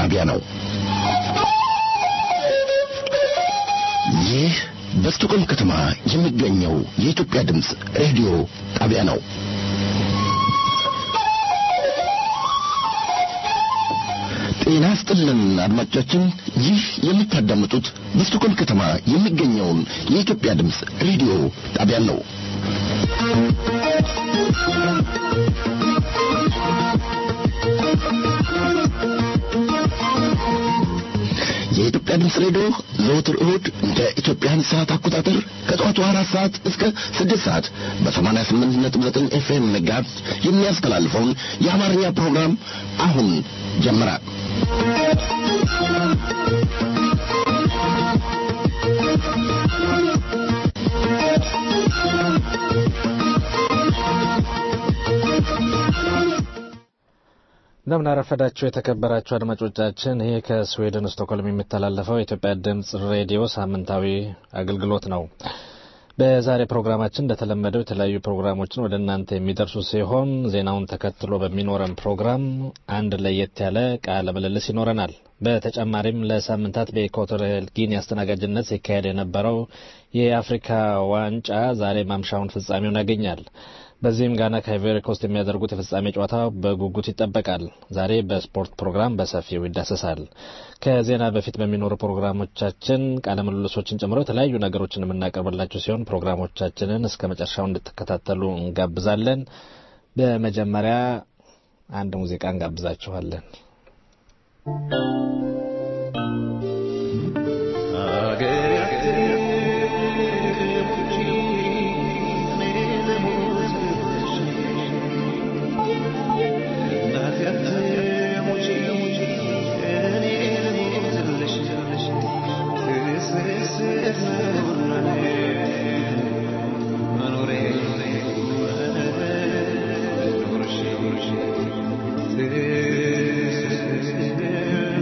ጣቢያ ነው። ይህ በስቶኮልም ከተማ የሚገኘው የኢትዮጵያ ድምፅ ሬዲዮ ጣቢያ ነው። ጤና ስጥልን አድማጮቻችን፣ ይህ የምታዳምጡት በስቶኮልም ከተማ የሚገኘውን የኢትዮጵያ ድምፅ ሬዲዮ ጣቢያ ነው። የኢትዮጵያ ድምፅ ሬዲዮ ዘወትር እሁድ እንደ ኢትዮጵያን ሰዓት አቆጣጠር ከጠዋቱ አራት ሰዓት እስከ ስድስት ሰዓት በሰማንያ ስምንት ነጥብ ዘጠኝ ኤፍኤም ጋዝ የሚያስተላልፈውን የአማርኛ ፕሮግራም አሁን ጀመረ። እንደምን አረፈዳችሁ የተከበራችሁ አድማጮቻችን። ይህ ከስዌድን ስቶክሆልም የሚተላለፈው የኢትዮጵያ ድምጽ ሬዲዮ ሳምንታዊ አገልግሎት ነው። በዛሬ ፕሮግራማችን እንደተለመደው የተለያዩ ፕሮግራሞችን ወደ እናንተ የሚደርሱ ሲሆን ዜናውን ተከትሎ በሚኖረን ፕሮግራም አንድ ለየት ያለ ቃለ ምልልስ ይኖረናል። በተጨማሪም ለሳምንታት በኢኳቶሪያል ጊኒ አስተናጋጅነት ሲካሄድ የነበረው የአፍሪካ ዋንጫ ዛሬ ማምሻውን ፍጻሜውን ያገኛል። በዚህም ጋና ከአይቮሪ ኮስት የሚያደርጉት የፍጻሜ ጨዋታ በጉጉት ይጠበቃል። ዛሬ በስፖርት ፕሮግራም በሰፊው ይዳሰሳል። ከዜና በፊት በሚኖሩ ፕሮግራሞቻችን ቃለ ምልልሶችን ጨምሮ የተለያዩ ነገሮችን የምናቀርብላችሁ ሲሆን ፕሮግራሞቻችንን እስከ መጨረሻው እንድትከታተሉ እንጋብዛለን። በመጀመሪያ አንድ ሙዚቃ እንጋብዛችኋለን። Yeah.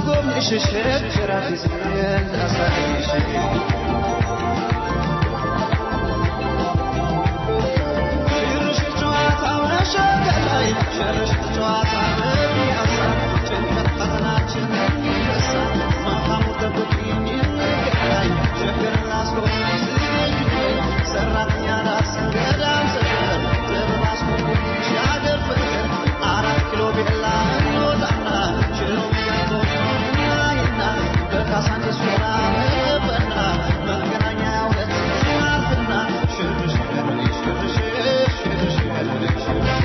ልጎብኝሽ ሸገር አዲስ ላሳይሽ ሽርሽር ጨዋታው ነሸገር ላይ ሽርሽር ጨዋታ በሚያሳ ጭንቀት ፈተናችን የሚረሳ ማታሙ ጠብቂኝ እንገናኝ ሸገር ላስጎብኝ ዝግጁ ነኝ ሰራተኛ ራስ ገዳም ሰፈር ጥበብ አስጎብኝሽ ያገር ፍቅር አራት ኪሎ ቤላ እንወጣና ሽሮ ሚያቆናይና በካሳንዲስ ሾላ መገበና መገናኛ ሁለት ስናልፍና ሽርሽር ሽርሽር ሽርሽር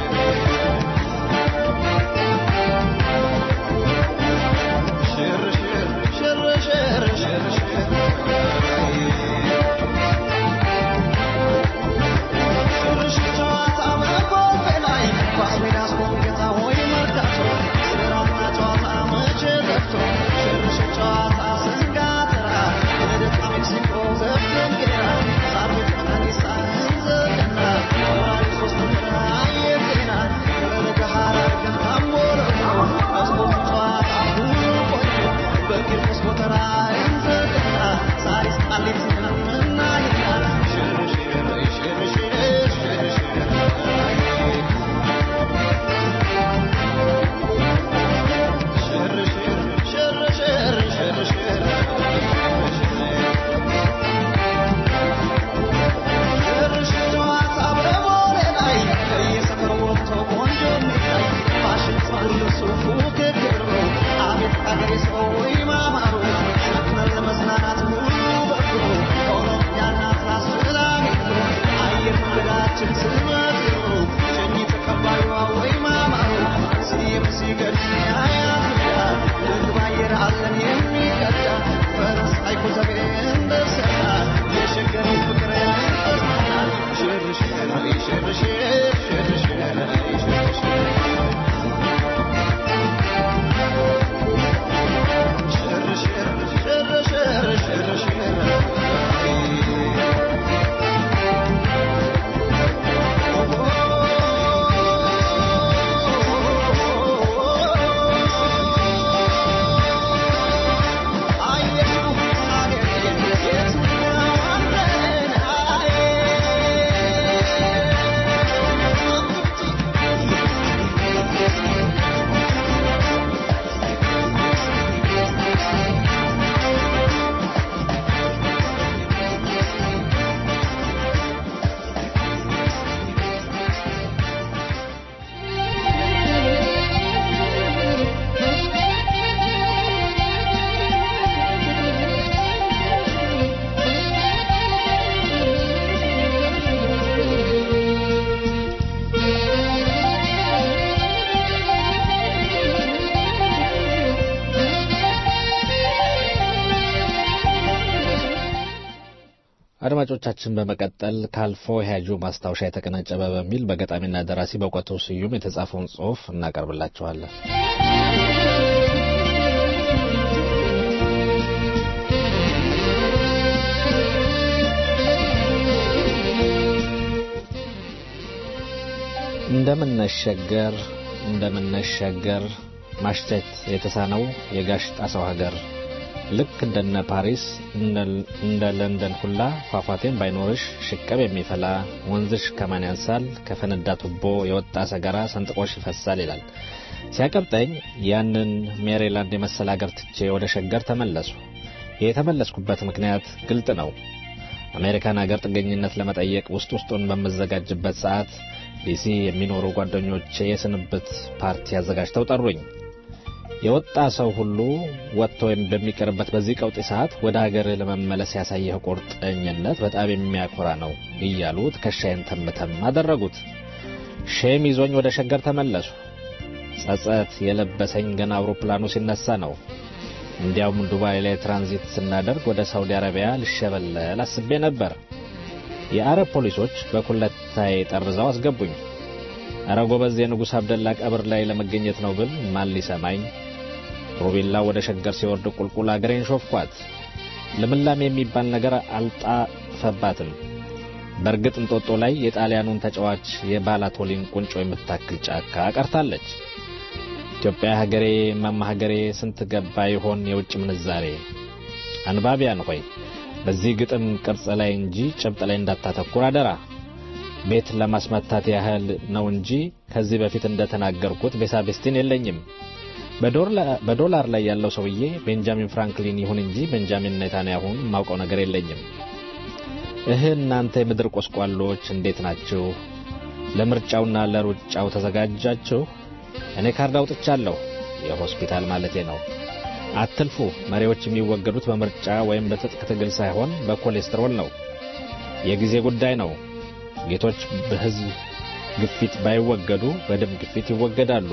ሽርሽር ሽርሽር ሽርሽር ጨዋታ በኮልፌ ላይ ኳስ ሜዳ አስቆም ጌታ ሆይ መርካቶ ስራና ጨዋታ መቼ ጠፍቶ ሽርሽር ጨዋታ ስንጋተራ ልደታ ሜክሲኮ ዘፍን ጌራ ሳር ቤት ቀናኒሳ እንዘቅና ወራሪ ሶስት ምራ አየጤና ለገሃር አድርገን ታሞረቶ ስፖርት ጨዋታ ሁሉ ቆዩ በቂርቆስ ጎተራ እንዘቅና ሳሪስ ቃሊቲና ምናይና ሽርሽር ሽርሽር ሽርሽር አድማጮቻችን በመቀጠል ካልፎ ያጁ ማስታወሻ የተቀነጨበ በሚል በገጣሚና ደራሲ በእውቀቱ ስዩም የተጻፈውን ጽሑፍ እናቀርብላችኋለን። እንደምነሸገር እንደምነሸገር ማሽተት የተሳነው የጋሽ ጣሰው ሀገር ልክ እንደነ ፓሪስ እንደ ለንደን ሁላ ፏፏቴም ባይኖርሽ ሽቅብ የሚፈላ ወንዝሽ ከማን ያንሳል ከፈነዳ ቱቦ የወጣ ሰገራ ሰንጥቆሽ ይፈሳል ይላል። ሲያቀብጠኝ ያንን ሜሪላንድ የመሰለ አገር ትቼ ወደ ሸገር ተመለሱ። የተመለስኩበት ምክንያት ግልጥ ነው። አሜሪካን አገር ጥገኝነት ለመጠየቅ ውስጥ ውስጡን በምዘጋጅበት ሰዓት ዲሲ የሚኖሩ ጓደኞቼ የስንብት ፓርቲ አዘጋጅተው ጠሩኝ። የወጣ ሰው ሁሉ ወጥቶ በሚቀርበት በዚህ ቀውጢ ሰዓት ወደ ሀገር ለመመለስ ያሳየህ ቁርጠኝነት በጣም የሚያኮራ ነው እያሉ ትከሻዬን ተምተም አደረጉት። ሼም ይዞኝ ወደ ሸገር ተመለሱ። ጸጸት የለበሰኝ ገና አውሮፕላኑ ሲነሳ ነው። እንዲያውም ዱባይ ላይ ትራንዚት ስናደርግ ወደ ሳውዲ አረቢያ ልሸበለል አስቤ ነበር። የአረብ ፖሊሶች በኩለታዬ ጠርዘው አስገቡኝ። እረ ጎበዝ የንጉሥ አብደላ ቀብር ላይ ለመገኘት ነው ብል ማን ሊሰማኝ? ሮቤላ ወደ ሸገር ሲወርድ ቁልቁል አገሬን ሾፍኳት። ልምላሜ የሚባል ነገር አልጣፈባትም። በእርግጥ እንጦጦ ላይ የጣሊያኑን ተጫዋች የባላቶሊን ቁንጮ የምታክል ጫካ ቀርታለች። ኢትዮጵያ ሀገሬ ማማ ሀገሬ ስንት ገባ ይሆን የውጭ ምንዛሬ? አንባቢያን ሆይ በዚህ ግጥም ቅርጽ ላይ እንጂ ጭብጥ ላይ እንዳታተኩር አደራ። ቤት ለማስመታት ያህል ነው እንጂ ከዚህ በፊት እንደተናገርኩት ቤሳቤስቲን የለኝም። በዶላር ላይ ያለው ሰውዬ ቤንጃሚን ፍራንክሊን ይሁን እንጂ ቤንጃሚን ኔታንያሁን የማውቀው ነገር የለኝም። እህ እናንተ የምድር ቆስቋሎች እንዴት ናችሁ? ለምርጫውና ለሩጫው ተዘጋጃችሁ? እኔ ካርድ አውጥቻለሁ፣ የሆስፒታል ማለቴ ነው። አትልፉ። መሪዎች የሚወገዱት በምርጫ ወይም በትጥቅ ትግል ሳይሆን በኮሌስትሮል ነው። የጊዜ ጉዳይ ነው። ጌቶች በሕዝብ ግፊት ባይወገዱ በደም ግፊት ይወገዳሉ።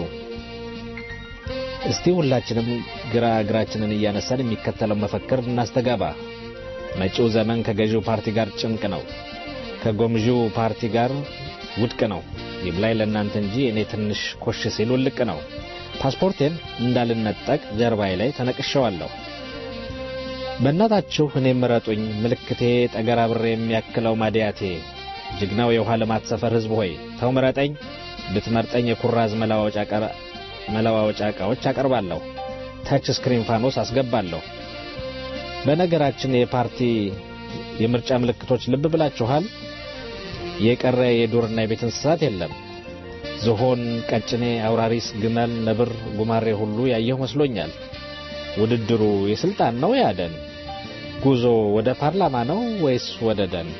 እስቲ ሁላችንም ግራ እግራችንን እያነሳን የሚከተለው መፈክር እናስተጋባ። መጪው ዘመን ከገዢው ፓርቲ ጋር ጭንቅ ነው፣ ከጎምዢው ፓርቲ ጋር ውድቅ ነው። ይብላኝ ለእናንተ እንጂ እኔ ትንሽ ኮሽ ሲል ውልቅ ነው። ፓስፖርቴን እንዳልነጠቅ ጀርባዬ ላይ ተነቅሸዋለሁ። በእናታችሁ እኔ ምረጡኝ፣ ምልክቴ ጠገራ ብሬ የሚያክለው ማዲያቴ። ጀግናው የውሃ ልማት ሰፈር ሕዝብ ሆይ ተው ምረጠኝ። ብትመርጠኝ የኩራዝ መለዋወጫ ዕቃዎች አቀርባለሁ። ተች ስክሪን ፋኖስ አስገባለሁ። በነገራችን የፓርቲ የምርጫ ምልክቶች ልብ ብላችኋል? የቀረ የዱርና የቤት እንስሳት የለም። ዝሆን፣ ቀጭኔ፣ አውራሪስ፣ ግመል፣ ነብር፣ ጉማሬ ሁሉ ያየሁ መስሎኛል። ውድድሩ የስልጣን ነው ያደን? ጉዞ ወደ ፓርላማ ነው ወይስ ወደ ደን?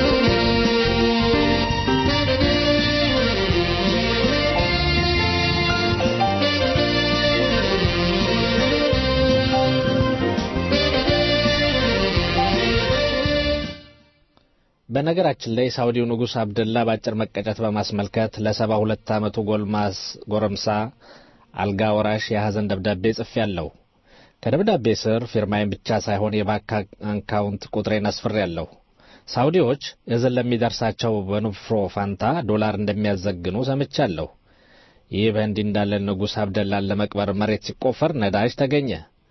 በነገራችን ላይ ሳውዲው ንጉሥ አብደላ በአጭር መቀጨት በማስመልከት ለሰባ ሁለት ዓመቱ ጎልማስ ጎረምሳ አልጋ ወራሽ የሐዘን ደብዳቤ ጽፌያለሁ። ከደብዳቤ ስር ፊርማዬን ብቻ ሳይሆን የባንክ አካውንት ቁጥሬን አስፍሬያለሁ። ሳውዲዎች እዝን ለሚደርሳቸው በንፍሮ ፋንታ ዶላር እንደሚያዘግኑ ሰምቻለሁ። ይህ በእንዲህ እንዳለ ንጉሥ አብደላን ለመቅበር መሬት ሲቆፈር ነዳጅ ተገኘ።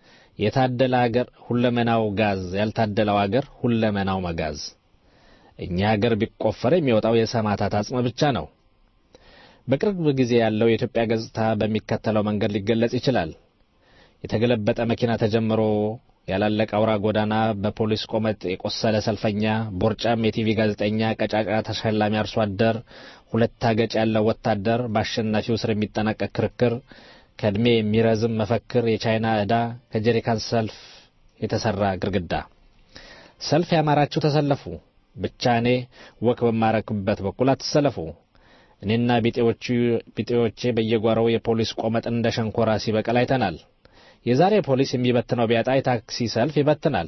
የታደለ አገር ሁለመናው ጋዝ፣ ያልታደለው አገር ሁለመናው መጋዝ። እኛ ሀገር ቢቆፈር የሚወጣው የሰማዕታት አጽም ብቻ ነው። በቅርብ ጊዜ ያለው የኢትዮጵያ ገጽታ በሚከተለው መንገድ ሊገለጽ ይችላል። የተገለበጠ መኪና ተጀምሮ ያላለቀ አውራ ጎዳና፣ በፖሊስ ቆመጥ የቆሰለ ሰልፈኛ፣ ቦርጫም የቲቪ ጋዜጠኛ፣ ቀጫጫ ተሸላሚ አርሶ አደር፣ ሁለት አገጭ ያለው ወታደር፣ በአሸናፊው ስር የሚጠናቀቅ ክርክር፣ ከዕድሜ የሚረዝም መፈክር፣ የቻይና ዕዳ፣ ከጀሪካን ሰልፍ የተሠራ ግርግዳ። ሰልፍ ያማራችሁ ተሰለፉ። ብቻ እኔ ወክ በማረክበት በኩል አትሰለፉ። እኔና ቢጤዎቼ በየጓሮው የፖሊስ ቆመጥ እንደ ሸንኮራ ሲበቅል አይተናል። የዛሬ ፖሊስ የሚበትነው ቢያጣ የታክሲ ሰልፍ ይበትናል።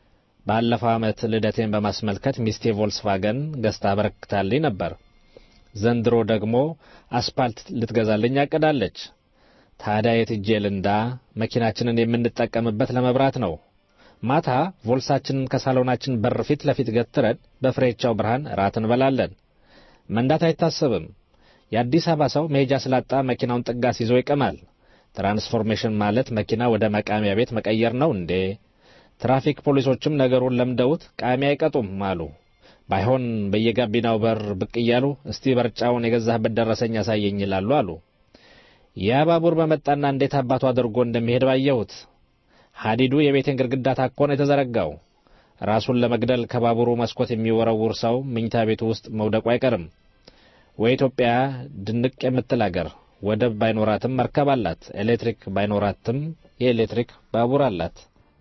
ባለፈው ዓመት ልደቴን በማስመልከት ሚስቴ ቮልስቫገን ገዝታ አበረክታልኝ ነበር። ዘንድሮ ደግሞ አስፓልት ልትገዛልኝ አቅዳለች። ታዲያ የትጄ ልንዳ? መኪናችንን የምንጠቀምበት ለመብራት ነው። ማታ ቮልሳችንን ከሳሎናችን በር ፊት ለፊት ገትረን በፍሬቻው ብርሃን ራት እንበላለን። መንዳት አይታሰብም። የአዲስ አበባ ሰው መሄጃ ስላጣ መኪናውን ጥጋስ ይዞ ይቅማል። ትራንስፎርሜሽን ማለት መኪና ወደ መቃሚያ ቤት መቀየር ነው እንዴ? ትራፊክ ፖሊሶችም ነገሩን ለምደውት ቃሚ አይቀጡም አሉ። ባይሆን በየጋቢናው በር ብቅ እያሉ እስቲ በርጫውን የገዛህበት ደረሰኝ ያሳየኝ ይላሉ አሉ። ያ ባቡር በመጣና እንዴት አባቱ አድርጎ እንደሚሄድ ባየሁት። ሐዲዱ የቤቴን ግድግዳ ታኮ ነው የተዘረጋው። ራሱን ለመግደል ከባቡሩ መስኮት የሚወረውር ሰው መኝታ ቤቱ ውስጥ መውደቁ አይቀርም። ወይ ኢትዮጵያ ድንቅ የምትል አገር ወደብ ባይኖራትም መርከብ አላት። ኤሌክትሪክ ባይኖራትም የኤሌክትሪክ ባቡር አላት።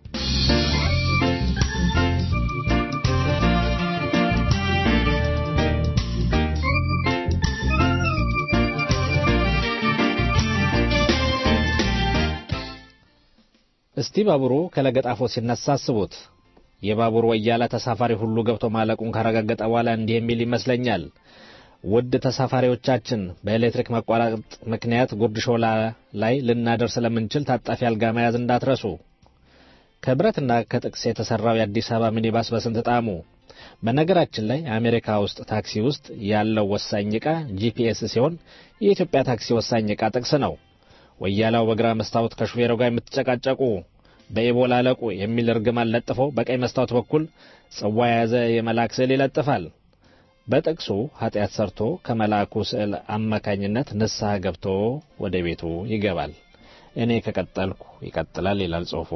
እስቲ ባቡሩ ከለገጣፎ ሲነሳ አስቡት። የባቡር ወያላ ተሳፋሪ ሁሉ ገብቶ ማለቁን ካረጋገጠ በኋላ እንዲህ የሚል ይመስለኛል። ውድ ተሳፋሪዎቻችን በኤሌክትሪክ መቋረጥ ምክንያት ጉርድ ሾላ ላይ ልናደር ስለምንችል ታጣፊ አልጋ መያዝ እንዳትረሱ። ከብረትና ከጥቅስ የተሰራው የአዲስ አበባ ሚኒባስ በስንት ጣዕሙ። በነገራችን ላይ አሜሪካ ውስጥ ታክሲ ውስጥ ያለው ወሳኝ ዕቃ ጂፒኤስ ሲሆን የኢትዮጵያ ታክሲ ወሳኝ ዕቃ ጥቅስ ነው። ወያላው በግራ መስታወት ከሹፌሩ ጋር የምትጨቃጨቁ በኢቦላ አለቁ የሚል እርግማን ለጥፎ በቀኝ መስታወት በኩል ጽዋ የያዘ የመልአክ ስዕል ይለጥፋል። በጥቅሱ ኃጢአት ሰርቶ ከመልአኩ ስዕል አማካኝነት ንስሐ ገብቶ ወደ ቤቱ ይገባል። እኔ ከቀጠልኩ ይቀጥላል ይላል ጽሁፉ።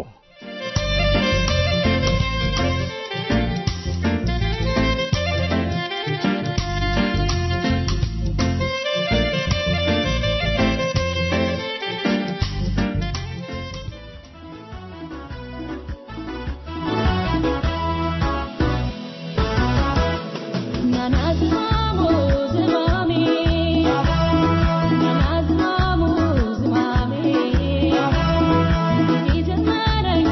Nana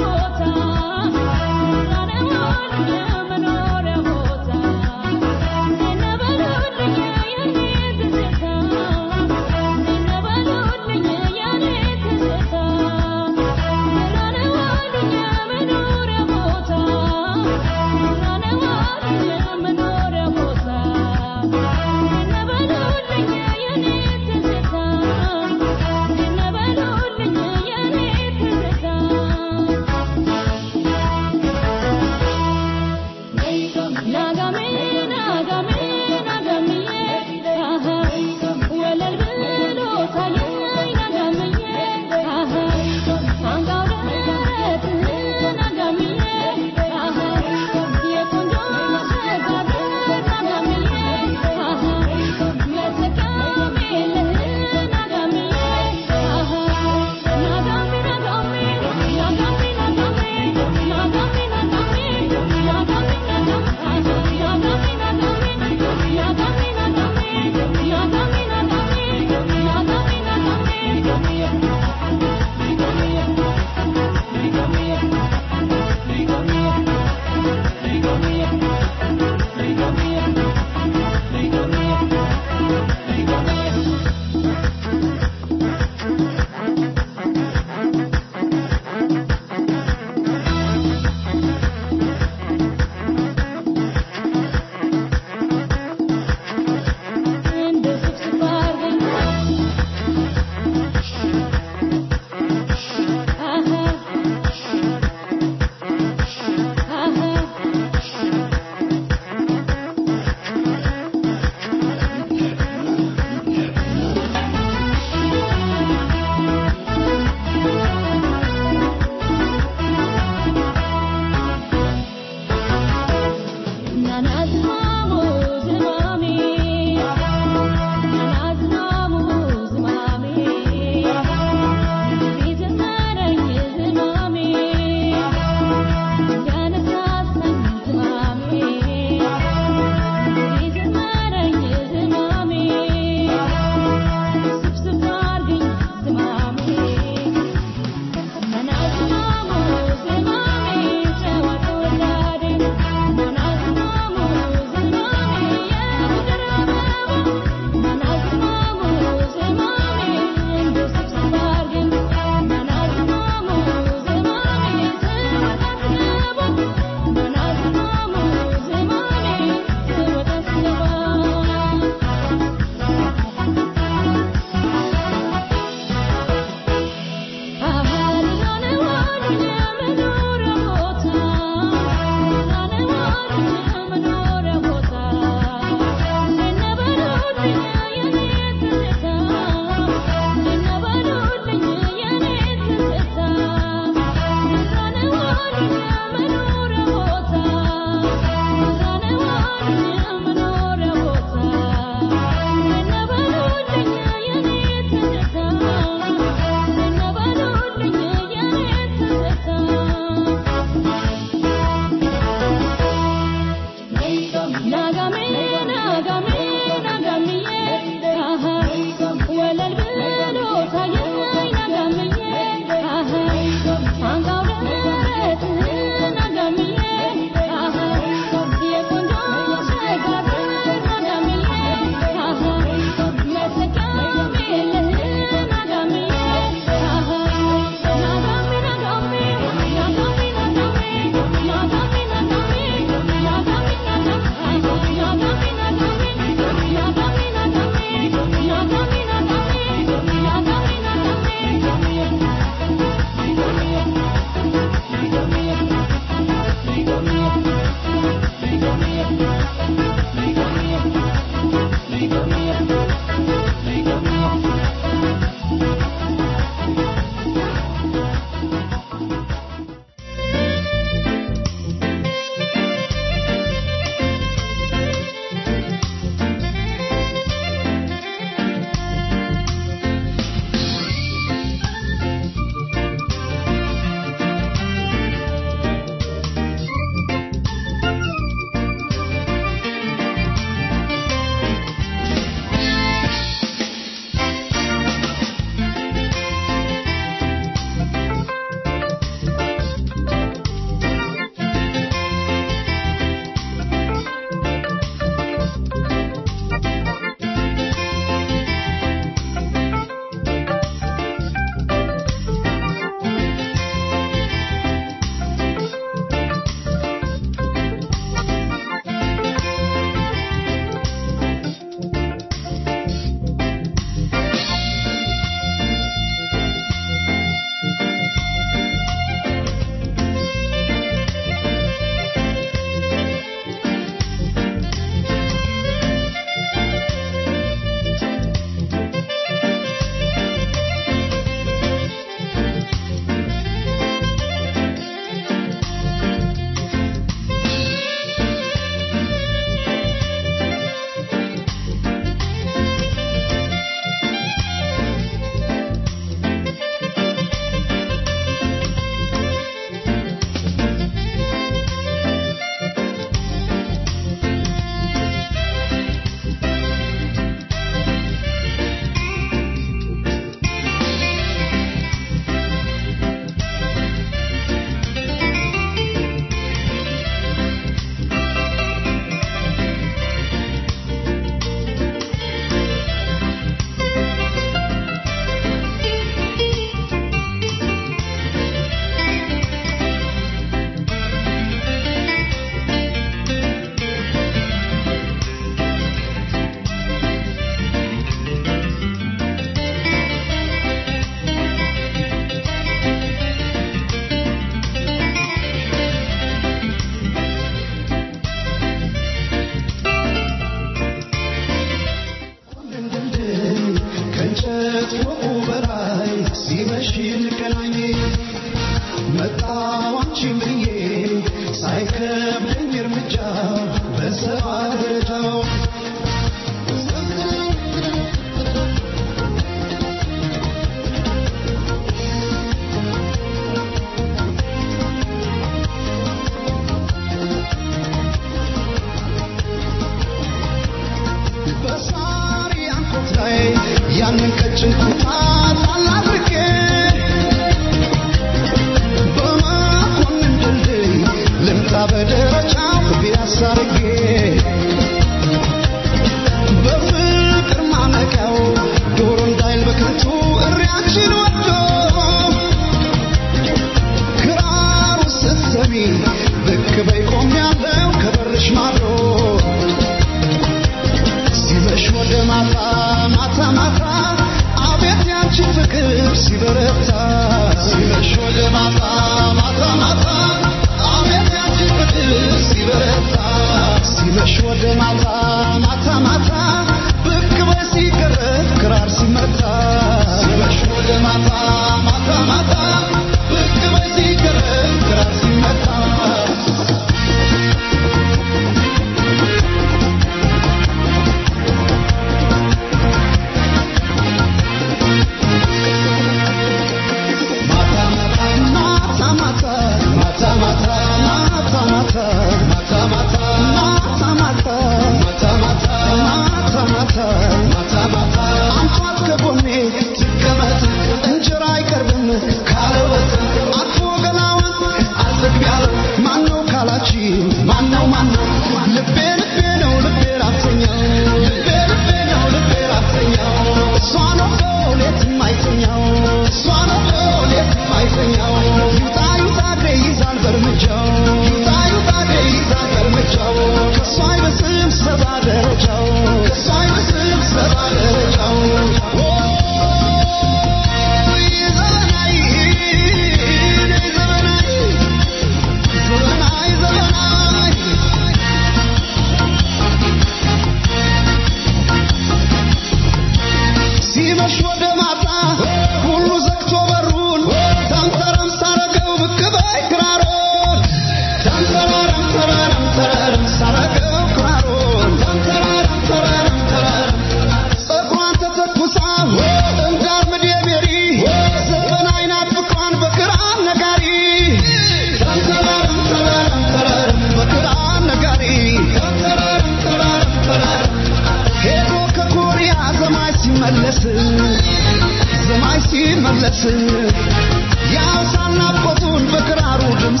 ሲመለስ ያውሳል ናፍቆቱን በክራሩ ድምፅ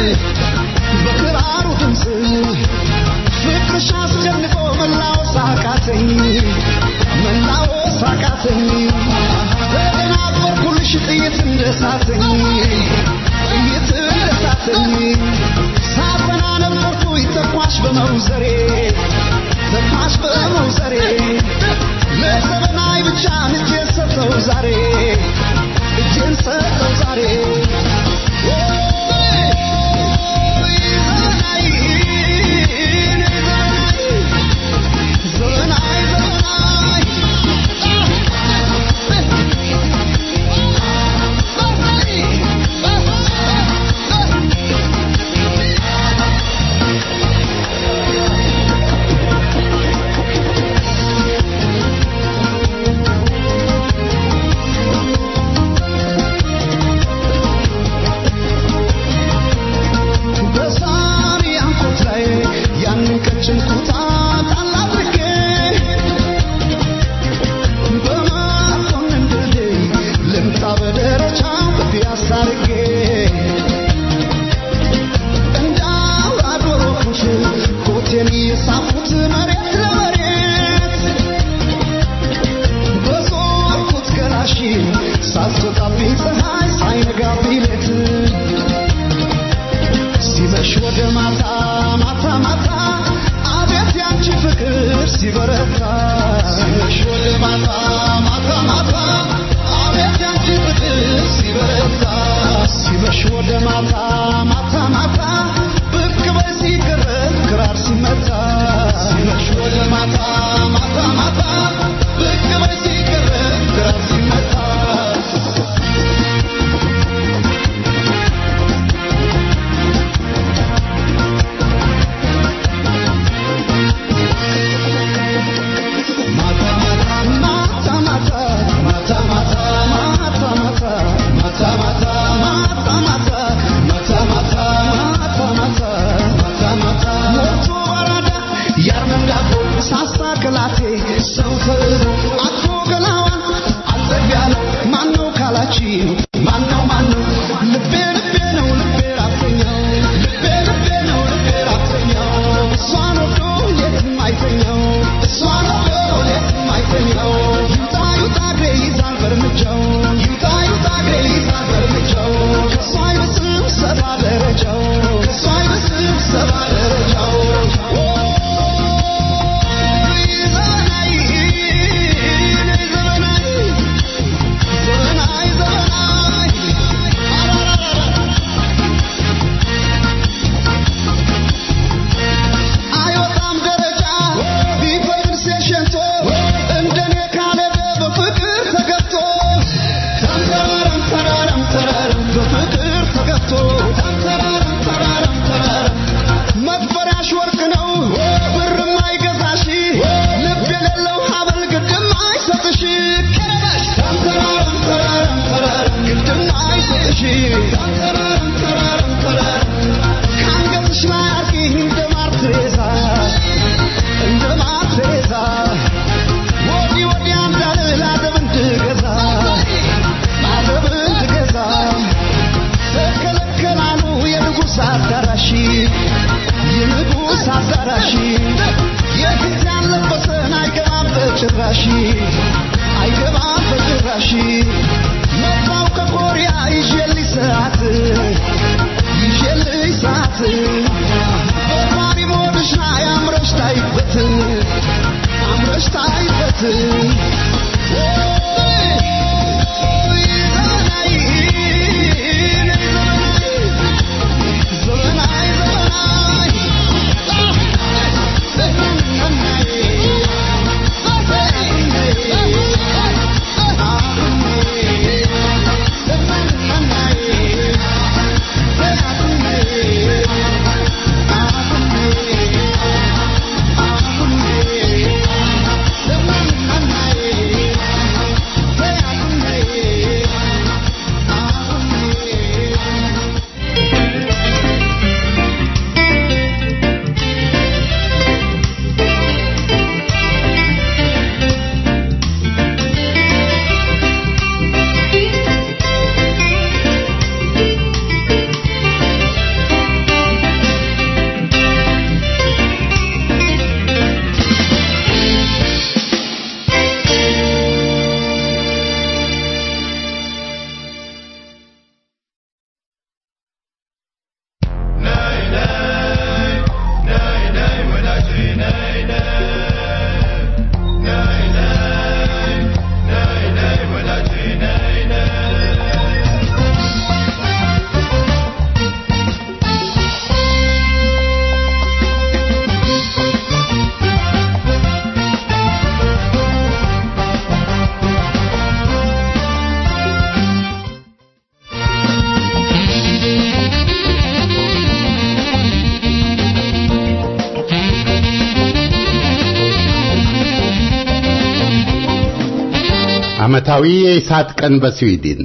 በክራሩ ድምፅ ፍቅርሽ አስጨንቆ መላወስ አቃተኝ መላወስ አቃተኝ ተደናበርኩልሽ ጥይት እንደሳተኝ ጥይት እንደሳተኝ ሳፈና ነበርኩኝ ተኳሽ በመውዘሬ ተኳሽ በመውዘሬ ለዘመናዊ ብቻ እጄን ሰጠው ዛሬ እጄን ሰጠው ዛሬ ዘመናዊ ዘመናዊ በሳሪ አንኮት ላይ ያንን ቀጭን ኩታ ጣል አድርጌ በመኮንን ድልድይ ልምጣ በደረጃው ፒያሳ አድርጌ እንደ አውራ ዶሮ ኩሽ ኮቴን የሳብኩት መሬት ለመሬት በዞርኩት ገላሽ ሳትወጣብኝ ፀሐይ ሳይነጋብኝ ሌት ሲመሽ ወደ ማታ ማታ ማታ አቤት ያንቺ ፍቅር ሲበረታ ሲመሽ ወደ ማታ ማታ ማታ አቤት ያንቺ ፍቅር ሲበረታ ሲመሽ ወደ ማታ ማታ ማታ ብቅ በይ ሲገረም ክራር ሲመታ ሲመሽ ወደ ማታ ማታ ማታ ብቅ በይ ሲገረም ክራር ሲመታ ማነው ማነው ልቤ ልቤ ነው ልቤ ራተኛው ልቤ ልቤ ነው ልቤ ራተኛው እሷን ወዶ የትም አይተኛው እሷን ወዶ የትም አይተኛው ይውጣ ይውጣ እግሬ ይዛል በእርምጃው ይውጣ ይውጣ እግሬ ይዛል በእርምጃው ከእሷ አይበስም ሰባ ደረጃው ከእሷ አይበስም ሰባ ደረጃው ዘመናዊ ዘመናዊ ዘመናዊ ዘመናዊ አይወጣም ደረጃ ቢፈቅድ ሴሸንቶ እንደኔ ካለደ በፍቅር ተገብቶ ተንተራረም ተራረም ተራረም በፍቅር ተገብቶ ተንተራረም ተራረም ተራረም መክፈሪያሽ ወርቅ ነው ብርም አይገዛሽ ልብ የሌለው ሀብል ግድም አይሰጥሽ ተንተራረም ተራረም ተራረም ግድም አይሰጥሽ ተንተራረም ተራረም ተራረም ከአንገትሽ ላይ አርቂ እንደ ማር ትሬዛ እንደ ማር ትሬዛ ወዲህ ወዲያ እንዳልል አደብ እንድገዛ አደብ እንድገዛ ተከለከላሉ የንጉሥ አዳራሽ የንጉሥ አዳራሽ የፊት ያለበሰን አይገባም በጭራሽ አይገባም በጭራሽ መጣው ከኮሪያ ይዤልሽ ሰዓት ይዤልሽ ሰዓት በማሪ ሞድሽ ላይ አምረሽ ታይበት አምረሽ ታይበት ዘመናዊ ዘመናዊ ዘመናዊ ዓመታዊ የኢሳት ቀን በስዊድን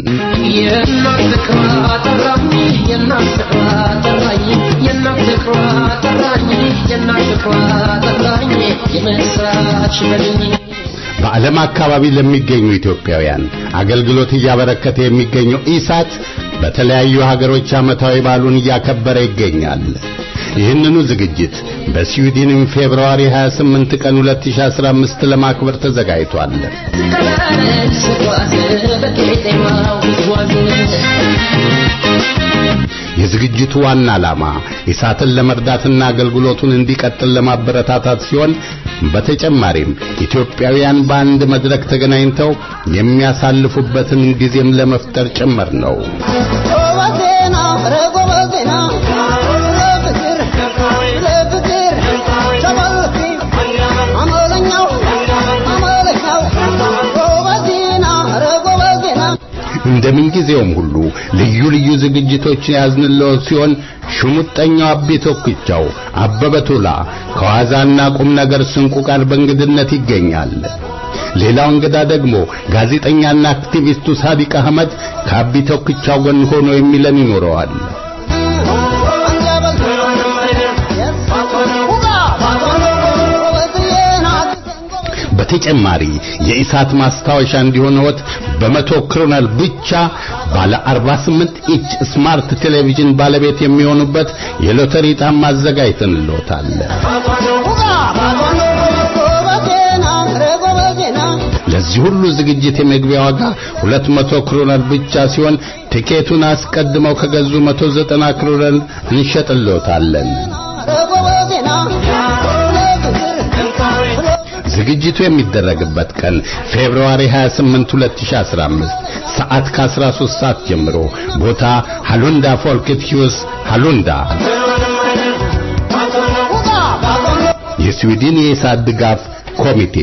በዓለም አካባቢ ለሚገኙ ኢትዮጵያውያን አገልግሎት እያበረከተ የሚገኘው ኢሳት በተለያዩ ሀገሮች ዓመታዊ በዓሉን እያከበረ ይገኛል። ይህንኑ ዝግጅት በስዊድንም ፌብርዋሪ 28 ቀን 2015 ለማክበር ተዘጋጅቷል። የዝግጅቱ ዋና ዓላማ ኢሳትን ለመርዳትና አገልግሎቱን እንዲቀጥል ለማበረታታት ሲሆን በተጨማሪም ኢትዮጵያውያን በአንድ መድረክ ተገናኝተው የሚያሳልፉበትን ጊዜም ለመፍጠር ጭምር ነው። እንደምን ጊዜውም ሁሉ ልዩ ልዩ ዝግጅቶችን ያዝንለው ሲሆን ሽሙጠኛው አቤ ቶክቻው አበበ ቶላ ከዋዛና ቁም ነገር ስንቁ ጋር በእንግድነት ይገኛል። ሌላው እንግዳ ደግሞ ጋዜጠኛና አክቲቪስቱ ሳዲቅ አህመድ ከአቢ ቶክቻው ጎን ሆኖ የሚለን ይኖረዋል። በተጨማሪ የኢሳት ማስታወሻ እንዲሆነዎት በመቶ ክሮነር ብቻ ባለ 48 ኢንች ስማርት ቴሌቪዥን ባለቤት የሚሆኑበት የሎተሪ ዕጣም አዘጋጅተንልዎታል። ለዚህ ሁሉ ዝግጅት የመግቢያ ዋጋ 200 ክሮነር ብቻ ሲሆን ቲኬቱን አስቀድመው ከገዙ 190 ክሮነር እንሸጥልዎታለን። ዝግጅቱ የሚደረግበት ቀን ፌብሩዋሪ 28 2015 ሰዓት ከ13 ሰዓት ጀምሮ ቦታ ሃሉንዳ ፎልክት ሂውስ ሃሉንዳ የስዊድን የኢሳት ድጋፍ ኮሚቴ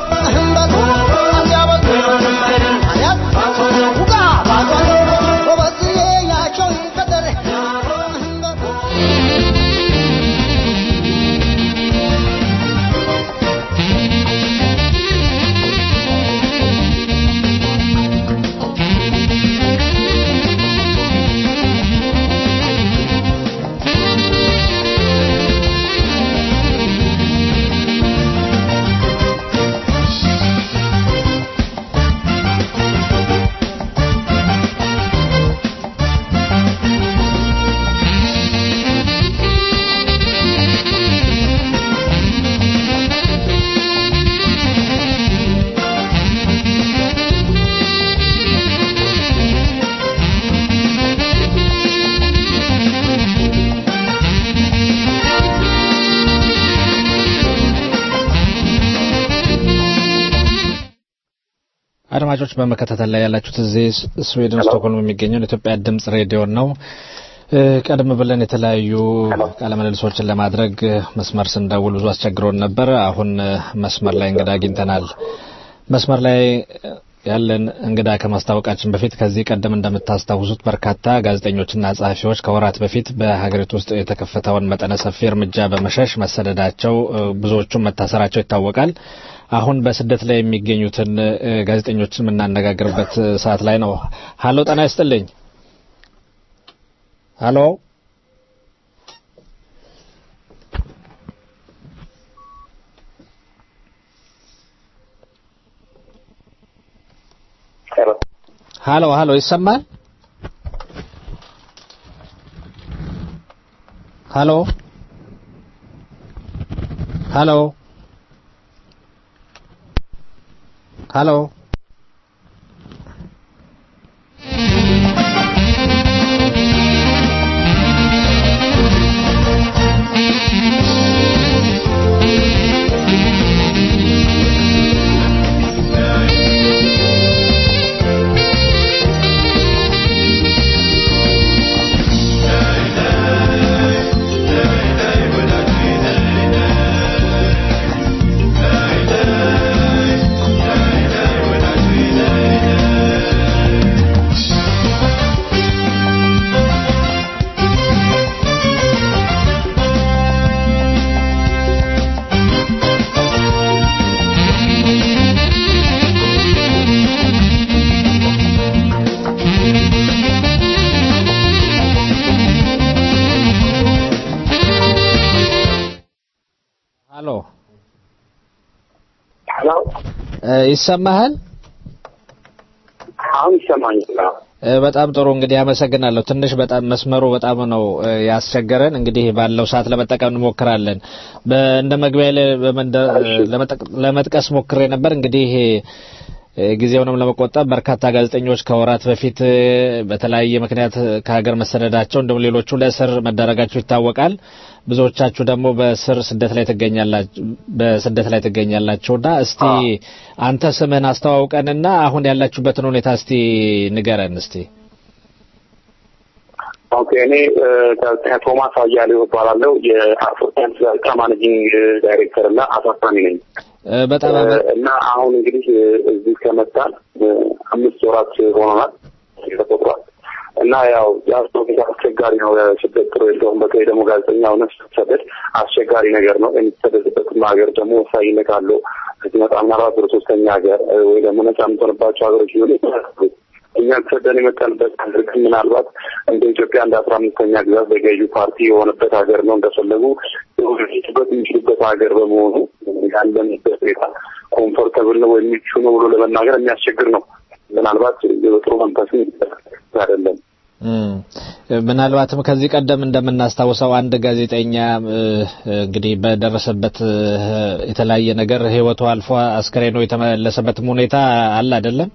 አድማጮች በመከታተል ላይ ያላችሁት እዚህ ስዊድን ስቶክሆልም የሚገኘው የኢትዮጵያ ድምጽ ሬዲዮ ነው። ቀደም ብለን የተለያዩ ቃለምልልሶችን ለማድረግ መስመር ስንደውል ብዙ አስቸግሮን ነበር። አሁን መስመር ላይ እንግዳ አግኝተናል። መስመር ላይ ያለን እንግዳ ከማስታወቃችን በፊት ከዚህ ቀደም እንደምታስታውሱት በርካታ ጋዜጠኞችና ጸሐፊዎች ከወራት በፊት በሀገሪቱ ውስጥ የተከፈተውን መጠነ ሰፊ እርምጃ በመሸሽ መሰደዳቸው፣ ብዙዎቹም መታሰራቸው ይታወቃል። አሁን በስደት ላይ የሚገኙትን ጋዜጠኞችን የምናነጋግርበት ሰዓት ላይ ነው። ሀሎ፣ ጤና ይስጥልኝ። ሀሎ ሀሎ ሀሎ፣ ይሰማል? ሀሎ ሀሎ ሀሎ Hey, ይሰማሃል? አሁን ይሰማኛል። በጣም ጥሩ እንግዲህ አመሰግናለሁ። ትንሽ በጣም መስመሩ በጣም ነው ያስቸገረን። እንግዲህ ባለው ሰዓት ለመጠቀም እንሞክራለን። እንደ መግቢያ ላይ ለመጥቀስ ሞክሬ ነበር እንግዲህ ጊዜውንም ለመቆጠብ በርካታ ጋዜጠኞች ከወራት በፊት በተለያየ ምክንያት ከሀገር መሰደዳቸው እንዲሁም ሌሎቹ ለእስር መዳረጋቸው ይታወቃል። ብዙዎቻችሁ ደግሞ በስር ስደት ላይ ትገኛላችሁ በስደት ላይ ትገኛላችሁና እስቲ አንተ ስምህን አስተዋውቀንና አሁን ያላችሁበትን ሁኔታ እስቲ ንገረን እስቲ። ኦኬ እኔ ጋዜጠኛ ቶማስ አያሌው እባላለሁ። የአፍሪካን ጋዜጣ ማኔጂንግ ዳይሬክተር እና አሳታሚ ነኝ። በጣም እና አሁን እንግዲህ እዚህ ከመጣን አምስት ወራት ሆኖናል ተቆጥሯል። እና ያው ያለው ሁኔታ አስቸጋሪ ነው። ስደት ጥሩ የለውም። በተለይ ደግሞ ጋዜጠኛ ሆነ ስትሰደድ አስቸጋሪ ነገር ነው። የሚሰደድበትም ሀገር ደግሞ ወሳኝነት አለው። ስትመጣ ምናልባት ወደ ሶስተኛ ሀገር ወይ ደግሞ ነጻ የምትሆንባቸው ሀገሮች ሊሆኑ ይችላሉ። እኛ ተሰደን የመጣንበት ሀገር ግን ምናልባት እንደ ኢትዮጵያ እንደ አስራ አምስተኛ ግዛት በገዢው ፓርቲ የሆነበት ሀገር ነው። እንደፈለጉ በት የሚችሉበት ሀገር በመሆኑ ያለንበት ሁኔታ ኮምፎርተብል ነው ወይም ምቹ ነው ብሎ ለመናገር የሚያስቸግር ነው። ምናልባት በጥሩ መንፈስም አይደለም። ምናልባትም ከዚህ ቀደም እንደምናስታውሰው አንድ ጋዜጠኛ እንግዲህ በደረሰበት የተለያየ ነገር ሕይወቱ አልፎ አስከሬኑ የተመለሰበትም ሁኔታ አለ አይደለም?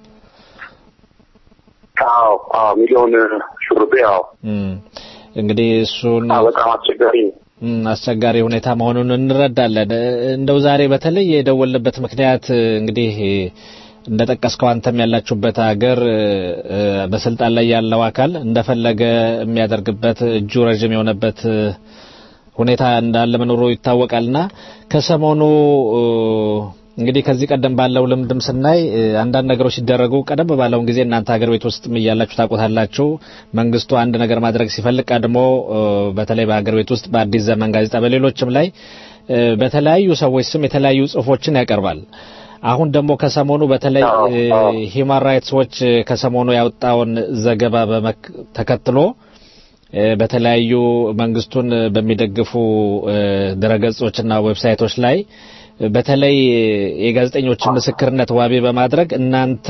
አዎ አዎ፣ ሚሊዮን ሹርቤ አዎ። እንግዲህ እሱን በጣም አስቸጋሪ ነው። አስቸጋሪ ሁኔታ መሆኑን እንረዳለን። እንደው ዛሬ በተለይ የደወልንበት ምክንያት እንግዲህ እንደጠቀስከው አንተም ያላችሁበት ሀገር በስልጣን ላይ ያለው አካል እንደፈለገ የሚያደርግበት እጁ ረዥም የሆነበት ሁኔታ እንዳለ መኖሩ ይታወቃልና ከሰሞኑ እንግዲህ ከዚህ ቀደም ባለው ልምድም ስናይ አንዳንድ ነገሮች ሲደረጉ ቀደም ባለውን ጊዜ እናንተ ሀገር ቤት ውስጥ እያላችሁ ታውቁታላችሁ። መንግስቱ አንድ ነገር ማድረግ ሲፈልግ ቀድሞ በተለይ በሀገር ቤት ውስጥ በአዲስ ዘመን ጋዜጣ፣ በሌሎችም ላይ በተለያዩ ሰዎች ስም የተለያዩ ጽሁፎችን ያቀርባል። አሁን ደግሞ ከሰሞኑ በተለይ ሂማን ራይትስ ዎች ከሰሞኑ ያወጣውን ዘገባ ተከትሎ በተለያዩ መንግስቱን በሚደግፉ ድረገጾችና ዌብሳይቶች ላይ በተለይ የጋዜጠኞችን ምስክርነት ዋቢ በማድረግ እናንተ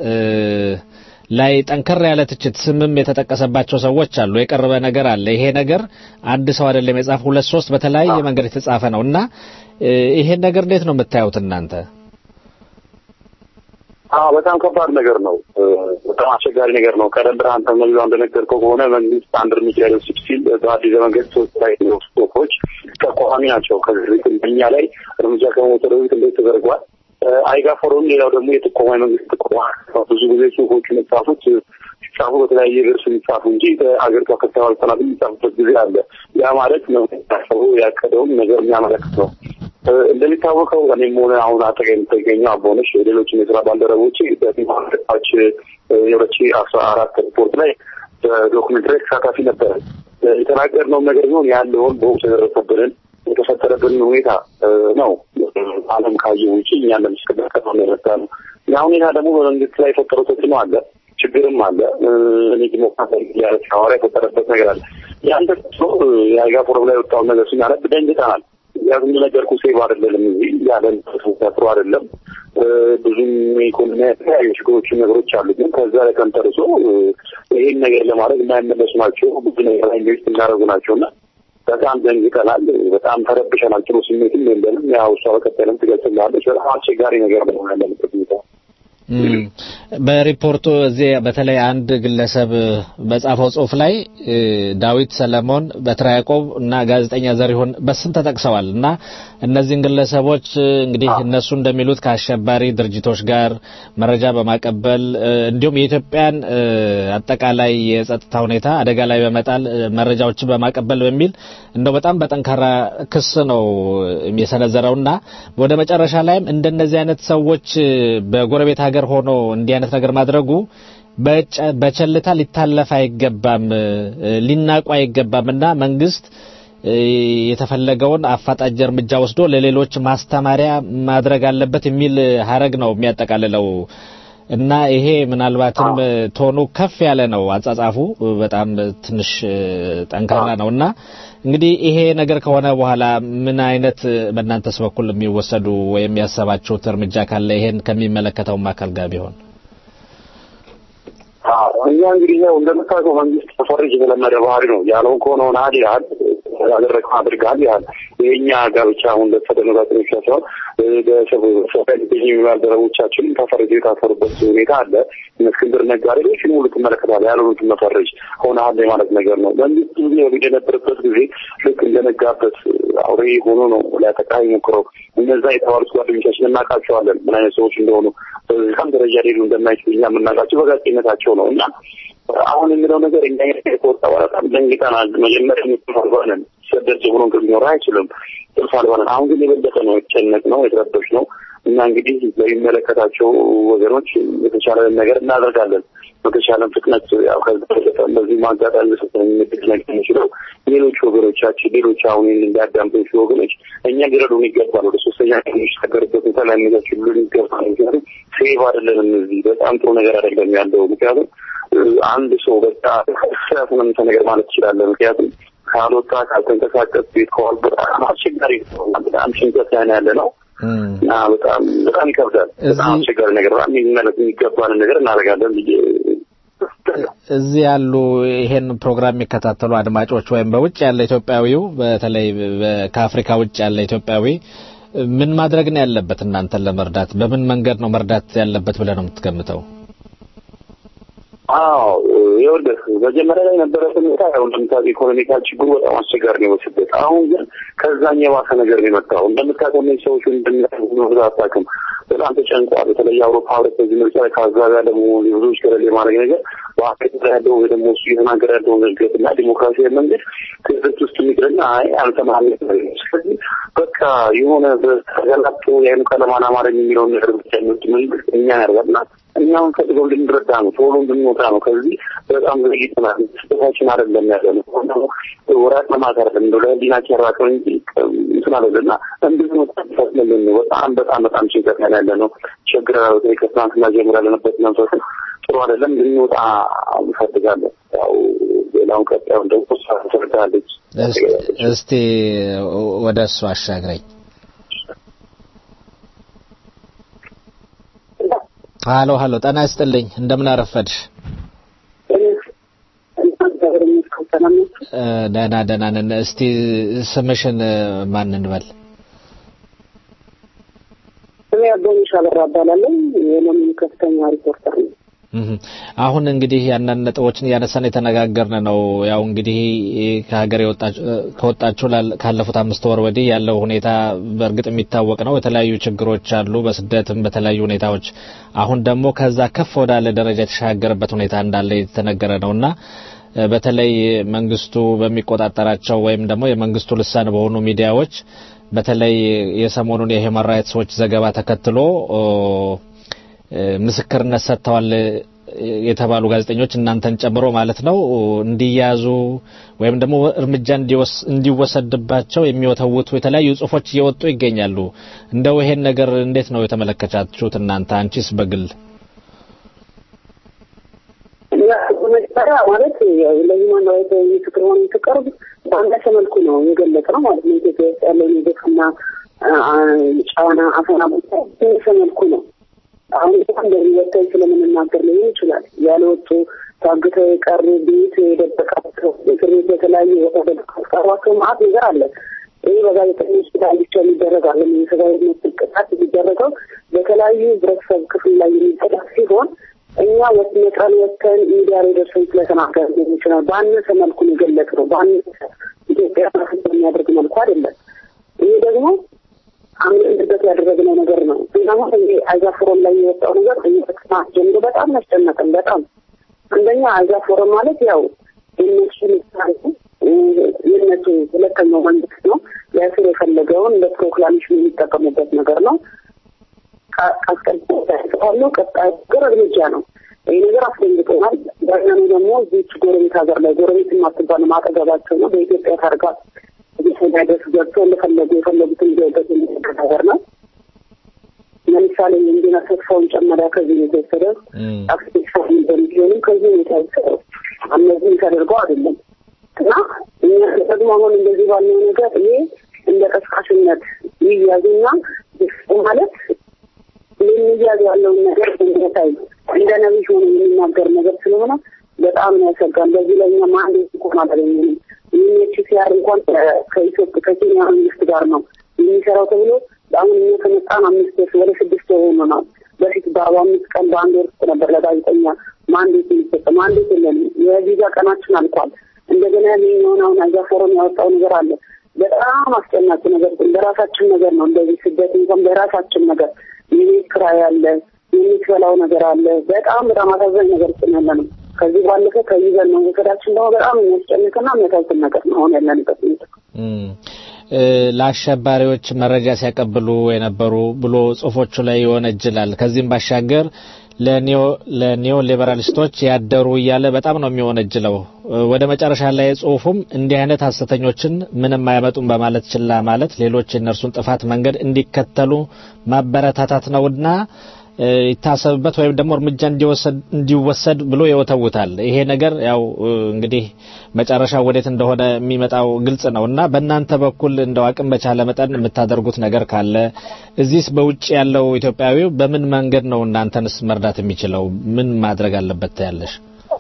ላይ ጠንከር ያለ ትችት ስምም የተጠቀሰባቸው ሰዎች አሉ። የቀረበ ነገር አለ። ይሄ ነገር አንድ ሰው አይደለም የጻፈ ሁለት ሶስት በተለያየ መንገድ የተጻፈ ነው እና ይሄን ነገር እንዴት ነው የምታዩት እናንተ? አዎ በጣም ከባድ ነገር ነው። በጣም አስቸጋሪ ነገር ነው። ቀደም ብለህ አንተ መግቢያው እንደነገርከው ከሆነ መንግስት አንድ እርምጃ ሊወስድ ሲል በአዲስ ዘመን ገጾች ላይ ጽሁፎች ተቃዋሚ ናቸው። ከዚህ በፊት እኛ ላይ እርምጃ ከመውሰዱ በፊት እንዴት ተደርጓል? አይጋ ፎረም፣ ሌላው ደግሞ የጥቆማ የመንግስት ጥቆማ ብዙ ጊዜ ጽሁፎቹ የሚጻፉት ሲጻፉ በተለያየ ገርስ የሚጻፉ እንጂ በአገር ከፍተኛ ባለስልጣናት የሚጻፉበት ጊዜ አለ። ያ ማለት መንግስት ያሰቡ ያቀደውን ነገር የሚያመለክት ነው። እንደሚታወቀው እኔም ሆነ አሁን አጠገብ የምትገኘው አቦነሽ ሌሎችም የስራ ባልደረቦች በፊማች የሁለት ሺህ አስራ አራት ሪፖርት ላይ በዶኩሜንታሪ ተሳታፊ ነበረ። የተናገርነው ነገር ቢሆን ያለውን በወቅቱ የደረሰብንን የተፈጠረብንን ሁኔታ ነው ዓለም ካየው ውጭ እኛ ለምስክር ነው የመጣ ነው። ያ ሁኔታ ደግሞ በመንግስት ላይ የፈጠረው ተጽዕኖ አለ፣ ችግርም አለ። እኔ ዲሞክራሲ ያለ ሐዋርያ የፈጠረበት ነገር አለ። ያን ተጽዕኖ የአይጋ ፎረም ላይ የወጣውን ነገር ስናነብ ደንግጠናል። ያው እንደነገርኩህ ሴቭ አይደለንም እዚህ ያለን ጥሩ አይደለም። ብዙም ኢኮኖሚ የተለያዩ ችግሮችን ነገሮች አሉ። ግን ከዛ ላይ ተንተርሶ ይሄን ነገር ለማድረግ የማይመለሱ ናቸው። ብዙ ነገር ላይ ኢንቨስት የሚያደርጉ ናቸው እና በጣም ደንግጠናል። በጣም ተረብሸናል። ጥሩ ስሜትም የለንም። ያው እሷ በቀጠለም ትገልጽልሃለች። በጣም አስቸጋሪ ነገር ነው ያለንበት ሁኔታ። በሪፖርቱ እዚህ በተለይ አንድ ግለሰብ በጻፈው ጽሁፍ ላይ ዳዊት ሰለሞን፣ በትረ ያዕቆብ እና ጋዜጠኛ ዘሪሁን በስም ተጠቅሰዋል እና እነዚህን ግለሰቦች እንግዲህ እነሱ እንደሚሉት ከአሸባሪ ድርጅቶች ጋር መረጃ በማቀበል እንዲሁም የኢትዮጵያን አጠቃላይ የጸጥታ ሁኔታ አደጋ ላይ በመጣል መረጃዎችን በማቀበል በሚል እንደው በጣም በጠንካራ ክስ ነው የሰነዘረውና ወደ መጨረሻ ላይም እንደነዚህ አይነት ሰዎች በጎረቤት ሀገር ሆኖ እንዲህ አይነት ነገር ማድረጉ በቸልታ ሊታለፍ አይገባም፣ ሊናቁ አይገባም እና መንግስት የተፈለገውን አፋጣኝ እርምጃ ወስዶ ለሌሎች ማስተማሪያ ማድረግ አለበት የሚል ሀረግ ነው የሚያጠቃልለው እና ይሄ ምናልባትም ቶኑ ከፍ ያለ ነው። አጻጻፉ በጣም ትንሽ ጠንካራ ነው እና እንግዲህ ይሄ ነገር ከሆነ በኋላ ምን አይነት በእናንተስ በኩል የሚወሰዱ ወይም ያሰባችሁት እርምጃ ካለ ይሄን ከሚመለከተውም አካል ጋር ቢሆን? እኛ እንግዲህ ያው እንደምታውቀው መንግስት ተፈረጅ የተለመደ ባህሪ ነው። ያለውን ከሆነ ሆነሃል ይልሃል፣ ያደረግከው አድርገሃል ይልሃል። የእኛ ጋብቻ አሁን ለተደነጋገሮች ሳይሆን በሶሻል ሚዲያ ባልደረቦቻችንም ተፈረጅ የታሰሩበት ሁኔታ አለ። እስክንድር ነጋ ሌሎችን ሁሉ ትመለከታለህ። ያልሆኑትን መፈረጅ ሆነሃል የማለት ነገር ነው። መንግስት ጊዜ በፊት የነበረበት ጊዜ ልክ እንደነጋበት አውሬ ሆኖ ነው ሊያጠቃ የሞክረው። እነዛ የተባሉት ጓደኞቻችን እናውቃቸዋለን ምን አይነት ሰዎች እንደሆኑ በዛም ደረጃ ሌሉ እንደማይችሉ እኛ የምናውቃቸው በጋዜጠኝነታቸው ነው እና አሁን የሚለው ነገር እኛ ከወጣ በኋላ በጣም ደንግጠናል። መጀመሪያ የሚባለን ሰደድ ብሎ ሊኖር አይችልም ጥልፍ አልባለን። አሁን ግን የበለጠ ነው የተጨነቅ ነው የተረበሽ ነው እና እንግዲህ ለሚመለከታቸው ወገኖች የተቻለን ነገር እናደርጋለን። በተቻለን ፍጥነት ያው ከዚ በዚህ ማጋጣሚ ምድል ነገር የሚችለው ሌሎች ወገኖቻችን ሌሎች አሁን እንዲያዳምጡ ወገኖች እኛ ሊረዱን ይገባል። ወደ ሶስተኛ የሚሻገርበት ሁኔታ ላይ ሊሉን ይገባል። ምክንያቱም ሴቭ አይደለንም። እዚህ በጣም ጥሩ ነገር አይደለም ያለው ምክንያቱም አንድ ሰው በቃ ስራትንም ነገር ማለት ትችላለህ። ምክንያቱም ካልወጣ ካልተንቀሳቀስ ቤት ከዋል በጣም አስቸጋሪ ነው። በጣም ጭንቀት ላይ ያለ ነው እና በጣም በጣም ይከብዳል። በጣም አስቸጋሪ ነገር ነው። የሚመለስ የሚገባንን ነገር እናደርጋለን ብዬ እዚህ ያሉ ይሄን ፕሮግራም የሚከታተሉ አድማጮች ወይም በውጭ ያለ ኢትዮጵያዊው በተለይ ከአፍሪካ ውጭ ያለ ኢትዮጵያዊ ምን ማድረግ ነው ያለበት? እናንተን ለመርዳት በምን መንገድ ነው መርዳት ያለበት ብለህ ነው የምትገምተው? አዎ ይኸውልህ መጀመሪያ ላይ የነበረበት ሁኔታ ያው እንደምታውቀው ኢኮኖሚካል ችግሩ በጣም አስቸጋሪ ነው በስደት። አሁን ግን ከዛኝ የባሰ ነገር ነው የመጣው። እንደምታውቀው እነዚህ ሰዎች እንደምናምን አታውቅም፣ በጣም ተጨንቋል። በተለይ የአውሮፓ ህብረት በዚህ ምርጫ ላይ ከአዛጋ ደግሞ ብዙዎች ገለል የማድረግ ነገር በአፍሪካ ያለው ወይ ደግሞ እሱ እየተናገረ ያለውን እድገት እና ዲሞክራሲያዊ መንገድ ክህደት ውስጥ የሚቅርና አይ አልተማለ ስለዚህ በቃ የሆነ በተገላጦ የአይኑ ቀለም አላማረኝ የሚለውን ነገር ብቻ የሚወድ መንግስት እኛ ያደርጋልና እኛውን ፈልገው እንድንረዳ ነው፣ ቶሎ እንድንወጣ ነው። ከዚህ በጣም ዘግይተናል። ስህተታችን አይደለም ያለ ነው። ወራት ለማት አይደለም እንደ ለህሊናችን ያራቀው እንጂ እንትን አይደለና እንድንወጣ ፈትነልን ነው። በጣም በጣም በጣም ጭንቀት ላይ ያለ ነው። ቸግረናል። በተለይ ከትናንትና ጀምሮ ያለንበት መንፈስም ጥሩ አይደለም። እንድንወጣ እንፈልጋለን። ያው ሌላውን ቀጣዩን ደግሞ እሷ ትረዳለች። እስቲ ወደ እሱ አሻግረኝ። ሀሎ ሀሎ፣ ጤና ይስጥልኝ። እንደምን አረፈድሽ? ደህና ደህና ነን። እስቲ ስምሽን ማን እንበል? ስሜ አቦኒሽ አበራ እባላለሁ። የለሚ ከፍተኛ ሪፖርተር ነው። አሁን እንግዲህ ያንን ነጥቦችን እያነሳን የተነጋገርን ነው። ያው እንግዲህ ከሀገር ከወጣችሁ ካለፉት አምስት ወር ወዲህ ያለው ሁኔታ በእርግጥ የሚታወቅ ነው። የተለያዩ ችግሮች አሉ፣ በስደትም በተለያዩ ሁኔታዎች። አሁን ደግሞ ከዛ ከፍ ወዳለ ደረጃ የተሻገረበት ሁኔታ እንዳለ የተነገረ ነውና በተለይ መንግስቱ በሚቆጣጠራቸው ወይም ደግሞ የመንግስቱ ልሳን በሆኑ ሚዲያዎች በተለይ የሰሞኑን የሂውማን ራይትስ ዎች ዘገባ ተከትሎ ምስክርነት ሰጥተዋል የተባሉ ጋዜጠኞች እናንተን ጨምሮ ማለት ነው እንዲያዙ ወይም ደግሞ እርምጃ እንዲወሰድባቸው የሚወተውቱ የተለያዩ ጽሁፎች እየወጡ ይገኛሉ። እንደው ይሄን ነገር እንዴት ነው የተመለከታችሁት እናንተ? አንቺስ በግል መጀመሪያ ማለት ለሂውማን ራይት ምስክር ሆነ የተቀርብ በአንዳች መልኩ ነው የገለጽ ነው ማለት ነው። ኢትዮጵያ ውስጥ ያለውን የግፍና ጫና አፈና ቦታ በእንደሰ መልኩ ነው አሁን እንደዚህ ወጥተን ስለምንናገር ሊሆን ይችላል። ያልወጡ ታግተው የቀሩ ቤት የደበቃቸው እስር ቤት የተለያዩ ቦታ ደብቃስቀሯቸው ማአት ነገር አለ። ይህ በጋዜጠኞች ላይ ብቻ የሚደረግ አለ። የሰብአዊ መብት ጥቃት የሚደረገው በተለያዩ ህብረተሰብ ክፍል ላይ የሚጠቃት ሲሆን እኛ ነጥረን ወጥተን ሚዲያ ላይ ደርሰን ስለተናገር ሊሆን ይችላል። በአነሰ መልኩ ነው የገለጽ ነው። በአነሰ ኢትዮጵያ የሚያደርግ መልኩ አይደለም። ይህ ደግሞ አምንበት ያደረግነው ነገር ነው። ደግሞ ይሄ አይዛ ፎረም ላይ የወጣው ነገር ከጥናት ጀምሮ በጣም ያስጨነቀን። በጣም አንደኛ አይዛ ፎረም ማለት ያው የነሱ ምሳሌ የነሱ ሁለተኛው መንግስት ነው ሊያስር የፈለገውን ለፕሮክላሜሽን የሚጠቀሙበት ነገር ነው። አስቀድሞ ቀጣይ ነገር እርምጃ ነው። ይህ ነገር አስደንግጦናል። ዳኛኑ ደግሞ እዚች ጎረቤት ሀገር ላይ ጎረቤት የማትባል ማጠገባቸው ነው በኢትዮጵያ ታርጋ ሊደርስ ገብቶ እንደፈለጉ የፈለጉትን ሊወበት የሚሰጥ ነገር ነው። ለምሳሌ የእንዲና ተስፋውን ጨመሪያ ከዚህ ነው የተወሰደው። አክቲቪስት በሚሊዮንም ከዚህ ነው የተወሰደው። እነዚህም ተደርገው አይደለም እና እኛ ደግሞ አሁን እንደዚህ ባለው ነገር ይሄ እንደ ቀስቃሽነት ይያዙና ማለት የሚያዝ ያለውን ነገር እንደታይ እንደ ነቢይ ሆኖ የሚናገር ነገር ስለሆነ በጣም ያሰጋል። በዚህ ላይ እኛ ማንድ እንኳን አላገኘንም። ዩኤንኤችሲአር እንኳን ከኢትዮጵያ ከኬንያ መንግስት ጋር ነው የሚሰራው ተብሎ አሁን እኛ ከመጣን አምስት ወር ወደ ስድስት ወር ሆኖናል። በፊት በአርባ አምስት ቀን በአንድ ወር ውስጥ ነበር ለጋዜጠኛ ማንዴት የሚሰጠ ማንዴት የለንም። የቪዛ ቀናችን አልቋል። እንደገና ያገኘውን አሁን አዛ ፎረም ያወጣው ነገር አለ። በጣም አስጨናቂ ነገር በራሳችን ነገር ነው። እንደዚህ ስደት እንኳን በራሳችን ነገር የቤት ኪራይ አለ፣ የምትበላው ነገር አለ። በጣም በጣም አሳዛኝ ነገር ውስጥ ያለ ነው። ከዚህ ባለፈ ከይዘን ነው መውሰዳችን ደግሞ በጣም የሚያስጨንቅና የሚያሳዝን ነገር ነው አሁን ያለንበት ሁኔታ። ለአሸባሪዎች መረጃ ሲያቀብሉ የነበሩ ብሎ ጽሁፎቹ ላይ ይወነጅላል። ከዚህም ባሻገር ለኒዮ ሊበራሊስቶች ያደሩ እያለ በጣም ነው የሚወነጅለው። ወደ መጨረሻ ላይ ጽሁፉም እንዲህ አይነት ሀሰተኞችን ምንም አያመጡም በማለት ችላ ማለት ሌሎች የእነርሱን ጥፋት መንገድ እንዲከተሉ ማበረታታት ነውና ይታሰብበት ወይም ደግሞ እርምጃ እንዲወሰድ ብሎ ይወተውታል። ይሄ ነገር ያው እንግዲህ መጨረሻ ወዴት እንደሆነ የሚመጣው ግልጽ ነው እና በእናንተ በኩል እንደው አቅም በቻለ መጠን የምታደርጉት ነገር ካለ እዚህስ በውጭ ያለው ኢትዮጵያዊው በምን መንገድ ነው እናንተንስ መርዳት የሚችለው? ምን ማድረግ አለበት ያለሽ?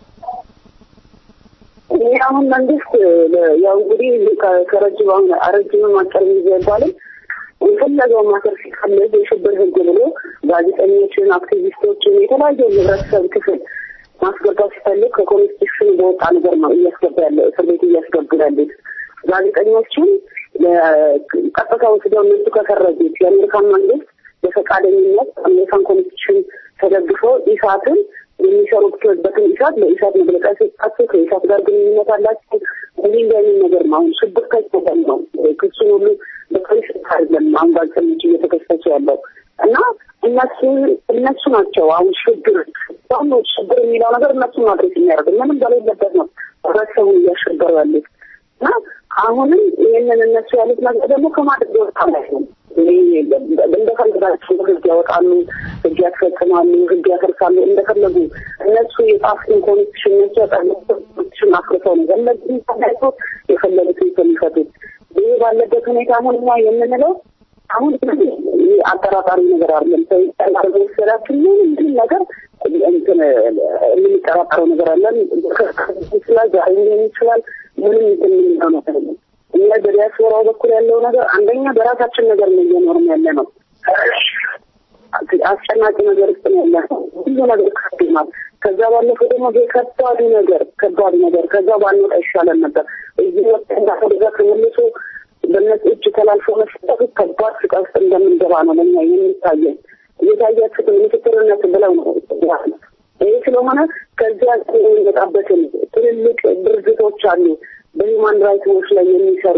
ይህ አሁን መንግስት ያው እንግዲህ ከረጅም አሁን አረጅምም አጭር ጊዜ አይባልም የፈለገው ማሰር ሲፈልግ የሽብር ህግ ብሎ ጋዜጠኞችን፣ አክቲቪስቶችን የተለያዩ ህብረተሰብ ክፍል ማስገባት ሲፈልግ ከኮንስቲቱሽን በወጣ ነገር ነው እያስገባ ያለ እስር ቤት እያስገቡ ያሉት ጋዜጠኞችን ቀጥታ ወስደው እነሱ ከፈረጁት የአሜሪካን መንግስት በፈቃደኝነት አሜሪካን ኮንስቲቱሽን ተደግፈው ኢሳትን የሚሰሩበትን ኢሳት ለኢሳት መግለጫ ሲሰጣቸው ከኢሳት ጋር ግንኙነት አላቸው። እንዲህ እንዲህ አይነት ነገር ነው። አሁን ሽብር ከይተበል ነው ክሱን ሁሉ በፖሊስ አይደለም አሁን ጋዜጠኞች እየተከሰሱ ያለው እና እነሱ እነሱ ናቸው አሁን ሽብር ሁሉ ሽብር የሚለው ነገር እነሱ ማድረስ የሚያደርግ ምንም በሌለበት ነው ህብረተሰቡን እያሸበሩ ያሉት እና አሁንም ይህንን እነሱ ያሉት ነገር ደግሞ ከማድረግ ወጣ ላይ ነው። እንደፈልጋቸው ህግ ያወጣሉ፣ ህግ ያስፈጽማሉ፣ ህግ ያፈርሳሉ። እንደፈለጉ እነሱ የጻፉትን ኮንስቲቱሽን እነሱ ያጣሉ ኮንስቲቱሽን አፍርሰው ነው ፈለጉ ተናይቶ የፈለጉትን የሚፈቱት። ይህ ባለበት ሁኔታ አሁን እኛ የምንለው አሁን አጠራጣሪ ነገር አይደለም። ሰው ይጠራር መሰላችን ምንም ነገር እንትን የምንጠራጠረው ነገር አለን ይችላል ዛሬ ሊሆን ይችላል ምንም እንትን የምንለው ነገር የለም። እኛ በዲያስፖራው በኩል ያለው ነገር አንደኛ በራሳችን ነገር ነው እየኖርን ያለ ነው። አስጨናቂ ነገር ውስጥ ነው ያለ ነው። ሁሉ ነገር ከብዶናል። ከዛ ባለፈ ደግሞ ከባዱ ነገር ከባዱ ነገር ከዛ ባንወጣ ይሻለን ነበር። እዚህ ወጥተን ከዛ ተመልሶ በእነሱ እጅ ተላልፎ መስጠቱ ከባድ ስቃይ ውስጥ እንደምንገባ ነው ለኛ የሚታየን። እየታያችሁት ምስክርነት ብለው ነው ይህ ስለሆነ ከዚያ የሚመጣበትን ትልልቅ ድርጅቶች አሉ በሂውማን ራይትስ ላይ የሚሰሩ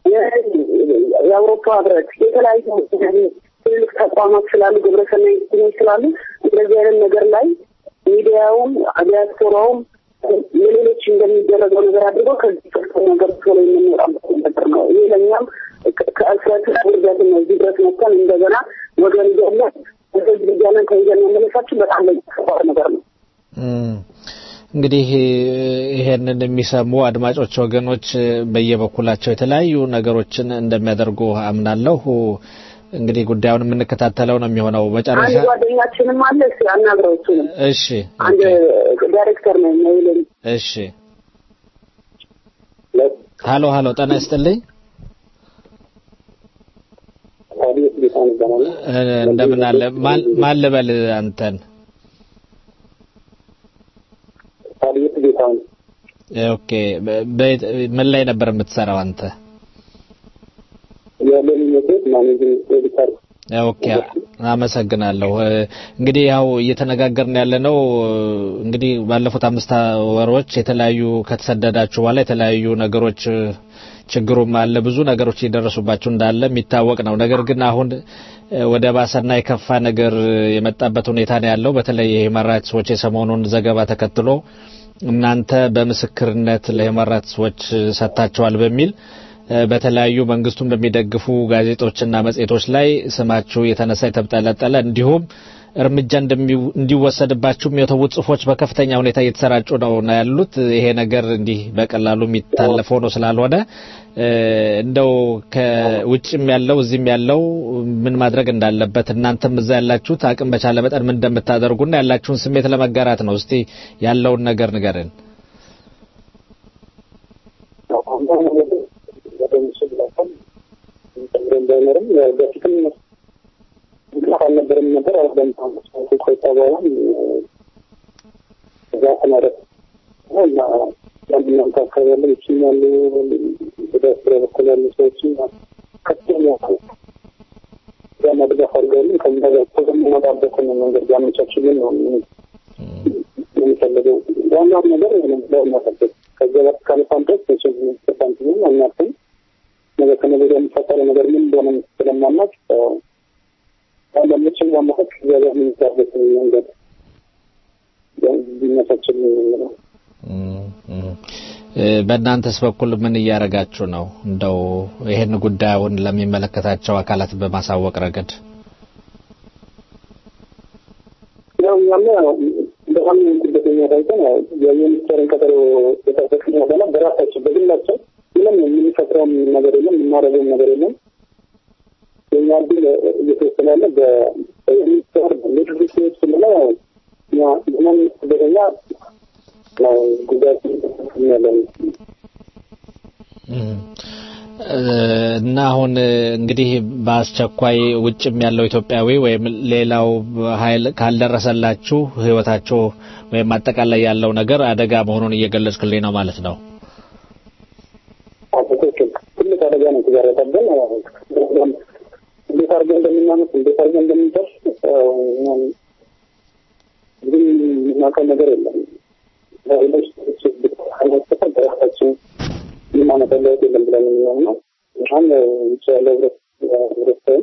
የአውሮፓ ህብረት የተለያዩ ትልልቅ ተቋማት ስላሉ ግብረሰናይ ድርጅቶች ስላሉ እንደዚህ አይነት ነገር ላይ ሚዲያውም ዲያስፖራውም የሌሎች እንደሚደረገው ነገር አድርገው ከዚህ ቅርጽ ነገር ቶሎ የምንወጣበት ነገር ነው። ይህ ለእኛም ከእስረት ውርደት ነው። እዚህ ድረስ መጥተን እንደገና ወገን እያለ ህዝብ እያለን ከይዘን መመለሳችን በጣም ለሚከባድ ነገር ነው። እንግዲህ ይሄንን የሚሰሙ አድማጮች ወገኖች በየበኩላቸው የተለያዩ ነገሮችን እንደሚያደርጉ አምናለሁ። እንግዲህ ጉዳዩን የምንከታተለው ነው የሚሆነው። መጨረሻ አንድ ጓደኛችንም አለ እስኪ አናግረው እሱንም እሺ አንድ ዳይሬክተር ነው የሚለኝ እሺ ሀሎ ሀሎ ጤና ይስጥልኝ እንደምን አለ ማን ልበል አንተን ታዲያ ጌታውን ኦኬ ምን ላይ ነበር የምትሰራው አንተ የደህንነት ማኔጅንግ ኤዲተር ኦኬ አመሰግናለሁ። እንግዲህ ያው እየተነጋገርን ያለ ነው እንግዲህ ባለፉት አምስት ወሮች የተለያዩ ከተሰደዳችሁ በኋላ የተለያዩ ነገሮች ችግሩም አለ ብዙ ነገሮች እየደረሱባችሁ እንዳለ የሚታወቅ ነው። ነገር ግን አሁን ወደ ባሰና የከፋ ነገር የመጣበት ሁኔታ ነው ያለው። በተለይ የሂውማን ራይትስ ዎች የሰሞኑን ዘገባ ተከትሎ እናንተ በምስክርነት ለሂውማን ራይትስ ዎች ሰጥታችኋል በሚል በተለያዩ መንግስቱን በሚደግፉ ጋዜጦችና መጽሔቶች ላይ ስማችሁ የተነሳ የተብጠለጠለ እንዲሁም እርምጃ እንዲወሰድባችሁ የተዉት ጽሁፎች በከፍተኛ ሁኔታ እየተሰራጩ ነው ነው ያሉት። ይሄ ነገር እንዲህ በቀላሉ የሚታለፍ ሆኖ ስላልሆነ እንደው ከውጭም ያለው እዚህም ያለው ምን ማድረግ እንዳለበት እናንተም እዛ ያላችሁት አቅም በቻለ መጠን ምን እንደምታደርጉና ያላችሁን ስሜት ለመጋራት ነው። እስቲ ያለውን ነገር ንገርን። በፊትም ምክንያት አልነበረም ነበር አሁን ቆይታ በኋላ እዛ ተማረት እና ያንድናም አካባቢ ያለ ይችም ያሉ በዳስራ በኩል ያሉ ሰዎችም ከፍተኛ ዛና ድጋፍ አድርገውልን ከዛ ጋር ተዘመናባበትን መንገድ ያመቻችልን ነው የሚፈልገው። ዋናው ነገር ለማጠበቅ ከዚያ በፊት ካለፋን ድረስ መቼም ተሳንቲም አናርፍም። ነገ ከነገ ወዲያ የሚፈጠረው ነገር ምን እንደሆነ ስለማናውቅ አንዳንዶችም ለማወቅ እግዚአብሔር የሚዛበት መንገድ ቢመቻችል ነው። በእናንተስ በኩል ምን እያደረጋችሁ ነው? እንደው ይህን ጉዳዩን ለሚመለከታቸው አካላት በማሳወቅ ረገድ ያው እኛም በጣም ጉዳተኛ ታይተን የሚኒስቴርን ቀጠሮ የጠበቅን በኋላ በራሳቸው በግላቸው ምንም የምንፈጥረውም ነገር የለም የምናደርገውም ነገር የለም። የኛ እድል እየተወሰነ ያለ በሚኒስቴር ሜድሪክዎች ስንለው እኛ ምንም ስደተኛ ነው ጉዳት ያለን እና አሁን እንግዲህ በአስቸኳይ ውጭም ያለው ኢትዮጵያዊ ወይም ሌላው ኃይል ካልደረሰላችሁ ሕይወታችሁ ወይም አጠቃላይ ያለው ነገር አደጋ መሆኑን እየገለጽክልኝ ነው ማለት ነው። ትክክል። ትልቅ አደጋ ነው የተጋረጠብን። እንዴት አድርገን እንደምናመት እንዴት አድርገን እንደምንደርስ ግን የምናውቀው ነገር የለም። ሌሎች አይነጥፈን በራሳችን የማመጣው ለውጥ የለም ብለን የሚሆን ነው። አሁን ውጭ ያለው ህብረተሰብ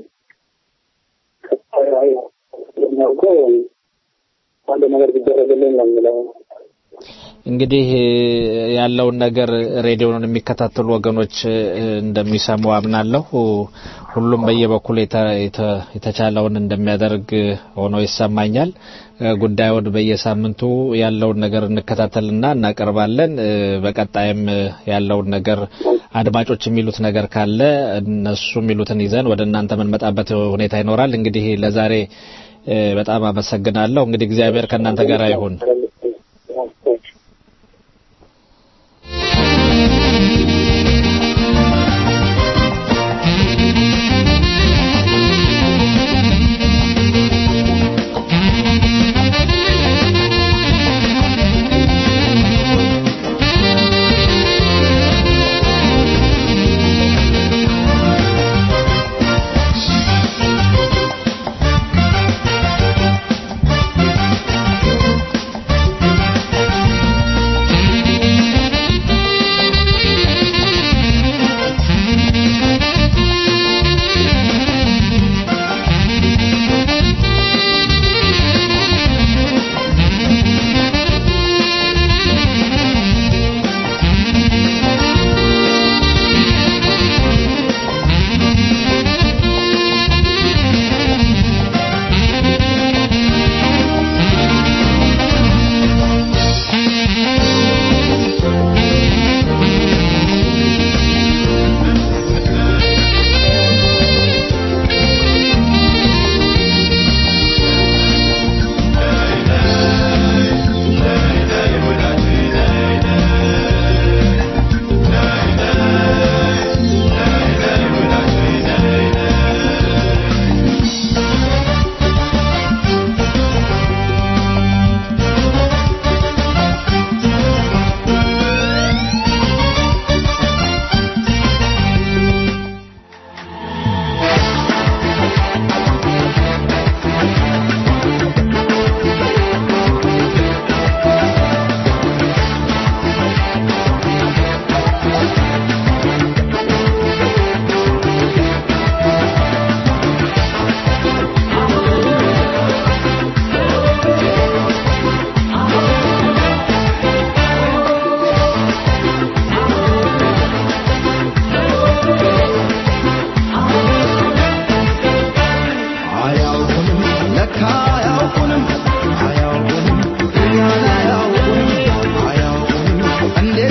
የሚያውቀው አንድ ነገር ቢደረግልን ነው የሚለው እንግዲህ ያለውን ነገር ሬዲዮን የሚከታተሉ ወገኖች እንደሚሰሙ አምናለሁ። ሁሉም በየበኩል የተቻለውን እንደሚያደርግ ሆኖ ይሰማኛል። ጉዳዩን በየሳምንቱ ያለውን ነገር እንከታተልና እናቀርባለን። በቀጣይም ያለውን ነገር አድማጮች የሚሉት ነገር ካለ እነሱ የሚሉትን ይዘን ወደ እናንተ የምንመጣበት ሁኔታ ይኖራል። እንግዲህ ለዛሬ በጣም አመሰግናለሁ። እንግዲህ እግዚአብሔር ከእናንተ ጋር ይሁን። Thank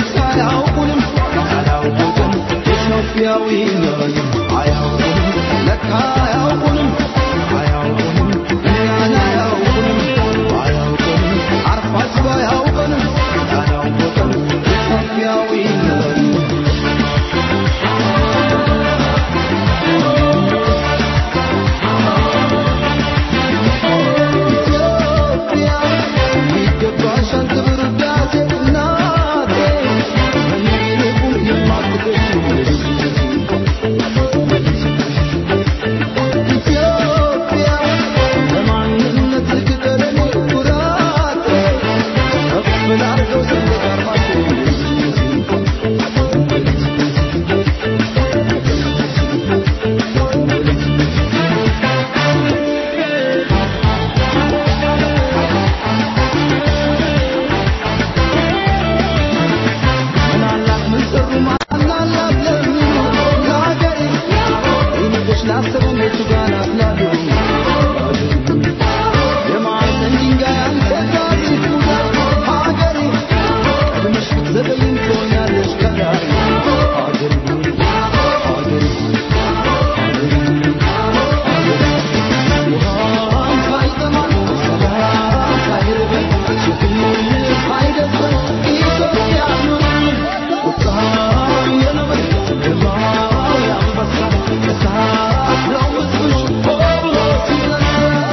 ለካ አያውቁንም አያውቁንም ኢትዮጵያዊ ነን አያውቁንም ለካ አያውቁንም አያውቁንም እኛን አያውቁንም አያውቁንም አርፋችሁ አያውቁንም አያውቁንም ኢትዮጵያዊ ነን ኢትዮጵያ ይገባሻል ክብር ውዳሴ እናቴ እንዲልቁም የማትገሽ ኢትዮጵያ ለማንነት ቅጠለኔ ኩራቴ ከፍ ላድርገው ሰንደቅ ዓርማችን ምናላት ምን ሰሩ ማናላት ለሚሉ ለሀገሬ ይንቆች ላሰቡ ቤቱ ጋር ናፍላሉ የማዕዘን ድንጋይ አንተ ታሪክ ሙዳት ሀገሬ ቀድመሽ ብትዘገይም ትሆኛለሽ ከላይ ሀገሬ ሀገሬ ውሃም ሳይጠማን ሰላም ሳይርበን ችግር ሳይደርሰን ኢትዮጵያ ኑርን ቁጣም የነብር ግርማው የአንበሳ እሳት ነው ሕዝብሽ ሆ ብሎ ሲነሳ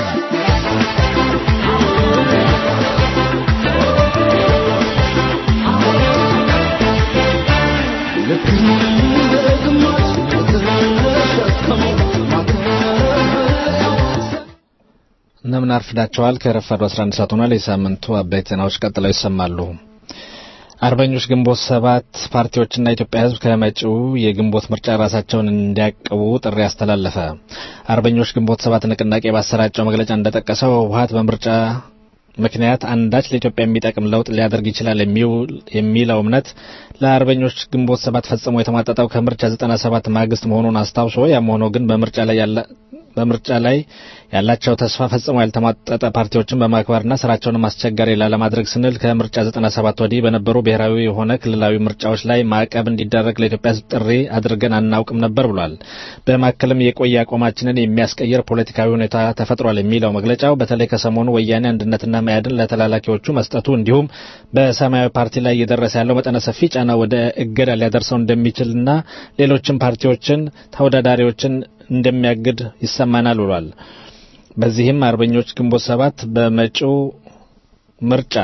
ልክ እንደ ግማሽ የተሸከመው ማተሚያው እንደምን አርፍዳቸዋል። ከረፋዱ 11 ሰዓት ሆኗል። የሳምንቱ አበይት ዜናዎች ቀጥለው ይሰማሉ። አርበኞች ግንቦት ሰባት ፓርቲዎችና የኢትዮጵያ ሕዝብ ከመጪው የግንቦት ምርጫ ራሳቸውን እንዲያቅቡ ጥሪ አስተላለፈ። አርበኞች ግንቦት ሰባት ንቅናቄ ባሰራጨው መግለጫ እንደጠቀሰው ህወሀት በምርጫ ምክንያት አንዳች ለኢትዮጵያ የሚጠቅም ለውጥ ሊያደርግ ይችላል የሚለው እምነት ለአርበኞች ግንቦት ሰባት ፈጽሞ የተሟጠጠው ከምርጫ 97 ማግስት መሆኑን አስታውሶ ያም ሆኖ ግን በምርጫ ላይ ያለ በምርጫ ላይ ያላቸው ተስፋ ፈጽሞ ያልተሟጠጠ ፓርቲዎችን በማክበርና ስራቸውንም አስቸጋሪ ላለማድረግ ስንል ከምርጫ 97 ወዲህ በነበሩ ብሔራዊ የሆነ ክልላዊ ምርጫዎች ላይ ማዕቀብ እንዲደረግ ለኢትዮጵያ ሕዝብ ጥሪ አድርገን አናውቅም ነበር ብሏል። በማከልም የቆየ አቋማችንን የሚያስቀይር ፖለቲካዊ ሁኔታ ተፈጥሯል የሚለው መግለጫው በተለይ ከሰሞኑ ወያኔ አንድነትና መያድን ለተላላኪዎቹ መስጠቱ እንዲሁም በሰማያዊ ፓርቲ ላይ እየደረሰ ያለው መጠነ ሰፊ ጫና ወደ እገዳ ሊያደርሰው እንደሚችልና ሌሎችም ፓርቲዎችን ተወዳዳሪዎችን እንደሚያግድ ይሰማናል ብሏል። በዚህም አርበኞች ግንቦት ሰባት በመጪው ምርጫ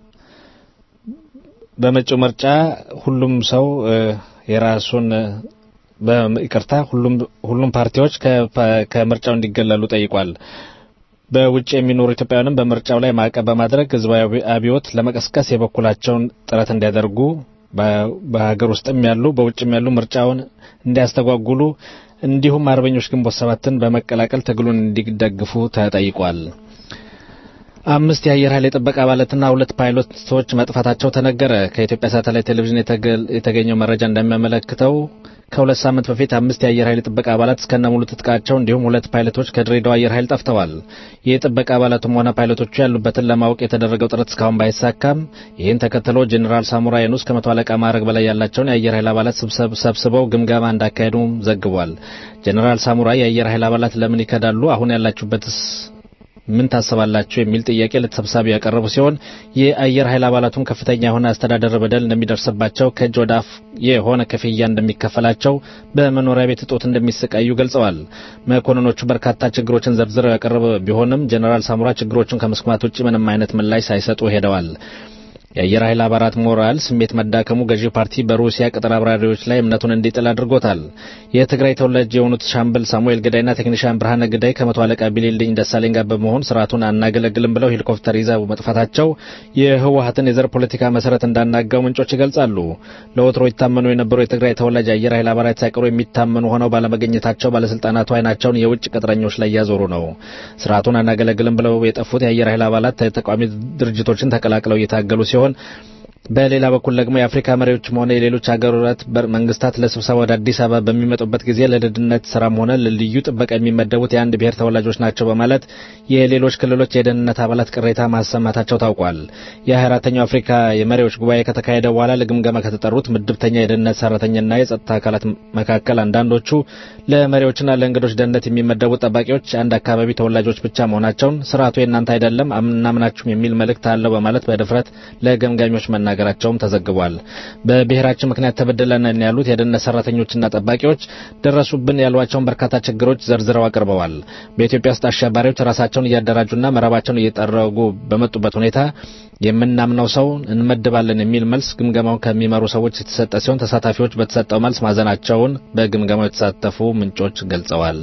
በመጪው ምርጫ ሁሉም ሰው የራሱን በይቅርታ ሁሉም ሁሉም ፓርቲዎች ከምርጫው እንዲገለሉ ጠይቋል። በውጭ የሚኖሩ ኢትዮጵያውያንም በምርጫው ላይ ማዕቀብ በማድረግ ህዝባዊ አብዮት ለመቀስቀስ የበኩላቸውን ጥረት እንዲያደርጉ በሀገር ውስጥም ያሉ በውጭም ያሉ ምርጫውን እንዲያስተጓጉሉ እንዲሁም አርበኞች ግንቦት ሰባትን በመቀላቀል ትግሉን እንዲደግፉ ተጠይቋል። አምስት የአየር ኃይል የጥበቃ አባላትና ሁለት ፓይሎቶች መጥፋታቸው ተነገረ። ከኢትዮጵያ ሳተላይት ቴሌቪዥን የተገኘው መረጃ እንደሚያመለክተው ከሁለት ሳምንት በፊት አምስት የአየር ኃይል ጥበቃ አባላት እስከነ ሙሉ ትጥቃቸው እንዲሁም ሁለት ፓይለቶች ከድሬዳዋ አየር ኃይል ጠፍተዋል። የጥበቃ አባላቱም ሆነ ፓይለቶቹ ያሉበትን ለማወቅ የተደረገው ጥረት እስካሁን ባይሳካም ይህን ተከትሎ ጄኔራል ሳሙራ የኑስ ከመቶ አለቃ ማዕረግ በላይ ያላቸውን የአየር ኃይል አባላት ሰብስበው ግምገማ እንዳካሄዱም ዘግቧል። ጄኔራል ሳሙራ የአየር ኃይል አባላት ለምን ይከዳሉ? አሁን ያላችሁበትስ ምን ታስባላችሁ? የሚል ጥያቄ ለተሰብሳቢ ያቀረቡ ሲሆን የአየር ኃይል አባላቱም ከፍተኛ የሆነ አስተዳደር በደል እንደሚደርስባቸው ከእጅ ወደ አፍ የሆነ ክፍያ እንደሚከፈላቸው በመኖሪያ ቤት እጦት እንደሚሰቃዩ ገልጸዋል። መኮንኖቹ በርካታ ችግሮችን ዘርዝረው ያቀረበ ቢሆንም ጀኔራል ሳሙራ ችግሮቹን ከመስማት ውጭ ምንም አይነት ምላሽ ሳይሰጡ ሄደዋል። የአየር ኃይል አባላት ሞራል ስሜት መዳከሙ ገዢው ፓርቲ በሩሲያ ቅጥር አብራሪዎች ላይ እምነቱን እንዲጥል አድርጎታል። የትግራይ ተወላጅ የሆኑት ሻምበል ሳሙኤል ግዳይና ቴክኒሻን ብርሃነ ግዳይ ከመቶ አለቃ ቢሊልኝ ደሳለኝ ጋር በመሆን ስርዓቱን አናገለግልም ብለው ሄሊኮፕተር ይዘው መጥፋታቸው የህወሀትን የዘር ፖለቲካ መሰረት እንዳናጋው ምንጮች ይገልጻሉ። ለወትሮ ይታመኑ የነበሩ የትግራይ ተወላጅ የአየር ኃይል አባላት ሳይቀሩ የሚታመኑ ሆነው ባለመገኘታቸው ባለስልጣናቱ አይናቸውን የውጭ ቅጥረኞች ላይ እያዞሩ ነው። ስርዓቱን አናገለግልም ብለው የጠፉት የአየር ኃይል አባላት ተቃዋሚ ድርጅቶችን ተቀላቅለው እየታገሉ ሲሆን በሌላ በኩል ደግሞ የአፍሪካ መሪዎችም ሆነ የሌሎች ሀገራት መንግስታት ለስብሰባ ወደ አዲስ አበባ በሚመጡበት ጊዜ ለደህንነት ስራም ሆነ ለልዩ ጥበቃ የሚመደቡት የአንድ ብሔር ተወላጆች ናቸው በማለት የሌሎች ክልሎች የደህንነት አባላት ቅሬታ ማሰማታቸው ታውቋል። የ24ተኛው አፍሪካ የመሪዎች ጉባኤ ከተካሄደ በኋላ ለግምገማ ከተጠሩት ምድብተኛ የደህንነት ሰራተኛና የጸጥታ አካላት መካከል አንዳንዶቹ ለመሪዎችና ለእንግዶች ደህንነት የሚመደቡት ጠባቂዎች አንድ አካባቢ ተወላጆች ብቻ መሆናቸውን ስርዓቱ የእናንተ አይደለም አናምናችሁም የሚል መልእክት አለው በማለት በድፍረት ለገምጋሚዎች መናገር መናገራቸውም ተዘግቧል። በብሔራችን ምክንያት ተበድለናል ያሉት የደህንነት ሰራተኞችና ጠባቂዎች ደረሱብን ያሏቸውን በርካታ ችግሮች ዘርዝረው አቅርበዋል። በኢትዮጵያ ውስጥ አሸባሪዎች ራሳቸውን እያደራጁና መረባቸውን እየጠረጉ በመጡበት ሁኔታ የምናምነው ሰው እንመድባለን የሚል መልስ ግምገማውን ከሚመሩ ሰዎች የተሰጠ ሲሆን ተሳታፊዎች በተሰጠው መልስ ማዘናቸውን በግምገማው የተሳተፉ ምንጮች ገልጸዋል።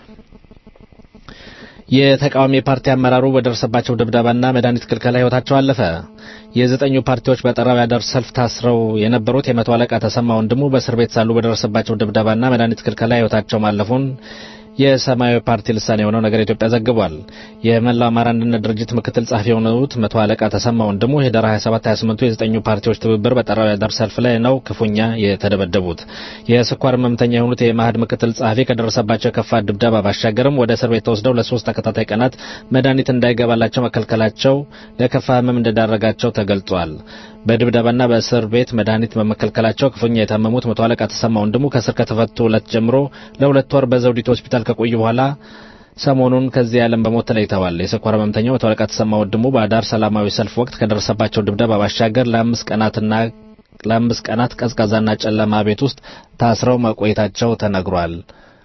የተቃዋሚ ፓርቲ አመራሩ በደረሰባቸው ድብደባና መድኃኒት ክልከላ ሕይወታቸው አለፈ። የዘጠኙ ፓርቲዎች በጠራው ያዳር ሰልፍ ታስረው የነበሩት የመቶ አለቃ ተሰማ ወንድሙ በእስር ቤት ሳሉ በደረሰባቸው ድብደባና መድኃኒት ክልከላ ሕይወታቸው ማለፉን የሰማያዊ ፓርቲ ልሳኔ የሆነው ነገር ኢትዮጵያ ዘግቧል። የመላው አማራ አንድነት ድርጅት ምክትል ጸሐፊ የሆኑት መቶ አለቃ ተሰማ ወንድሙ ህዳር 27 28 የዘጠኙ ፓርቲዎች ትብብር በጠራው ያዳር ሰልፍ ላይ ነው ክፉኛ የተደበደቡት። የስኳር ህመምተኛ የሆኑት የማህድ ምክትል ጸሐፊ ከደረሰባቸው የከፋ ድብደባ ባሻገርም ወደ እስር ቤት ተወስደው ለሶስት ተከታታይ ቀናት መድኃኒት እንዳይገባላቸው መከልከላቸው ለከፋ ህመም እንደዳረጋቸው ተገልጿል። በድብደባና በእስር ቤት መድኃኒት በመከልከላቸው ክፉኛ የታመሙት መቶ አለቃ ተሰማ ወንድሙ ከእስር ከተፈቱ ዕለት ጀምሮ ለሁለት ወር በዘውዲቱ ሆስፒታል ከቆዩ በኋላ ሰሞኑን ከዚህ ዓለም በሞት ተለይተዋል። የስኳር ህመምተኛው መቶ አለቃ ተሰማ ወንድሙ በአዳር ሰላማዊ ሰልፍ ወቅት ከደረሰባቸው ድብደባ ባሻገር ለአምስት ቀናትና ለአምስት ቀናት ቀዝቃዛና ጨለማ ቤት ውስጥ ታስረው መቆየታቸው ተነግሯል።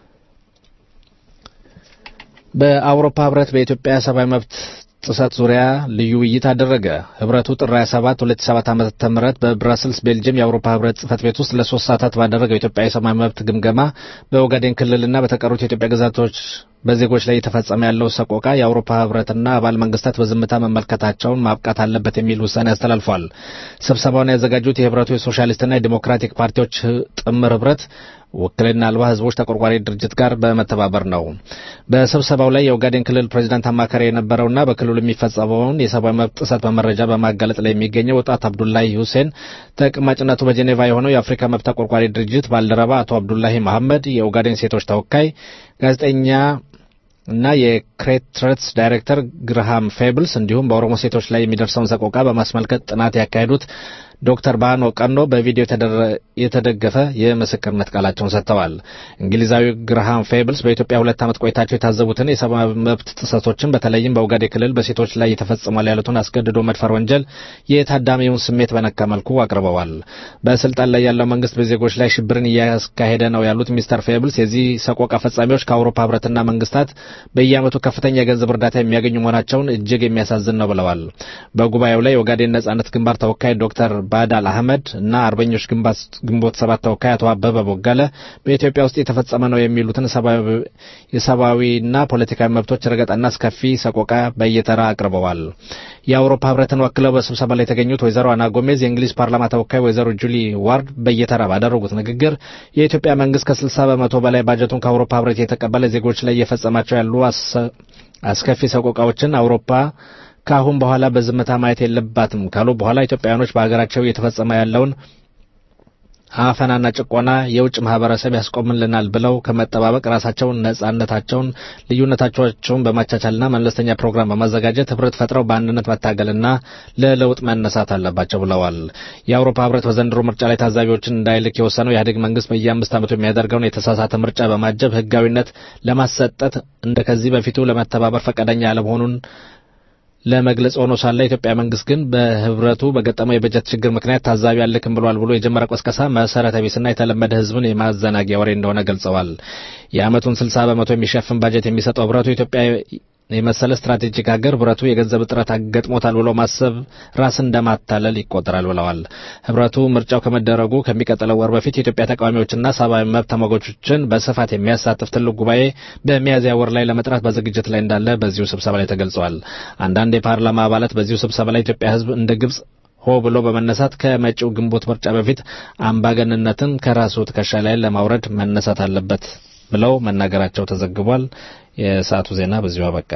በአውሮፓ ህብረት በኢትዮጵያ ሰብአዊ መብት ጥሰት ዙሪያ ልዩ ውይይት አደረገ። ህብረቱ ጥር 27 2007 ዓ.ም በብራስልስ ቤልጅየም የአውሮፓ ህብረት ጽህፈት ቤት ውስጥ ለሶስት ሰዓታት ባደረገው የኢትዮጵያ የሰብአዊ መብት ግምገማ በኦጋዴን ክልልና በተቀሩት የኢትዮጵያ ግዛቶች በዜጎች ላይ የተፈጸመ ያለው ሰቆቃ የአውሮፓ ህብረትና አባል መንግስታት በዝምታ መመልከታቸውን ማብቃት አለበት የሚል ውሳኔ አስተላልፏል። ስብሰባውን ያዘጋጁት የህብረቱ የሶሻሊስትና የዲሞክራቲክ ፓርቲዎች ጥምር ህብረት ውክልና አልባ ህዝቦች ተቆርቋሪ ድርጅት ጋር በመተባበር ነው። በስብሰባው ላይ የኦጋዴን ክልል ፕሬዚዳንት አማካሪ የነበረውና በክልሉ የሚፈጸመውን የሰብአዊ መብት ጥሰት በመረጃ በማጋለጥ ላይ የሚገኘው ወጣት አብዱላሂ ሁሴን ተቀማጭነቱ በጄኔቫ የሆነው የአፍሪካ መብት ተቆርቋሪ ድርጅት ባልደረባ አቶ አብዱላሂ መሐመድ፣ የኦጋዴን ሴቶች ተወካይ ጋዜጠኛ እና የክሬትረትስ ዳይሬክተር ግርሃም ፌብልስ እንዲሁም በኦሮሞ ሴቶች ላይ የሚደርሰውን ሰቆቃ በማስመልከት ጥናት ያካሄዱት ዶክተር ባኖ ቀኖ በቪዲዮ የተደገፈ የምስክርነት ቃላቸውን ሰጥተዋል። እንግሊዛዊ ግርሃም ፌብልስ በኢትዮጵያ ሁለት ዓመት ቆይታቸው የታዘቡትን የሰብአዊ መብት ጥሰቶችን በተለይም በኦጋዴ ክልል በሴቶች ላይ የተፈጽሟል ያሉትን አስገድዶ መድፈር ወንጀል የታዳሚውን ስሜት በነካ መልኩ አቅርበዋል። በስልጣን ላይ ያለው መንግስት በዜጎች ላይ ሽብርን እያካሄደ ነው ያሉት ሚስተር ፌብልስ የዚህ ሰቆቃ ፈጻሚዎች ከአውሮፓ ህብረትና መንግስታት በየዓመቱ ከፍተኛ የገንዘብ እርዳታ የሚያገኙ መሆናቸውን እጅግ የሚያሳዝን ነው ብለዋል። በጉባኤው ላይ የኦጋዴን ነጻነት ግንባር ተወካይ ዶክተር ባዳል አህመድ እና አርበኞች ግንቦት ሰባት ተወካይ አቶ አበበ ቦጋለ በኢትዮጵያ ውስጥ የተፈጸመ ነው የሚሉትን የሰብአዊና ፖለቲካዊ መብቶች ረገጣና አስከፊ ሰቆቃ በየተራ አቅርበዋል። የአውሮፓ ህብረትን ወክለው በስብሰባ ላይ የተገኙት ወይዘሮ አና ጎሜዝ፣ የእንግሊዝ ፓርላማ ተወካይ ወይዘሮ ጁሊ ዋርድ በየተራ ባደረጉት ንግግር የኢትዮጵያ መንግስት ከስልሳ በመቶ በላይ ባጀቱን ከአውሮፓ ህብረት የተቀበለ ዜጎች ላይ እየፈጸማቸው ያሉ አስከፊ ሰቆቃዎችን አውሮፓ ከአሁን በኋላ በዝምታ ማየት የለባትም ካሉ በኋላ ኢትዮጵያውያኖች በሀገራቸው እየተፈጸመ ያለውን አፈናና ጭቆና የውጭ ማህበረሰብ ያስቆምልናል ብለው ከመጠባበቅ ራሳቸውን ነጻነታቸውን፣ ልዩነታቸውን በማቻቻልና መለስተኛ ፕሮግራም በማዘጋጀት ህብረት ፈጥረው በአንድነት መታገልና ለለውጥ መነሳት አለባቸው ብለዋል። የአውሮፓ ህብረት በዘንድሮ ምርጫ ላይ ታዛቢዎችን እንዳይልክ የወሰነው የኢህአዴግ መንግስት በየአምስት ዓመቱ የሚያደርገውን የተሳሳተ ምርጫ በማጀብ ህጋዊነት ለማሰጠት እንደ ከዚህ በፊቱ ለመተባበር ፈቃደኛ ያለመሆኑን ለመግለጽ ሆኖ ሳለ የኢትዮጵያ መንግስት ግን በህብረቱ በገጠመው የበጀት ችግር ምክንያት ታዛቢ አልክም ብሏል ብሎ የጀመረ ቆስቀሳ መሰረተ ቢስና የተለመደ ህዝብን የማዘናጊያ ወሬ እንደሆነ ገልጸዋል። የአመቱን 60 በመቶ የሚሸፍን ባጀት የሚሰጠው ህብረቱ ኢትዮጵያ የመሰለ ስትራቴጂክ ሀገር ህብረቱ የገንዘብ እጥረት አገጥሞታል ብሎ ማሰብ ራስን እንደማታለል ይቆጠራል ብለዋል። ህብረቱ ምርጫው ከመደረጉ ከሚቀጥለው ወር በፊት የኢትዮጵያ ተቃዋሚዎችና ሰብአዊ መብት ተሟጋቾችን በስፋት የሚያሳትፍ ትልቅ ጉባኤ በሚያዝያ ወር ላይ ለመጥራት በዝግጅት ላይ እንዳለ በዚሁ ስብሰባ ላይ ተገልጿል። አንዳንድ የፓርላማ አባላት በዚሁ ስብሰባ ላይ ኢትዮጵያ ህዝብ እንደ ግብጽ ሆ ብሎ በመነሳት ከመጪው ግንቦት ምርጫ በፊት አምባገንነትን ከራሱ ትከሻ ላይ ለማውረድ መነሳት አለበት ብለው መናገራቸው ተዘግቧል። የሰዓቱ ዜና በዚሁ አበቃ።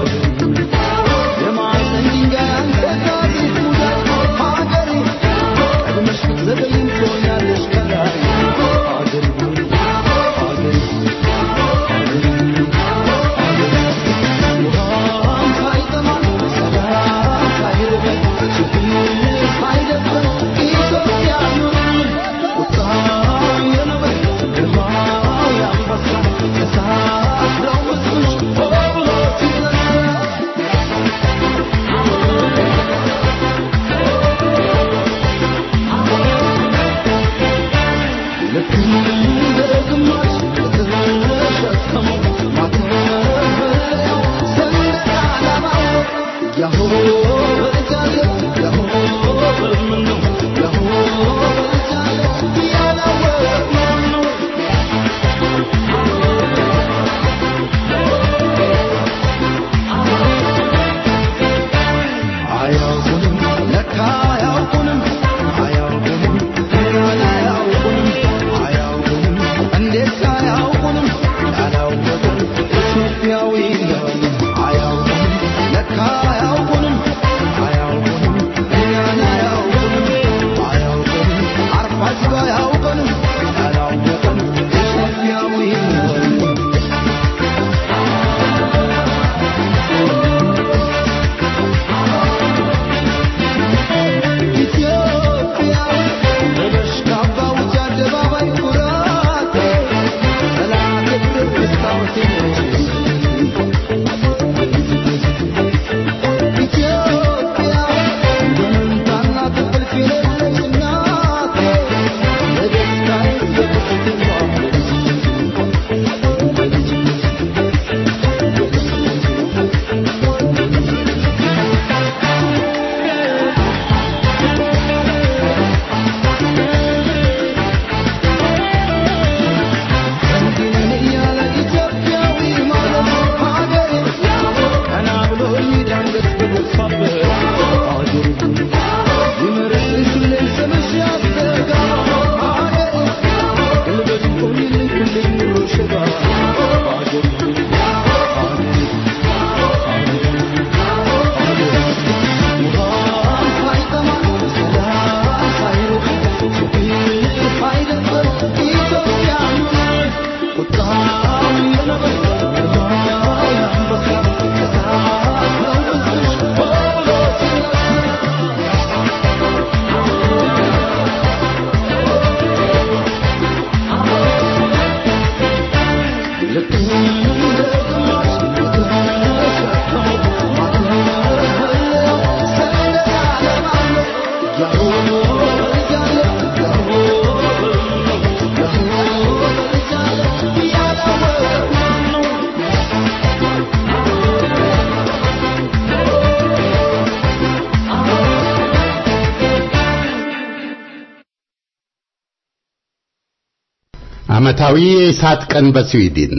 ዓመታዊ የእሳት ቀን በስዊድን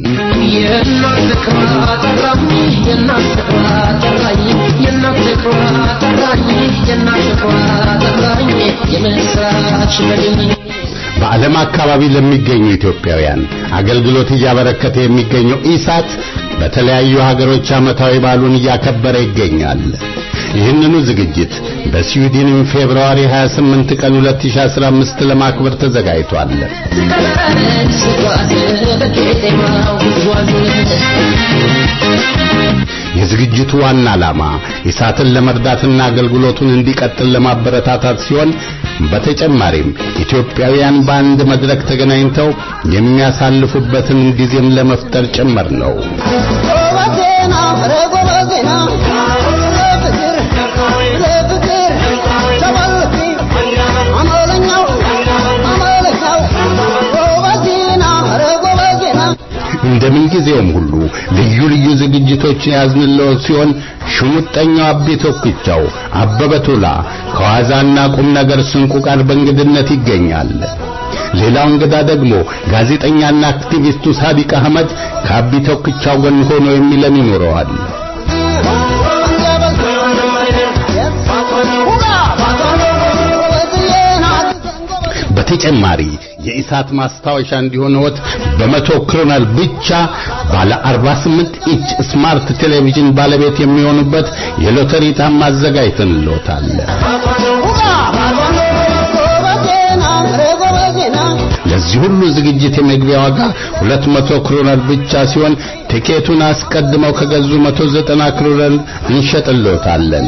በዓለም አካባቢ ለሚገኙ ኢትዮጵያውያን አገልግሎት እያበረከተ የሚገኘው ኢሳት በተለያዩ ሀገሮች ዓመታዊ በዓሉን እያከበረ ይገኛል። ይህንኑ ዝግጅት በስዊድንም ፌብርዋሪ 28 ቀን 2015 ለማክበር ተዘጋጅቷል። የዝግጅቱ ዋና ዓላማ ኢሳትን ለመርዳትና አገልግሎቱን እንዲቀጥል ለማበረታታት ሲሆን በተጨማሪም ኢትዮጵያውያን በአንድ መድረክ ተገናኝተው የሚያሳልፉበትን ጊዜም ለመፍጠር ጭምር ነው። እንደምን ጊዜውም ሁሉ ልዩ ልዩ ዝግጅቶችን ያዝንለው ሲሆን ሽሙጠኛው አቤ ቶክቻው አበበ ቶላ ከዋዛና ቁም ነገር ስንቁ ጋር በእንግድነት ይገኛል። ሌላው እንግዳ ደግሞ ጋዜጠኛና አክቲቪስቱ ሳዲቅ አህመድ ከአቢ ቶክቻው ጎን ሆኖ የሚለን ይኖረዋል። በተጨማሪ የኢሳት ማስታወሻ እንዲሆንዎት በመቶ ክሮነር ብቻ ባለ 48 ኢንች ስማርት ቴሌቪዥን ባለቤት የሚሆኑበት የሎተሪ ዕጣም አዘጋጅተንልዎታል። ለዚህ ሁሉ ዝግጅት የመግቢያ ዋጋ 200 ክሮነር ብቻ ሲሆን ቲኬቱን አስቀድመው ከገዙ 190 ክሮነር እንሸጥልዎታለን።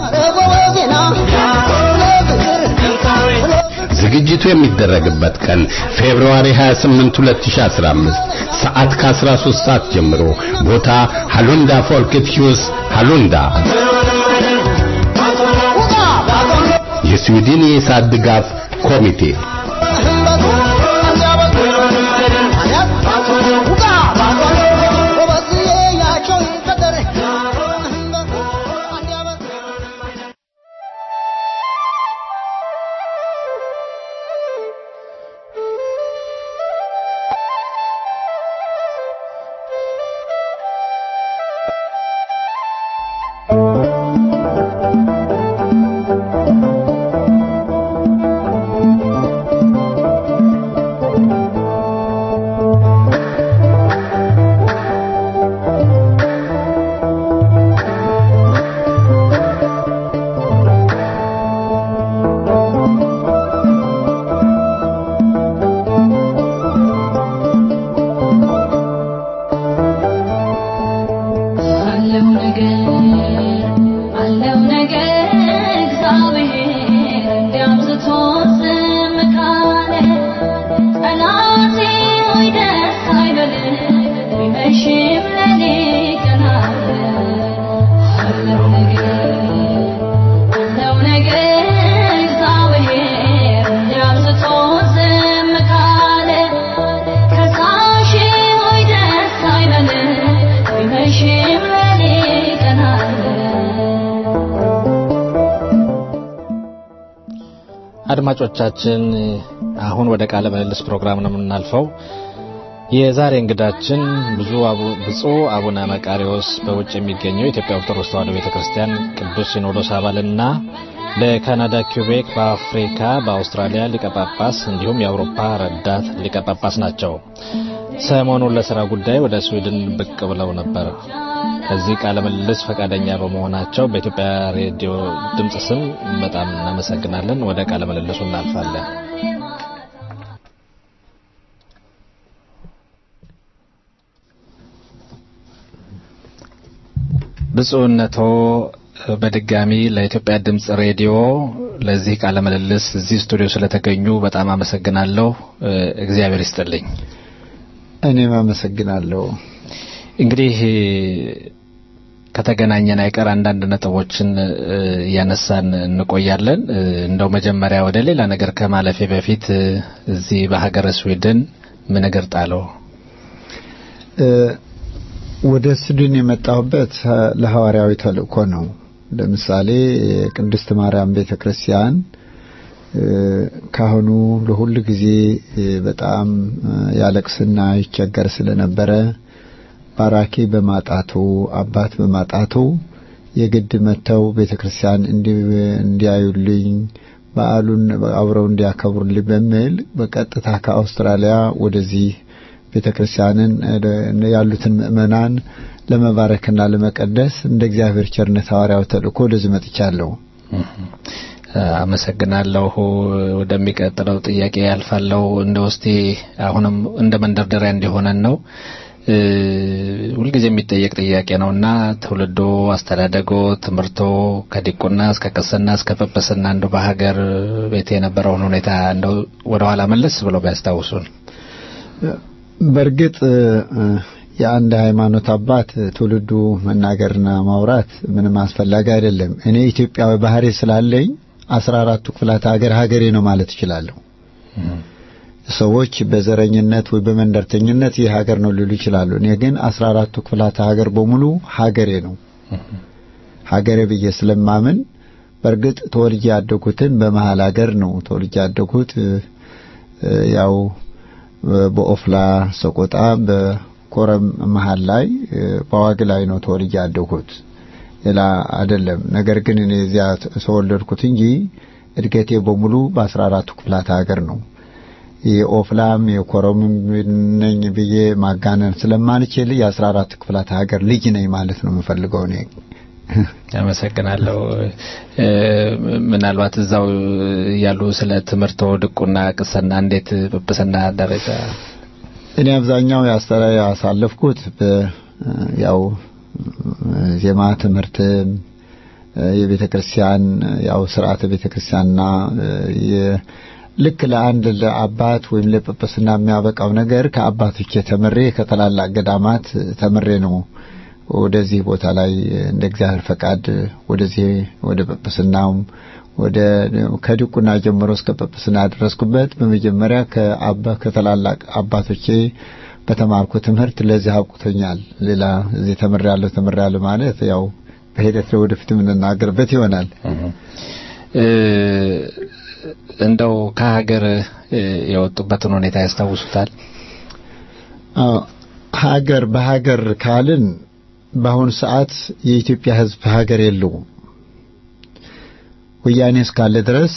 ዝግጅቱ የሚደረግበት ቀን ፌብሩዋሪ 28 2015 ሰዓት ከ13 ሰዓት ጀምሮ ቦታ ሃሉንዳ ፎልክት ሂውስ ሃሉንዳ የስዊድን የኢሳት ድጋፍ ኮሚቴ አለው ነገር አለው ነገር እግዚአብሔር እንዲያብዝቶ ዝም ካለ ጠላቴ ሆይ ደስ አይበልህ ቢመሽም ሌሊት ቀን አለ አለው ነገር አለው ነገር እግዚአብሔር እንዲያብዝቶ ዝም ካለ ከሳሽ ሆይ ደስ አይበልህ ቢመሽም ሌሊት ቀን አለ አድማጮቻችን አሁን ወደ ቃለ ምልልስ ፕሮግራም ነው የምናልፈው። የዛሬ እንግዳችን ብዙ ብፁዕ አቡነ መቃሪዎስ በውጭ የሚገኘው የኢትዮጵያ ኦርቶዶክስ ተዋሕዶ ቤተክርስቲያን ቅዱስ ሲኖዶስ አባልና በካናዳ ኪውቤክ፣ በአፍሪካ በአውስትራሊያ ሊቀ ጳጳስ እንዲሁም የአውሮፓ ረዳት ሊቀ ጳጳስ ናቸው። ሰሞኑን ለስራ ጉዳይ ወደ ስዊድን ብቅ ብለው ነበር። ከዚህ ቃለ ምልልስ ፈቃደኛ በመሆናቸው በኢትዮጵያ ሬዲዮ ድምፅ ስም በጣም እናመሰግናለን። ወደ ቃለ ምልልሱ እናልፋለን። ብፁዕነቶ በድጋሚ ለኢትዮጵያ ድምፅ ሬዲዮ ለዚህ ቃለ ምልልስ እዚህ ስቱዲዮ ስለተገኙ በጣም አመሰግናለሁ። እግዚአብሔር ይስጥልኝ። እኔም አመሰግናለሁ። እንግዲህ ከተገናኘን አይቀር አንዳንድ ነጥቦችን እያነሳን እንቆያለን። እንደው መጀመሪያ ወደ ሌላ ነገር ከማለፌ በፊት እዚህ በሀገረ ስዊድን ምን እግር ጣለው? ወደ ስዊድን የመጣሁበት ለሐዋርያዊ ተልእኮ ነው። ለምሳሌ የቅድስት ማርያም ቤተ ክርስቲያን ካህኑ ለሁል ጊዜ በጣም ያለቅስና ይቸገር ስለነበረ ባራኪ በማጣቱ አባት በማጣቱ የግድ መጥተው ቤተ ክርስቲያን እንዲያዩልኝ በዓሉን አብረው እንዲያከብሩልኝ በሚል በቀጥታ ከአውስትራሊያ ወደዚህ ቤተ ክርስቲያንን ያሉትን ምእመናን ለመባረክና ለመቀደስ እንደ እግዚአብሔር ቸርነት ሐዋርያው ተልእኮ ወደዚህ መጥቻለሁ። አመሰግናለሁ። ወደሚቀጥለው ጥያቄ ያልፋለሁ። እንደ ውስጤ አሁንም እንደ መንደርደሪያ እንዲሆነን ነው ሁልጊዜ የሚጠየቅ ጥያቄ ነውና ትውልዶ፣ አስተዳደጎ፣ ትምህርቶ ከዲቁና እስከ ቅስና እስከ ጵጵስና እንደው በሀገር ቤት የነበረውን ሁኔታ እንደው ወደኋላ መለስ ብለው ቢያስታውሱን። በእርግጥ የአንድ ሃይማኖት አባት ትውልዱ መናገርና ማውራት ምንም አስፈላጊ አይደለም። እኔ ኢትዮጵያዊ ባህሪ ስላለኝ አስራ አራቱ ክፍላተ ሀገር ሀገሬ ነው ማለት እችላለሁ። ሰዎች በዘረኝነት ወይ በመንደርተኝነት ይህ ሀገር ነው ሊሉ ይችላሉ። እኔ ግን አስራ አራቱ ክፍላተ ሀገር በሙሉ ሀገሬ ነው ሀገሬ ብዬ ስለማምን በእርግጥ ተወልጄ ያደጉትን በመሀል ሀገር ነው ተወልጄ ያደጉት ያው በኦፍላ ሰቆጣ በኮረም መሀል ላይ በዋግ ላይ ነው ተወልጄ ያደጉት ሌላ አይደለም። ነገር ግን እኔ እዚያ ተወለድኩት እንጂ እድገቴ በሙሉ በአስራ አራቱ ክፍላተ ሀገር ነው። የኦፍላም የኮረምም ነኝ ብዬ ማጋነን ስለማልችል የአስራ አራት ክፍላት ሀገር ልጅ ነኝ ማለት ነው የምፈልገው እኔ። አመሰግናለሁ። እ፣ ምናልባት እዛው ያሉ ስለ ትምህርቶ ድቁና፣ ቅስና እንዴት ጵጵስና ደረጃ እኔ አብዛኛው ያስተራ ያሳለፍኩት በ- ያው ዜማ ትምህርትም የቤተ ክርስቲያን ያው ስርዓተ ቤተ ክርስቲያንና የ- ልክ ለአንድ ለአባት ወይም ለጵጵስና የሚያበቃው ነገር ከአባቶች ተምሬ ከታላላቅ ገዳማት ተምሬ ነው ወደዚህ ቦታ ላይ እንደ እግዚአብሔር ፈቃድ ወደዚህ ወደ ጵጵስናውም ወደ ከድቁና ጀምሮ እስከ ጵጵስና ደረስኩበት። በመጀመሪያ ከአባ ከታላላቅ አባቶቼ በተማርኩ ትምህርት ለዚህ አብቁቶኛል። ሌላ እዚህ ተምሬያለሁ ተምሬያለሁ ማለት ያው በሂደት ለወደፊት የምንናገርበት ይሆናል። እ፣ እንደው ከሀገር እ፣ የወጡበትን ሁኔታ ያስታውሱታል? አዎ ሀገር በሀገር ካልን በአሁኑ ሰዓት የኢትዮጵያ ሕዝብ ሀገር የለውም። ወያኔ እስካለ ድረስ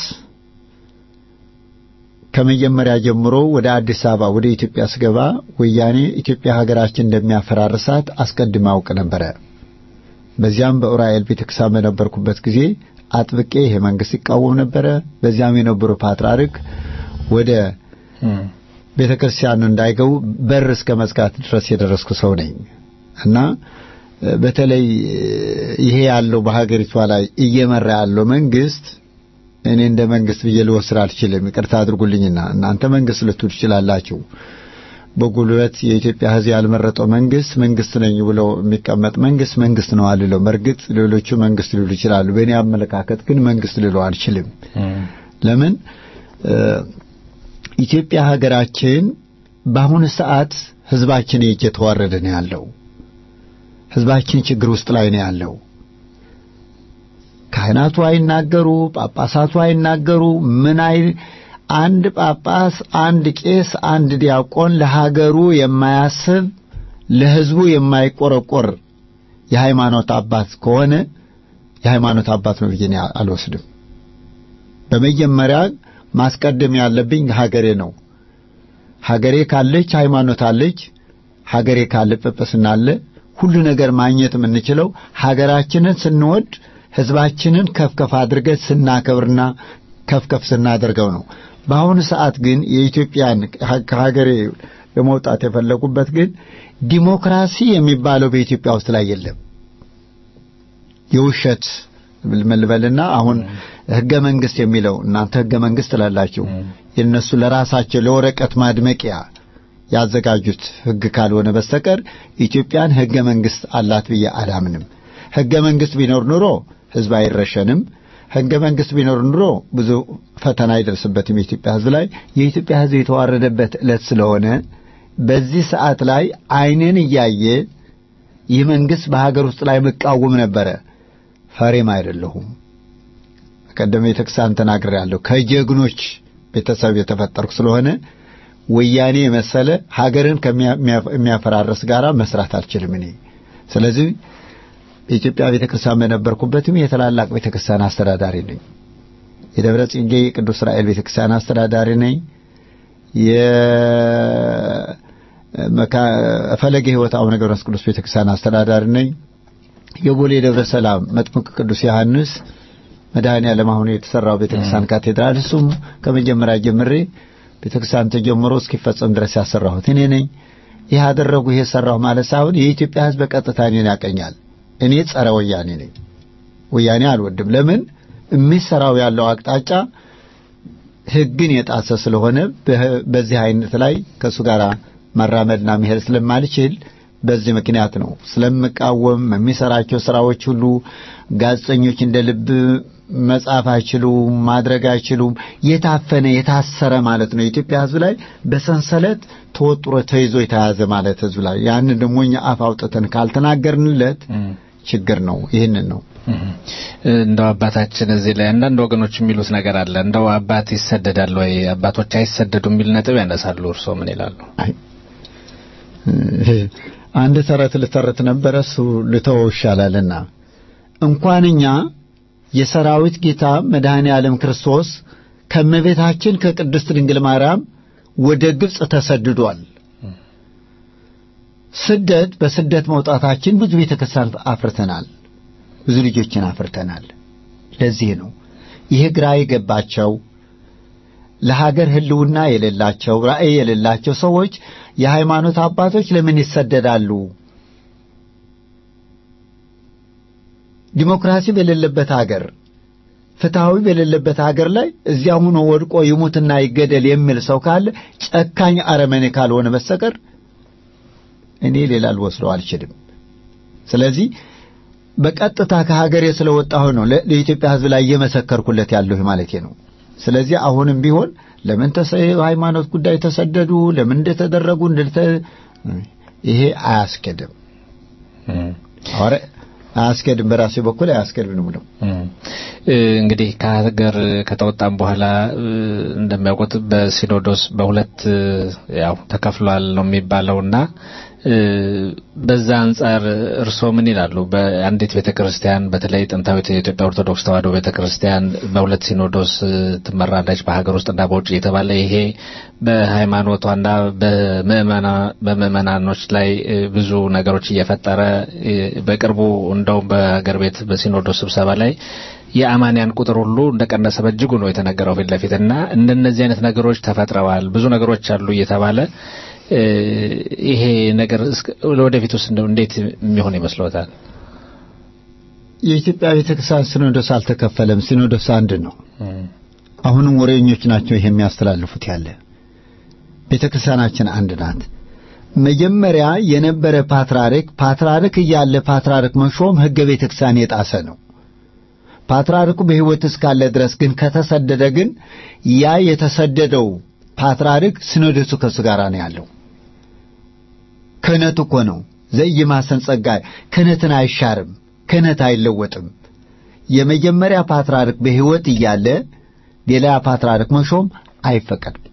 ከመጀመሪያ ጀምሮ ወደ አዲስ አበባ ወደ ኢትዮጵያ ስገባ ወያኔ ኢትዮጵያ ሀገራችን እንደሚያፈራርሳት አስቀድሜ አውቅ ነበረ። በዚያም በኡራኤል ቤተክርስቲያን በነበርኩበት ጊዜ አጥብቄ ይሄ መንግስት ይቃወም ነበረ። በዚያም የነበሩ ፓትርያርክ ወደ ቤተ ክርስቲያኑ እንዳይገቡ በር እስከ መዝጋት ድረስ የደረስኩ ሰው ነኝ እና በተለይ ይሄ ያለው በሀገሪቷ ላይ እየመራ ያለው መንግስት እኔ እንደ መንግስት ብዬ ልወስድ አልችልም። ይቅርታ አድርጉልኝና እናንተ መንግስት ልትሉ ትችላላችሁ። በጉልበት የኢትዮጵያ ሕዝብ ያልመረጠው መንግስት መንግስት ነኝ ብሎ የሚቀመጥ መንግስት መንግስት ነው አልለው። በእርግጥ ሌሎቹ መንግስት ሊሉ ይችላሉ። በእኔ አመለካከት ግን መንግስት ልለው አልችልም። ለምን ኢትዮጵያ ሀገራችን በአሁኑ ሰዓት ህዝባችን እየተዋረደ ነው ያለው። ህዝባችን ችግር ውስጥ ላይ ነው ያለው። ካህናቱ አይናገሩ፣ ጳጳሳቱ አይናገሩ። ምን አይ አንድ ጳጳስ፣ አንድ ቄስ፣ አንድ ዲያቆን ለሀገሩ የማያስብ ለህዝቡ የማይቆረቆር የሃይማኖት አባት ከሆነ የሃይማኖት አባት ነው ብዬ አልወስድም። በመጀመሪያ ማስቀደም ያለብኝ ሀገሬ ነው። ሀገሬ ካለች ሃይማኖት አለች። ሀገሬ ካለ ጵጵስና አለ። ሁሉ ነገር ማግኘት የምንችለው ሀገራችንን ስንወድ ህዝባችንን ከፍከፍ አድርገን ስናከብርና ከፍከፍ ስናደርገው ነው። በአሁኑ ሰዓት ግን የኢትዮጵያን ከሀገሬ ለመውጣት የፈለጉበት ግን ዲሞክራሲ የሚባለው በኢትዮጵያ ውስጥ ላይ የለም። የውሸት መልበልና አሁን ህገ መንግስት የሚለው እናንተ ህገ መንግስት ትላላችሁ። የነሱ ለራሳቸው ለወረቀት ማድመቂያ ያዘጋጁት ህግ ካልሆነ በስተቀር ኢትዮጵያን ህገ መንግስት አላት ብዬ አላምንም። ህገ መንግስት ቢኖር ኑሮ ህዝብ አይረሸንም። ህገ መንግስት ቢኖር ኑሮ ብዙ ፈተና አይደርስበትም የኢትዮጵያ ህዝብ ላይ። የኢትዮጵያ ህዝብ የተዋረደበት ዕለት ስለሆነ በዚህ ሰዓት ላይ አይንን እያየ ይህ መንግስት በሀገር ውስጥ ላይ መቃወም ነበረ። ፈሬም አይደለሁም። ቀደም ቤተክርስቲያን ተናግሬያለሁ። ከጀግኖች ቤተሰብ የተፈጠርኩ ስለሆነ ወያኔ የመሰለ ሀገርን ከሚያፈራረስ ጋር መስራት አልችልም እኔ። ስለዚህ የኢትዮጵያ ቤተክርስቲያን በነበርኩበትም የታላላቅ ቤተክርስቲያን አስተዳዳሪ ነኝ። የደብረ ጽጌ ቅዱስ ራኤል ቤተክርስቲያን አስተዳዳሪ ነኝ። የፈለገ ሕይወት አቡነ ገብረ መንፈስ ቅዱስ ቤተክርስቲያን አስተዳዳሪ ነኝ። የቦሌ ደብረ ሰላም መጥምቅ ቅዱስ ዮሐንስ መድኃኔ ዓለም አሁን የተሰራው ቤተክርስቲያን ካቴድራል እሱም ከመጀመሪያ ጀምሬ ቤተክርስቲያን ተጀምሮ እስኪፈጸም ድረስ ያሰራሁት እኔ ነኝ። ይህ አደረጉ ይሄ ሰራሁ ማለት ሳይሆን የኢትዮጵያ ሕዝብ በቀጥታ እኔን ያቀኛል። እኔ ጸረ ወያኔ ነኝ። ወያኔ አልወድም። ለምን የሚሰራው ያለው አቅጣጫ ሕግን የጣሰ ስለሆነ በዚህ አይነት ላይ ከእሱ ጋር መራመድና መሄድ ስለማልችል በዚህ ምክንያት ነው ስለምቃወም። የሚሰራቸው ስራዎች ሁሉ ጋዜጠኞች እንደ ልብ መጻፍ አይችሉም፣ ማድረግ አይችሉም። የታፈነ የታሰረ ማለት ነው። የኢትዮጵያ ሕዝብ ላይ በሰንሰለት ተወጥሮ ተይዞ የተያዘ ማለት ሕዝብ ላይ ያንን ደግሞ እኛ አፍ አውጥተን ካልተናገርንለት ችግር ነው። ይህንን ነው እንደው አባታችን እዚህ ላይ አንዳንድ ወገኖች የሚሉት ነገር አለ። እንደው አባት ይሰደዳል ወይ አባቶች አይሰደዱ የሚል ነጥብ ያነሳሉ። እርስዎ ምን ይላሉ? አንድ ተረት ልተረት ነበረ እሱ ልተወው ይሻላልና እንኳን እኛ የሰራዊት ጌታ መድኃኔ ዓለም ክርስቶስ ከመቤታችን ከቅድስት ድንግል ማርያም ወደ ግብፅ ተሰድዷል። ስደት በስደት መውጣታችን ብዙ ቤተክርስቲያን አፍርተናል፣ ብዙ ልጆችን አፍርተናል። ለዚህ ነው ይሄ ግራ የገባቸው ለሀገር ሕልውና የሌላቸው ራዕይ የሌላቸው ሰዎች የሃይማኖት አባቶች ለምን ይሰደዳሉ? ዲሞክራሲ በሌለበት ሀገር ፍትሐዊ በሌለበት ሀገር ላይ እዚያ ሆኖ ወድቆ ይሙትና ይገደል የሚል ሰው ካለ ጨካኝ አረመኔ ካልሆነ በስተቀር እኔ ሌላ ልወስደው አልችልም። ስለዚህ በቀጥታ ከሀገሬ ስለወጣሁ ነው ለኢትዮጵያ ሕዝብ ላይ እየመሰከርኩለት ያለሁ ማለቴ ነው። ስለዚህ አሁንም ቢሆን ለምን ሃይማኖት ጉዳይ ተሰደዱ፣ ለምን እንደተደረጉ እንደተ ይሄ አያስኬድም። አረ አያስኬድም። በራሴ በኩል አያስኬድም ነው። እንግዲህ ከሀገር ከተወጣም በኋላ እንደሚያውቁት በሲኖዶስ በሁለት ያው ተከፍሏል ነው የሚባለውና በዛ አንጻር እርስዎ ምን ይላሉ? በአንዲት ቤተ ክርስቲያን በተለይ ጥንታዊት የኢትዮጵያ ኦርቶዶክስ ተዋሕዶ ቤተ ክርስቲያን በሁለት ሲኖዶስ ትመራለች፣ በሀገር ውስጥና በውጭ የተባለ ይሄ በሃይማኖቷና በምዕመናኖች ላይ ብዙ ነገሮች እየፈጠረ በቅርቡ እንደውም በሀገር ቤት በሲኖዶስ ስብሰባ ላይ የአማንያን ቁጥር ሁሉ እንደቀነሰ በእጅጉ ነው የተነገረው ፊት ለፊት እና እንደነዚህ አይነት ነገሮች ተፈጥረዋል፣ ብዙ ነገሮች አሉ እየተባለ ይሄ ነገር ለወደፊት ውስጥ እንደው እንዴት የሚሆን ይመስሎታል? የኢትዮጵያ ቤተክርስቲያን ሲኖዶስ አልተከፈለም። ሲኖዶስ አንድ ነው። አሁንም ወሬኞች ናቸው ይሄ የሚያስተላልፉት ያለ ቤተክርስቲያናችን አንድ ናት። መጀመሪያ የነበረ ፓትርያርክ ፓትርያርክ እያለ ፓትርያርክ መሾም ሕገ ቤተክርስቲያን የጣሰ ነው። ፓትርያርኩ በሕይወት እስካለ ድረስ ግን ከተሰደደ ግን ያ የተሰደደው ፓትርያርክ ሲኖዶሱ ከሱ ጋር ነው ያለው። ክህነት እኮ ነው ዘኢይማሰን ጸጋ ክህነትን አይሻርም፣ ክህነት አይለወጥም። የመጀመሪያ ፓትርያርክ በሕይወት እያለ ሌላ ፓትርያርክ መሾም አይፈቀድም።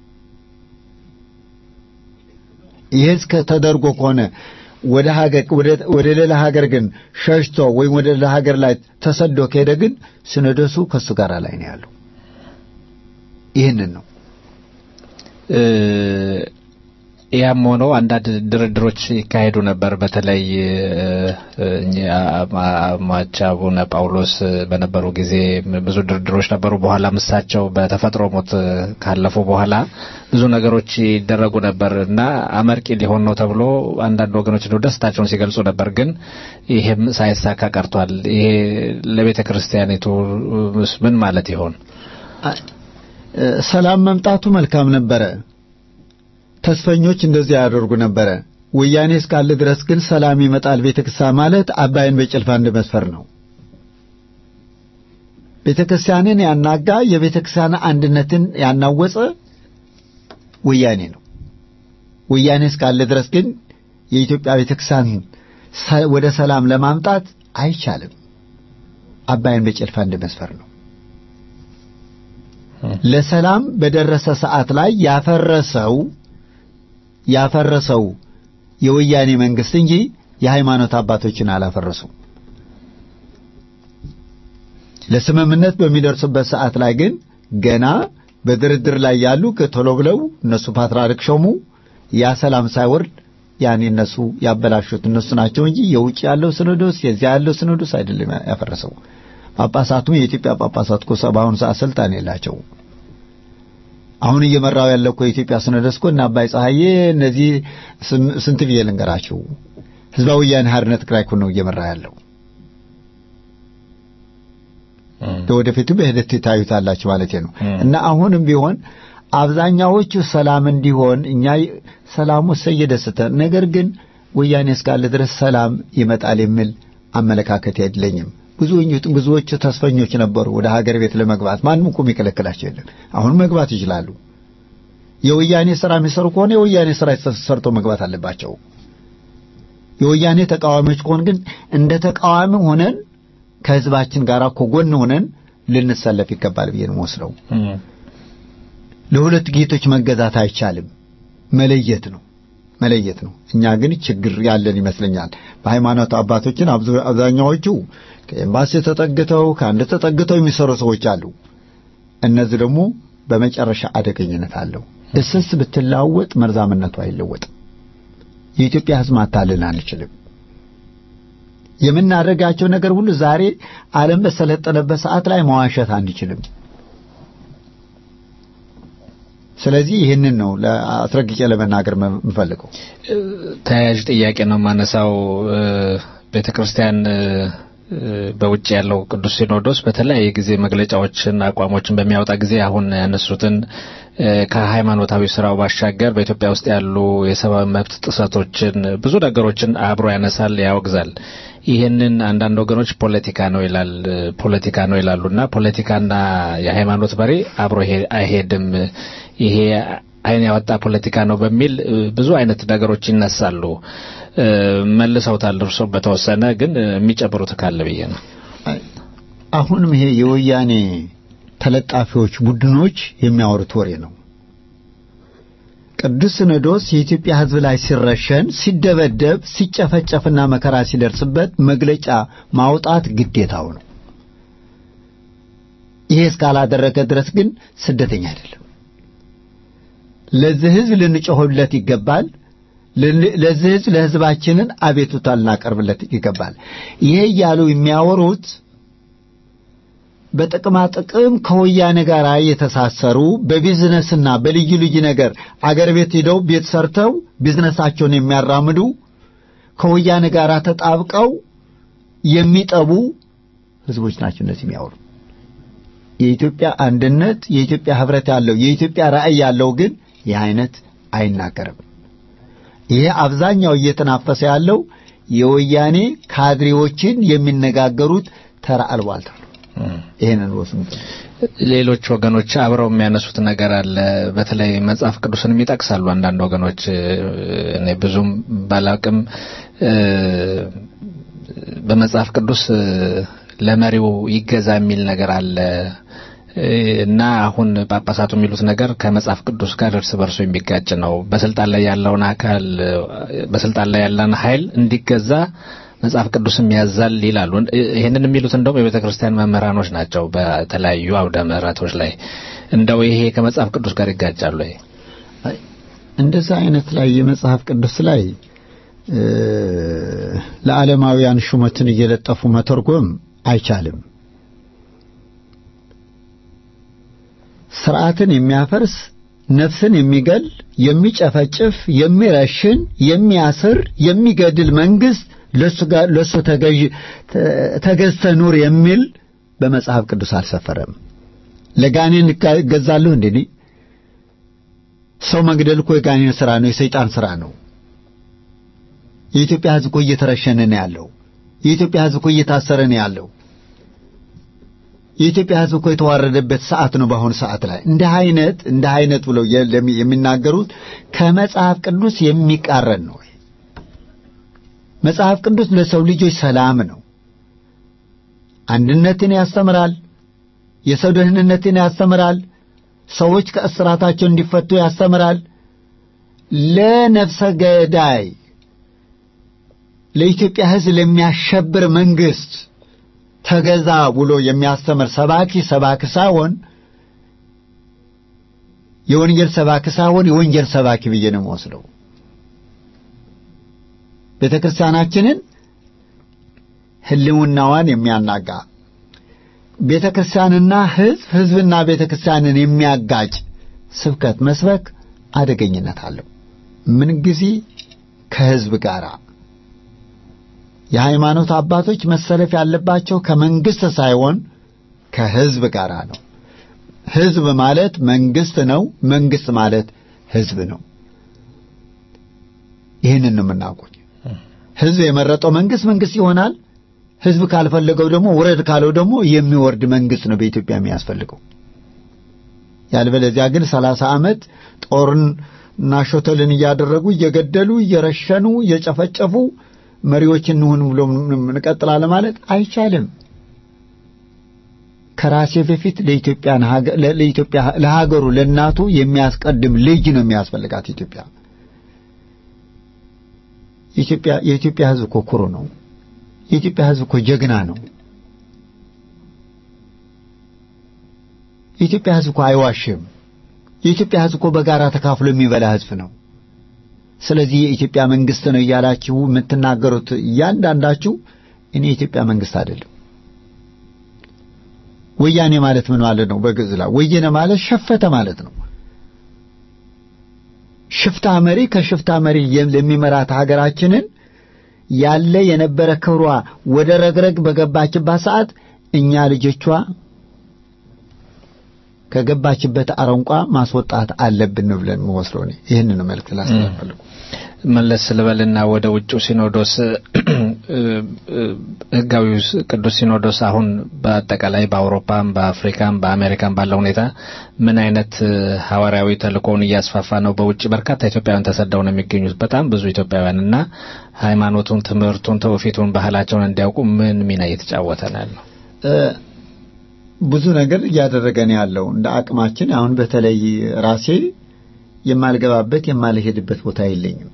ይህ ተደርጎ ከሆነ ወደ ሀገር ወደ ሌላ ሀገር ግን ሸሽቶ ወይም ወደ ሌላ ሀገር ላይ ተሰዶ ከሄደ ግን ሲኖዶሱ ከሱ ጋር ላይ ነው ያለው። ይህንን ነው ያም ሆኖ አንዳንድ ድርድሮች ይካሄዱ ነበር። በተለይ ሟች አቡነ ጳውሎስ በነበሩ ጊዜ ብዙ ድርድሮች ነበሩ። በኋላ እሳቸው በተፈጥሮ ሞት ካለፉ በኋላ ብዙ ነገሮች ይደረጉ ነበር እና አመርቂ ሊሆን ነው ተብሎ አንዳንድ ወገኖች ነው ደስታቸውን ሲገልጹ ነበር። ግን ይሄም ሳይሳካ ቀርቷል። ይሄ ለቤተ ክርስቲያኒቱ ምን ማለት ይሆን? ሰላም መምጣቱ መልካም ነበረ። ተስፈኞች እንደዚህ ያደርጉ ነበረ። ወያኔ እስካለ ድረስ ግን ሰላም ይመጣል ቤተክርስቲያን ማለት አባይን በጭልፋ እንደመስፈር ነው። ቤተክርስቲያንን ያናጋ የቤተክርስቲያን አንድነትን ያናወጸ ወያኔ ነው። ወያኔ እስካለ ድረስ ግን የኢትዮጵያ ቤተክርስቲያን ወደ ሰላም ለማምጣት አይቻልም። አባይን በጭልፋ እንደመስፈር ነው። ለሰላም በደረሰ ሰዓት ላይ ያፈረሰው ያፈረሰው የወያኔ መንግስት እንጂ የሃይማኖት አባቶችን አላፈረሱም። ለስምምነት በሚደርሱበት ሰዓት ላይ ግን ገና በድርድር ላይ ያሉ ቶሎ ብለው እነሱ ፓትርያርክ ሾሙ። ያ ሰላም ሳይወርድ ያኔ እነሱ ያበላሹት እነሱ ናቸው እንጂ የውጭ ያለው ሲኖዶስ የዚያ ያለው ሲኖዶስ አይደለም ያፈረሰው። ጳጳሳቱም የኢትዮጵያ ጳጳሳት እኮ በአሁኑ ሰዓት ስልጣን የላቸው። አሁን እየመራው ያለው እኮ የኢትዮጵያ ሲኖዶስ እኮ እና አባይ ፀሐዬ እነዚህ ስንት ብዬ ልንገራቸው ህዝባዊ ወያነ ሓርነት ትግራይ እኮ ነው እየመራ ያለው። ለወደፊቱ በሂደት ታዩታላችሁ ማለት ነው። እና አሁንም ቢሆን አብዛኛዎቹ ሰላም እንዲሆን እኛ ሰላሙ ሰየደስተ ነገር ግን ወያኔ እስካለ ድረስ ሰላም ይመጣል የሚል አመለካከት የለኝም። ብዙዎቹ ተስፈኞች ነበሩ ወደ ሀገር ቤት ለመግባት ማንም እኮ የሚከለክላቸው የለም። አሁን መግባት ይችላሉ። የወያኔ ስራ የሚሰሩ ከሆነ የወያኔ ስራ ሰርቶ መግባት አለባቸው። የወያኔ ተቃዋሚዎች ከሆን ግን እንደ ተቃዋሚ ሆነን ከህዝባችን ጋር እኮ ጎን ሆነን ልንሰለፍ ይገባል ብዬ ነው የምወስደው። ለሁለት ጌቶች መገዛት አይቻልም። መለየት ነው መለየት ነው። እኛ ግን ችግር ያለን ይመስለኛል። በሃይማኖት አባቶችን አብዛኛዎቹ ከኤምባሲ ተጠግተው ከአንድ ተጠግተው የሚሰሩ ሰዎች አሉ። እነዚህ ደግሞ በመጨረሻ አደገኝነት አለው። እስስ ብትለዋወጥ መርዛምነቱ አይለወጥም። የኢትዮጵያ ሕዝብ ማታለል አንችልም። የምናደርጋቸው ነገር ሁሉ ዛሬ ዓለም በሰለጠነበት ሰዓት ላይ መዋሸት አንችልም። ስለዚህ ይህንን ነው አስረግጬ ለመናገር የምፈልገው። ተያያዥ ጥያቄ ነው የማነሳው። ቤተ ክርስቲያን በውጭ ያለው ቅዱስ ሲኖዶስ በተለያየ ጊዜ መግለጫዎችን፣ አቋሞችን በሚያወጣ ጊዜ አሁን ያነሱትን ከሃይማኖታዊ ስራው ባሻገር በኢትዮጵያ ውስጥ ያሉ የሰብአዊ መብት ጥሰቶችን ብዙ ነገሮችን አብሮ ያነሳል፣ ያወግዛል። ይህንን አንዳንድ ወገኖች ፖለቲካ ነው ይላል ፖለቲካ ነው ይላሉና ፖለቲካና የሃይማኖት በሬ አብሮ አይሄድም፣ ይሄ አይን ያወጣ ፖለቲካ ነው በሚል ብዙ አይነት ነገሮች ይነሳሉ። መልሰውታል እርሶ በተወሰነ ግን የሚጨምሩት ካለ ብዬ ነው። አሁንም ይሄ የወያኔ ተለጣፊዎች ቡድኖች የሚያወሩት ወሬ ነው። ቅዱስ ሲኖዶስ የኢትዮጵያ ሕዝብ ላይ ሲረሸን፣ ሲደበደብ፣ ሲጨፈጨፍና መከራ ሲደርስበት መግለጫ ማውጣት ግዴታው ነው። ይሄ እስካላደረገ ድረስ ግን ስደተኛ አይደለም። ለዚህ ሕዝብ ልንጮህለት ይገባል። ለዚህ ሕዝብ ለሕዝባችንን አቤቱታ ልናቀርብለት ይገባል። ይሄ እያሉ የሚያወሩት በጥቅማ ጥቅም ከወያኔ ጋር የተሳሰሩ በቢዝነስና በልዩ ልዩ ነገር አገር ቤት ሄደው ቤት ሰርተው ቢዝነሳቸውን የሚያራምዱ ከወያኔ ጋር ተጣብቀው የሚጠቡ ህዝቦች ናቸው እነዚህ የሚያወሩ። የኢትዮጵያ አንድነት፣ የኢትዮጵያ ህብረት ያለው የኢትዮጵያ ራዕይ ያለው ግን ይህ አይነት አይናገርም። ይሄ አብዛኛው እየተናፈሰ ያለው የወያኔ ካድሬዎችን የሚነጋገሩት ተራ አልባልታ ነው። ይሄንን ወስኑ። ሌሎች ወገኖች አብረው የሚያነሱት ነገር አለ። በተለይ መጽሐፍ ቅዱስንም ይጠቅሳሉ አንዳንድ ወገኖች። እኔ ብዙም ባላቅም በመጽሐፍ ቅዱስ ለመሪው ይገዛ የሚል ነገር አለ እና አሁን ጳጳሳቱ የሚሉት ነገር ከመጽሐፍ ቅዱስ ጋር እርስ በርሶ የሚጋጭ ነው። በስልጣን ላይ ያለውን አካል በስልጣን ላይ ያለን ኃይል እንዲገዛ መጽሐፍ ቅዱስም ያዛል ይላሉ። ይህንን የሚሉት እንደውም የቤተ ክርስቲያን መምህራኖች ናቸው። በተለያዩ አውደ ምሕረቶች ላይ እንደው ይሄ ከመጽሐፍ ቅዱስ ጋር ይጋጫሉ። ይሄ እንደዛ አይነት ላይ የመጽሐፍ ቅዱስ ላይ ለዓለማውያን ሹመትን እየለጠፉ መተርጎም አይቻልም። ስርዓትን የሚያፈርስ ነፍስን የሚገል የሚጨፈጭፍ፣ የሚረሽን፣ የሚያስር፣ የሚገድል መንግስት ለሱ ጋር ለሱ ተገዥ ተገዝተ ኑር የሚል በመጽሐፍ ቅዱስ አልሰፈረም። ለጋኔን እገዛለሁ እንዴ? ሰው መግደል እኮ የጋኔን ስራ ነው፣ የሰይጣን ስራ ነው። የኢትዮጵያ ሕዝብ እኮ እየተረሸነ ነው ያለው። የኢትዮጵያ ሕዝብ እኮ እየታሰረ ነው ያለው። የኢትዮጵያ ሕዝብ እኮ የተዋረደበት ሰዓት ነው በአሁኑ ሰዓት ላይ። እንደ አይነት እንደ አይነት ብለው የሚናገሩት ከመጽሐፍ ቅዱስ የሚቃረን ነው። መጽሐፍ ቅዱስ ለሰው ልጆች ሰላም ነው። አንድነትን ያስተምራል። የሰው ደህንነትን ያስተምራል። ሰዎች ከእስራታቸው እንዲፈቱ ያስተምራል። ለነፍሰ ገዳይ ለኢትዮጵያ ሕዝብ ለሚያሸብር መንግስት ተገዛ ብሎ የሚያስተምር ሰባኪ ሰባኪ ሳይሆን የወንጌል ሰባኪ ሳይሆን የወንጀል ሰባኪ ብዬ ነው የምወስደው። ቤተ ክርስቲያናችንን ህልውናዋን የሚያናጋ ቤተ ክርስቲያንና ህዝብ ህዝብና ቤተ ክርስቲያንን የሚያጋጭ ስብከት መስበክ አደገኝነት አለው። ምን ጊዜ ከህዝብ ጋር የሃይማኖት አባቶች መሰለፍ ያለባቸው ከመንግስት ሳይሆን ከህዝብ ጋር ነው። ህዝብ ማለት መንግስት ነው። መንግስት ማለት ህዝብ ነው። ይህንን ነው የምናውቀው። ህዝብ የመረጠው መንግስት መንግስት ይሆናል። ህዝብ ካልፈለገው ደግሞ ውረድ ካለው ደግሞ የሚወርድ መንግስት ነው በኢትዮጵያ የሚያስፈልገው። ያልበለዚያ ግን ሰላሳ ዓመት ጦርን እና ሾተልን እያደረጉ እየገደሉ እየረሸኑ እየጨፈጨፉ መሪዎች እንሁን ብሎ እንቀጥላለን ማለት አይቻልም። ከራሴ በፊት ለኢትዮጵያ ለኢትዮጵያ ለሀገሩ ለእናቱ የሚያስቀድም ልጅ ነው የሚያስፈልጋት ኢትዮጵያ። የኢትዮጵያ የኢትዮጵያ ህዝብ እኮ ኩሩ ነው። የኢትዮጵያ ህዝብ እኮ ጀግና ነው። የኢትዮጵያ ህዝብ እኮ አይዋሽም። የኢትዮጵያ ሕዝብ እኮ በጋራ ተካፍሎ የሚበላ ሕዝብ ነው። ስለዚህ የኢትዮጵያ መንግስት ነው እያላችሁ የምትናገሩት እያንዳንዳችሁ እኔ የኢትዮጵያ መንግስት አይደለም። ወያኔ ማለት ምን ማለት ነው? በግዕዝ ላይ ወየነ ማለት ሸፈተ ማለት ነው። ሽፍታ መሪ ከሽፍታ መሪ ለሚመራት ሀገራችንን ያለ የነበረ ክብሯ ወደ ረግረግ በገባችባት ሰዓት እኛ ልጆቿ ከገባችበት አረንቋ ማስወጣት አለብን ብለን መወስደው እኔ ይህንን መልእክት ላስተላልፋለሁ። መለስ ልበልና ወደ ውጭው ሲኖዶስ ህጋዊ ቅዱስ ሲኖዶስ አሁን በአጠቃላይ በአውሮፓም በአፍሪካም በአሜሪካም ባለው ሁኔታ ምን አይነት ሐዋርያዊ ተልእኮውን እያስፋፋ ነው? በውጭ በርካታ ኢትዮጵያውያን ተሰደው ነው የሚገኙት። በጣም ብዙ ኢትዮጵያውያን እና ሃይማኖቱን፣ ትምህርቱን፣ ትውፊቱን፣ ባህላቸውን እንዲያውቁ ምን ሚና እየተጫወተ ነው ያለው? ብዙ ነገር እያደረገ ነው ያለው እንደ አቅማችን። አሁን በተለይ ራሴ የማልገባበት የማልሄድበት ቦታ የለኝም።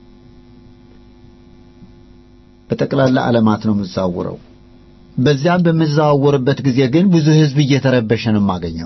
በጠቅላላ ዓለማት ነው የምዛውረው። በዚያም በምዛዋወርበት ጊዜ ግን ብዙ ህዝብ እየተረበሸ ነው የማገኘው።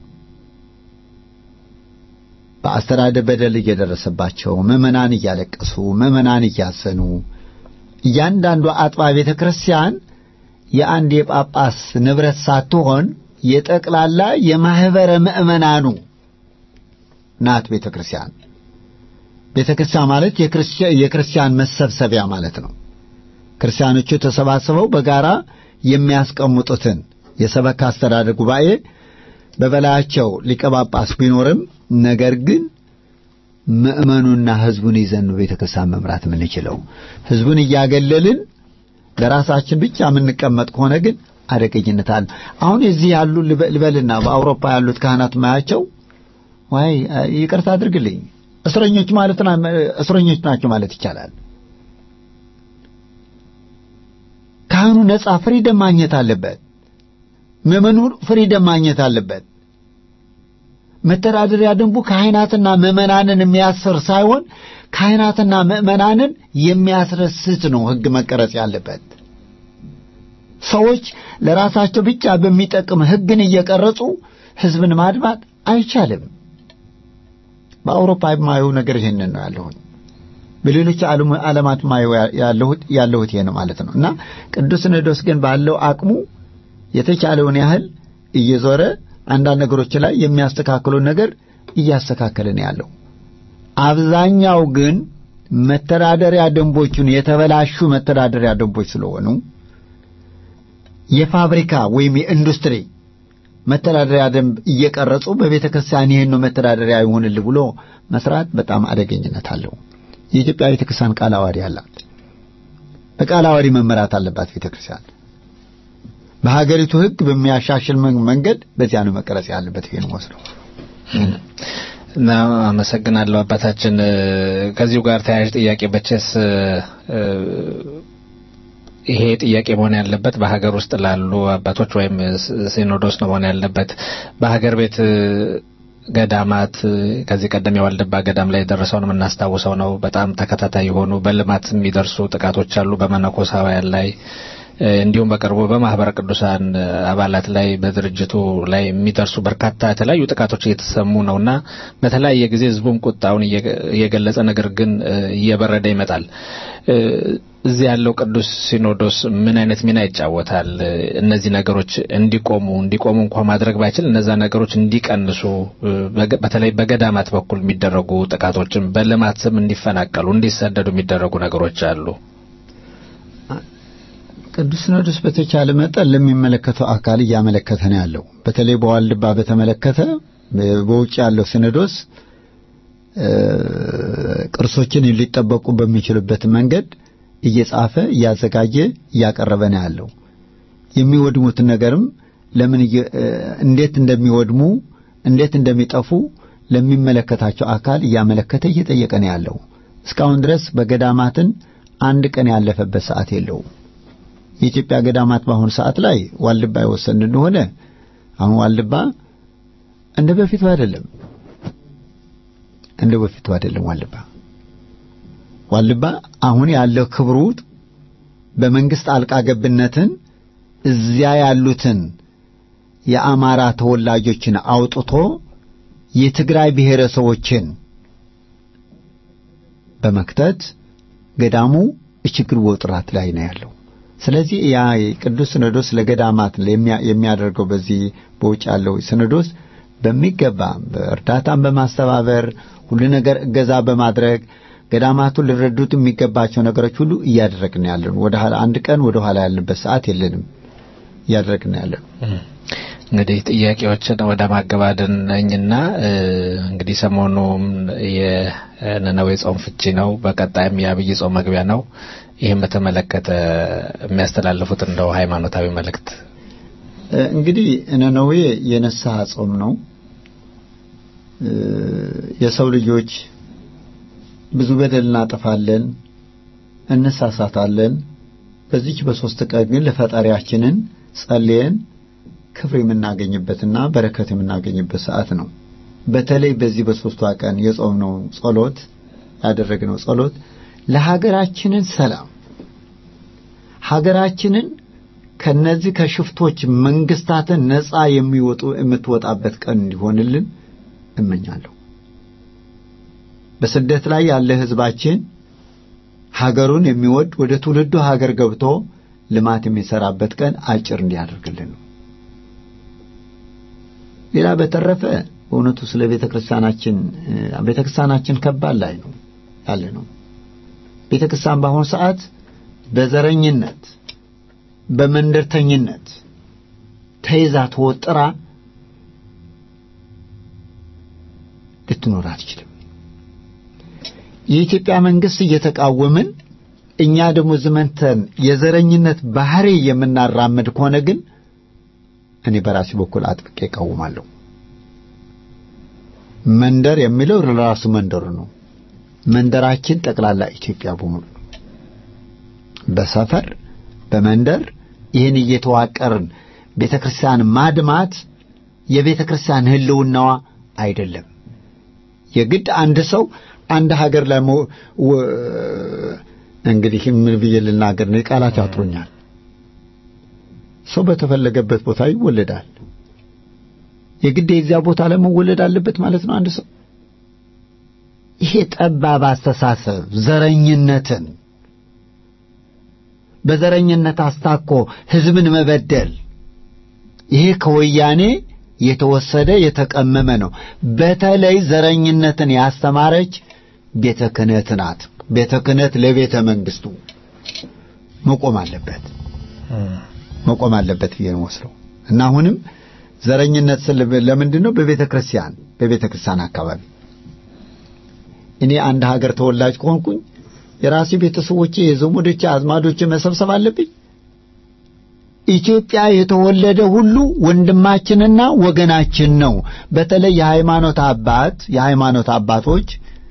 በአስተዳደር በደል እየደረሰባቸው ምዕመናን እያለቀሱ ምዕመናን እያዘኑ እያንዳንዱ አጥባ ቤተ ክርስቲያን የአንድ የጳጳስ ንብረት ሳትሆን የጠቅላላ የማህበረ ምዕመናኑ ናት ቤተ ክርስቲያን። ቤተ ክርስቲያን ማለት የክርስቲያን መሰብሰቢያ ማለት ነው። ክርስቲያኖቹ ተሰባስበው በጋራ የሚያስቀምጡትን የሰበካ አስተዳደር ጉባኤ በበላያቸው ሊቀ ጳጳስ ቢኖርም ነገር ግን ምዕመኑና ህዝቡን ይዘን ነው ቤተ ክርስቲያን መምራት የምንችለው። ህዝቡን እያገለልን ለራሳችን ብቻ የምንቀመጥ ከሆነ ግን አደገኝነት አለ። አሁን እዚህ ያሉ ልበልና በአውሮፓ ያሉት ካህናት ማያቸው ዋይ ይቅርታ አድርግልኝ እስረኞች ማለት እስረኞች ናቸው ማለት ይቻላል። ካህኑ ነጻ ፍሪደም ማግኘት አለበት። ምዕመኑ ፍሪደም ማግኘት አለበት። መተዳደሪያ ደንቡ ካህናትና ምዕመናንን የሚያስር ሳይሆን ካህናትና ምዕመናንን የሚያስረስት ነው ህግ መቀረጽ ያለበት። ሰዎች ለራሳቸው ብቻ በሚጠቅም ህግን እየቀረጹ ህዝብን ማድማት አይቻልም። በአውሮፓ የማየው ነገር ይሄንን ነው ያለሁት። በሌሎች ዓለማት ማየው ያለሁት ያለሁት ይሄ ነው ማለት ነው እና ቅዱስ ሲኖዶስ ግን ባለው አቅሙ የተቻለውን ያህል እየዞረ አንዳንድ ነገሮች ላይ የሚያስተካክሉን ነገር እያስተካከለ ነው ያለው። አብዛኛው ግን መተዳደሪያ ደንቦቹን የተበላሹ መተዳደሪያ ደንቦች ስለሆኑ የፋብሪካ ወይም የኢንዱስትሪ መተዳደሪያ ደንብ እየቀረጹ በቤተ ክርስቲያን ይህን ነው መተዳደሪያ ይሆንልህ ብሎ መስራት በጣም አደገኝነት አለው። የኢትዮጵያ ቤተ ክርስቲያን ቃለ ዓዋዲ አላት። በቃለ ዓዋዲ መመራት አለባት ቤተ ክርስቲያን። በሀገሪቱ ሕግ በሚያሻሽል መንገድ በዚያ ነው መቀረጽ ያለበት። ይሄን ወስደው እና አመሰግናለሁ አባታችን። ከዚሁ ጋር ተያያዥ ጥያቄ በቸስ ይሄ ጥያቄ መሆን ያለበት በሀገር ውስጥ ላሉ አባቶች ወይም ሲኖዶስ ነው መሆን ያለበት። በሀገር ቤት ገዳማት ከዚህ ቀደም የዋልድባ ገዳም ላይ የደረሰውን የምናስታውሰው ነው። በጣም ተከታታይ የሆኑ በልማት የሚደርሱ ጥቃቶች አሉ በመነኮሳውያን ላይ እንዲሁም በቅርቡ በማህበረ ቅዱሳን አባላት ላይ በድርጅቱ ላይ የሚደርሱ በርካታ የተለያዩ ጥቃቶች እየተሰሙ ነውና በተለያየ ጊዜ ህዝቡም ቁጣውን እየገለጸ ነገር ግን እየበረደ ይመጣል። እዚህ ያለው ቅዱስ ሲኖዶስ ምን አይነት ሚና ይጫወታል? እነዚህ ነገሮች እንዲቆሙ እንዲቆሙ እንኳ ማድረግ ባይችል እነዛ ነገሮች እንዲቀንሱ በተለይ በገዳማት በኩል የሚደረጉ ጥቃቶችን በልማት ስም እንዲፈናቀሉ እንዲሰደዱ የሚደረጉ ነገሮች አሉ። ቅዱስ ሲኖዶስ በተቻለ መጠን ለሚመለከተው አካል እያመለከተ ነው ያለው። በተለይ በዋልድባ በተመለከተ በውጭ ያለው ሲኖዶስ ቅርሶችን ሊጠበቁ በሚችሉበት መንገድ እየጻፈ እያዘጋጀ እያቀረበ ነው ያለው። የሚወድሙትን ነገርም ለምን እንዴት እንደሚወድሙ እንዴት እንደሚጠፉ ለሚመለከታቸው አካል እያመለከተ እየጠየቀ ነው ያለው። እስካሁን ድረስ በገዳማትን አንድ ቀን ያለፈበት ሰዓት የለውም። የኢትዮጵያ ገዳማት በአሁኑ ሰዓት ላይ ዋልድባ የወሰን እንደሆነ አሁን ዋልድባ እንደ በፊቱ አይደለም፣ እንደ በፊቱ አይደለም። ዋልድባ ዋልድባ አሁን ያለው ክብሩ በመንግስት አልቃ ገብነትን እዚያ ያሉትን የአማራ ተወላጆችን አውጥቶ የትግራይ ብሔረሰቦችን በመክተት ገዳሙ ችግር ወጥራት ላይ ነው ያለው። ስለዚህ ያ ቅዱስ ሲኖዶስ ለገዳማት የሚያደርገው በዚህ በውጭ ያለው ሲኖዶስ በሚገባ በእርዳታን በማስተባበር ሁሉ ነገር እገዛ በማድረግ ገዳማቱን ሊረዱት የሚገባቸው ነገሮች ሁሉ እያደረግን ያለን ወደ ኋላ አንድ ቀን ወደ ኋላ ያለበት ሰዓት የለንም። እያደረግን ያለን እንግዲህ ጥያቄዎችን ወደ ማገባደን ነኝና እንግዲህ ሰሞኑም የነነዌ ጾም ፍቺ ነው። በቀጣይም የአብይ ጾም መግቢያ ነው። ይህም በተመለከተ የሚያስተላልፉት እንደው ሃይማኖታዊ መልእክት እንግዲህ ነነዌ የንስሐ ጾም ነው። የሰው ልጆች ብዙ በደል እናጠፋለን፣ እንሳሳታለን። በዚች በሶስት ቀን ግን ለፈጣሪያችንን ጸልየን ክብር የምናገኝበትና በረከት የምናገኝበት ሰዓት ነው። በተለይ በዚህ በሶስቷ ቀን የጾምነው ጸሎት ያደረግነው ጸሎት ለሀገራችንን ሰላም ሀገራችንን ከነዚህ ከሽፍቶች መንግስታትን ነፃ የሚወጡ የምትወጣበት ቀን እንዲሆንልን እመኛለሁ። በስደት ላይ ያለ ህዝባችን ሀገሩን የሚወድ ወደ ትውልዱ ሀገር ገብቶ ልማት የሚሰራበት ቀን አጭር እንዲያደርግልን ነው። ሌላ በተረፈ በእውነቱ ስለ ቤተ ክርስቲያናችን ቤተ ክርስቲያናችን ከባድ ላይ ነው ያለ ነው። ቤተ ክርስቲያን በአሁኑ ሰዓት በዘረኝነት በመንደርተኝነት ተይዛ ተወጥራ ልትኖር አትችልም። የኢትዮጵያ መንግስት እየተቃወምን እኛ ደግሞ ዝመንተን የዘረኝነት ባህሪ የምናራምድ ከሆነ ግን እኔ በራሴ በኩል አጥብቄ እቃወማለሁ። መንደር የሚለው ለራሱ መንደሩ ነው። መንደራችን ጠቅላላ ኢትዮጵያ በሙሉ ነው። በሰፈር በመንደር ይህን እየተዋቀርን ቤተ ክርስቲያን ማድማት የቤተ ክርስቲያን ህልውናዋ አይደለም። የግድ አንድ ሰው አንድ ሀገር ላይ እንግዲህ ምን ብዬ ልናገር ነው? ቃላት ያጥሩኛል። ሰው በተፈለገበት ቦታ ይወለዳል። የግድ የዚያ ቦታ ላይ መወለድ አለበት ማለት ነው አንድ ሰው። ይሄ ጠባብ አስተሳሰብ ዘረኝነትን በዘረኝነት አስታኮ ህዝብን መበደል ይሄ ከወያኔ የተወሰደ የተቀመመ ነው። በተለይ ዘረኝነትን ያስተማረች ቤተ ክህነት ናት። ቤተ ክህነት ለቤተ መንግስቱ መቆም አለበት መቆም አለበት ብዬ ነው ወስደው እና አሁንም ዘረኝነት ስል ለምንድን ነው በቤተ ክርስቲያን በቤተ ክርስቲያን አካባቢ እኔ አንድ ሀገር ተወላጅ ከሆንኩኝ የራሴ ቤተሰቦቼ የዘመዶቼ አዝማዶቼ መሰብሰብ አለብኝ። ኢትዮጵያ የተወለደ ሁሉ ወንድማችንና ወገናችን ነው። በተለይ የሃይማኖት አባት የሃይማኖት አባቶች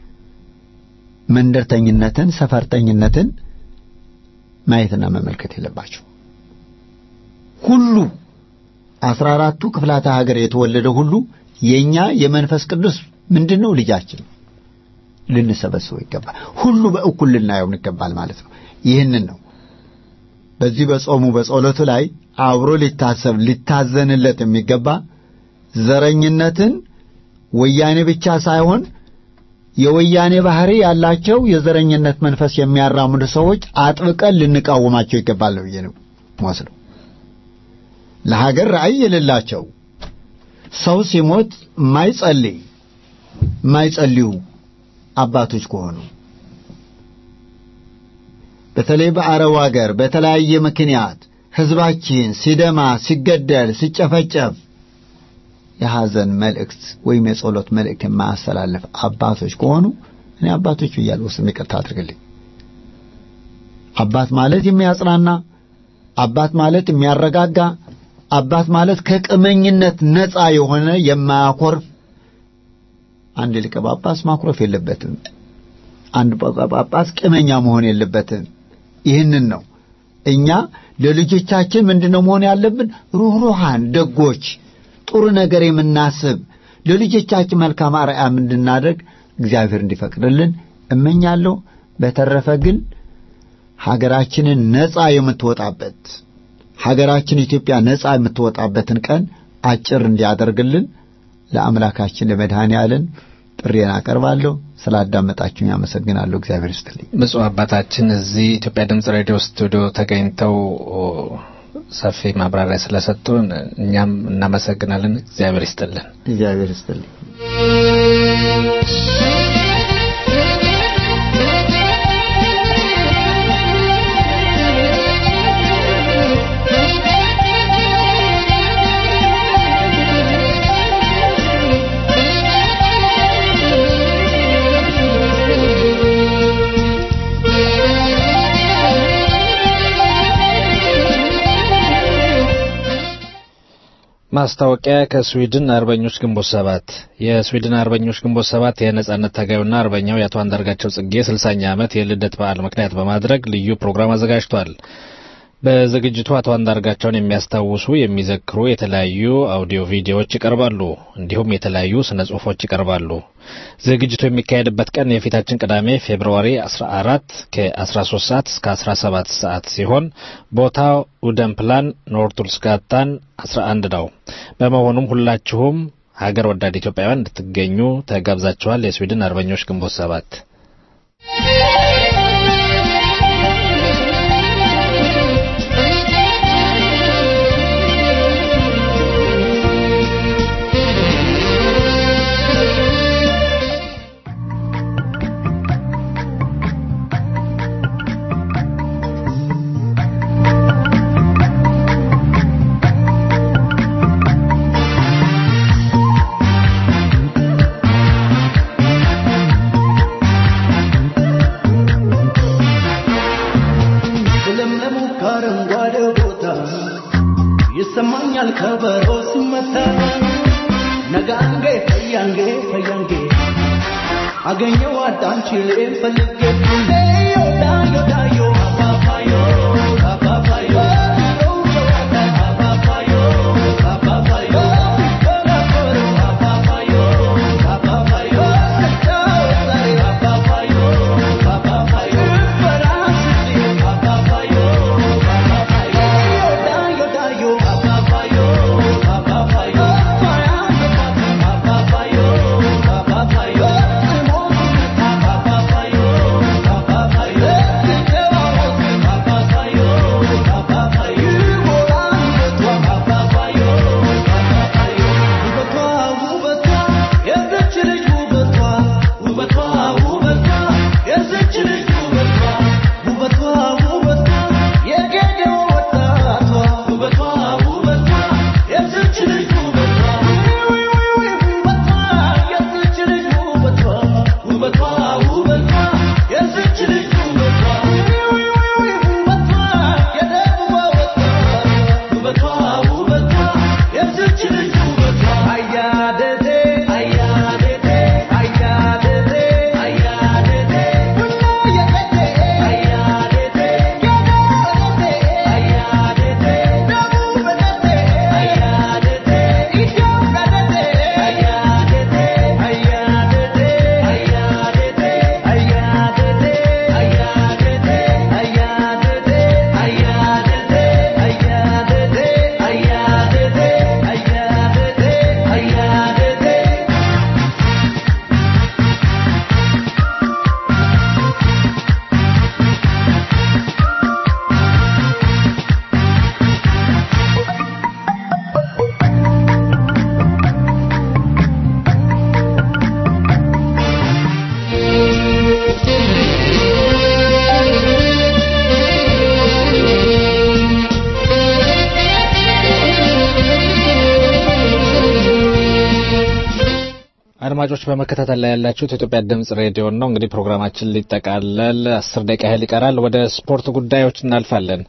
መንደርተኝነትን፣ ሰፈርተኝነትን ማየትና መመልከት የለባቸው። ሁሉ አስራ አራቱ ክፍላተ ሀገር የተወለደ ሁሉ የኛ የመንፈስ ቅዱስ ምንድነው ልጃችን ልንሰበስበው ይገባል። ሁሉ በእኩል ልናየው ይገባል ማለት ነው። ይህንን ነው በዚህ በጾሙ በጸሎቱ ላይ አብሮ ሊታሰብ ሊታዘንለት የሚገባ ዘረኝነትን ወያኔ ብቻ ሳይሆን የወያኔ ባህሪ ያላቸው የዘረኝነት መንፈስ የሚያራምዱ ሰዎች አጥብቀን ልንቃወማቸው ይገባል ነው ብዬ ነው ወስደው ለሀገር ራዕይ የሌላቸው ሰው ሲሞት ማይጸልይ ማይጸልዩ አባቶች ከሆኑ በተለይ በአረብ ሀገር በተለያየ ምክንያት ህዝባችን ሲደማ፣ ሲገደል፣ ሲጨፈጨፍ የሐዘን መልእክት ወይም የጸሎት መልእክት የማያስተላልፍ አባቶች ከሆኑ እኔ አባቶች ብያለሁ። ስም ይቅርታ አድርግልኝ። አባት ማለት የሚያጽናና፣ አባት ማለት የሚያረጋጋ፣ አባት ማለት ከቅመኝነት ነፃ የሆነ የማያኮርፍ አንድ ሊቀ ጳጳስ ማኩረፍ የለበትም። አንድ ጳጳስ ቅመኛ መሆን የለበትም። ይህንን ነው እኛ ለልጆቻችን ምንድነው መሆን ያለብን? ሩህሩሃን፣ ደጎች፣ ጥሩ ነገር የምናስብ ለልጆቻችን መልካም አርአያ እንድናደርግ እግዚአብሔር እንዲፈቅድልን እመኛለሁ። በተረፈ ግን ሀገራችንን ነፃ የምትወጣበት ሀገራችን ኢትዮጵያ ነፃ የምትወጣበትን ቀን አጭር እንዲያደርግልን ለአምላካችን ለመድኃኔ ዓለም ጥሬን አቀርባለሁ። ስላዳመጣችሁኝ አመሰግናለሁ። እግዚአብሔር ይስጥልኝ። ብፁዕ አባታችን እዚህ ኢትዮጵያ ድምጽ ሬዲዮ ስቱዲዮ ተገኝተው ሰፊ ማብራሪያ ስለሰጡን እኛም እናመሰግናለን። እግዚአብሔር ይስጥልን። እግዚአብሔር ይስጥልኝ። ማስታወቂያ ከስዊድን አርበኞች ግንቦት ሰባት የስዊድን አርበኞች ግንቦት ሰባት የነጻነት ታጋዩና አርበኛው የአቶ አንዳርጋቸው ጽጌ ስልሳኛ ዓመት የልደት በዓል ምክንያት በማድረግ ልዩ ፕሮግራም አዘጋጅቷል። በዝግጅቱ አቶ አንዳርጋቸውን የሚያስታውሱ የሚዘክሩ የተለያዩ አውዲዮ ቪዲዮዎች ይቀርባሉ። እንዲሁም የተለያዩ ስነ ጽሁፎች ይቀርባሉ። ዝግጅቱ የሚካሄድበት ቀን የፊታችን ቅዳሜ ፌብርዋሪ 14 ከ13 ሰዓት እስከ 17 ሰዓት ሲሆን ቦታው ኡደንፕላን ኖርቱልስጋታን 11 ነው። በመሆኑም ሁላችሁም ሀገር ወዳድ ኢትዮጵያውያን እንድትገኙ ተጋብዛችኋል። የስዊድን አርበኞች ግንቦት ሰባት ለምለሙ ከአረንጓዴ ቦታ ይሰማኛል ከበሮ ሲመታ ነጋንጌ ፈያንጌ ፈያንጌ አገኘው አዳንችሌ ፈልጌ ዮ ዳዮ ዳዮ አባባዮ አባባዮ አባባዮ አባባዮ አባባዮ አባባዮ አባባዮ አባባዮ አድማጮች በመከታተል ላይ ያላችሁት የኢትዮጵያ ድምጽ ሬዲዮ ነው። እንግዲህ ፕሮግራማችን ሊጠቃለል አስር ደቂቃ ያህል ይቀራል። ወደ ስፖርት ጉዳዮች እናልፋለን።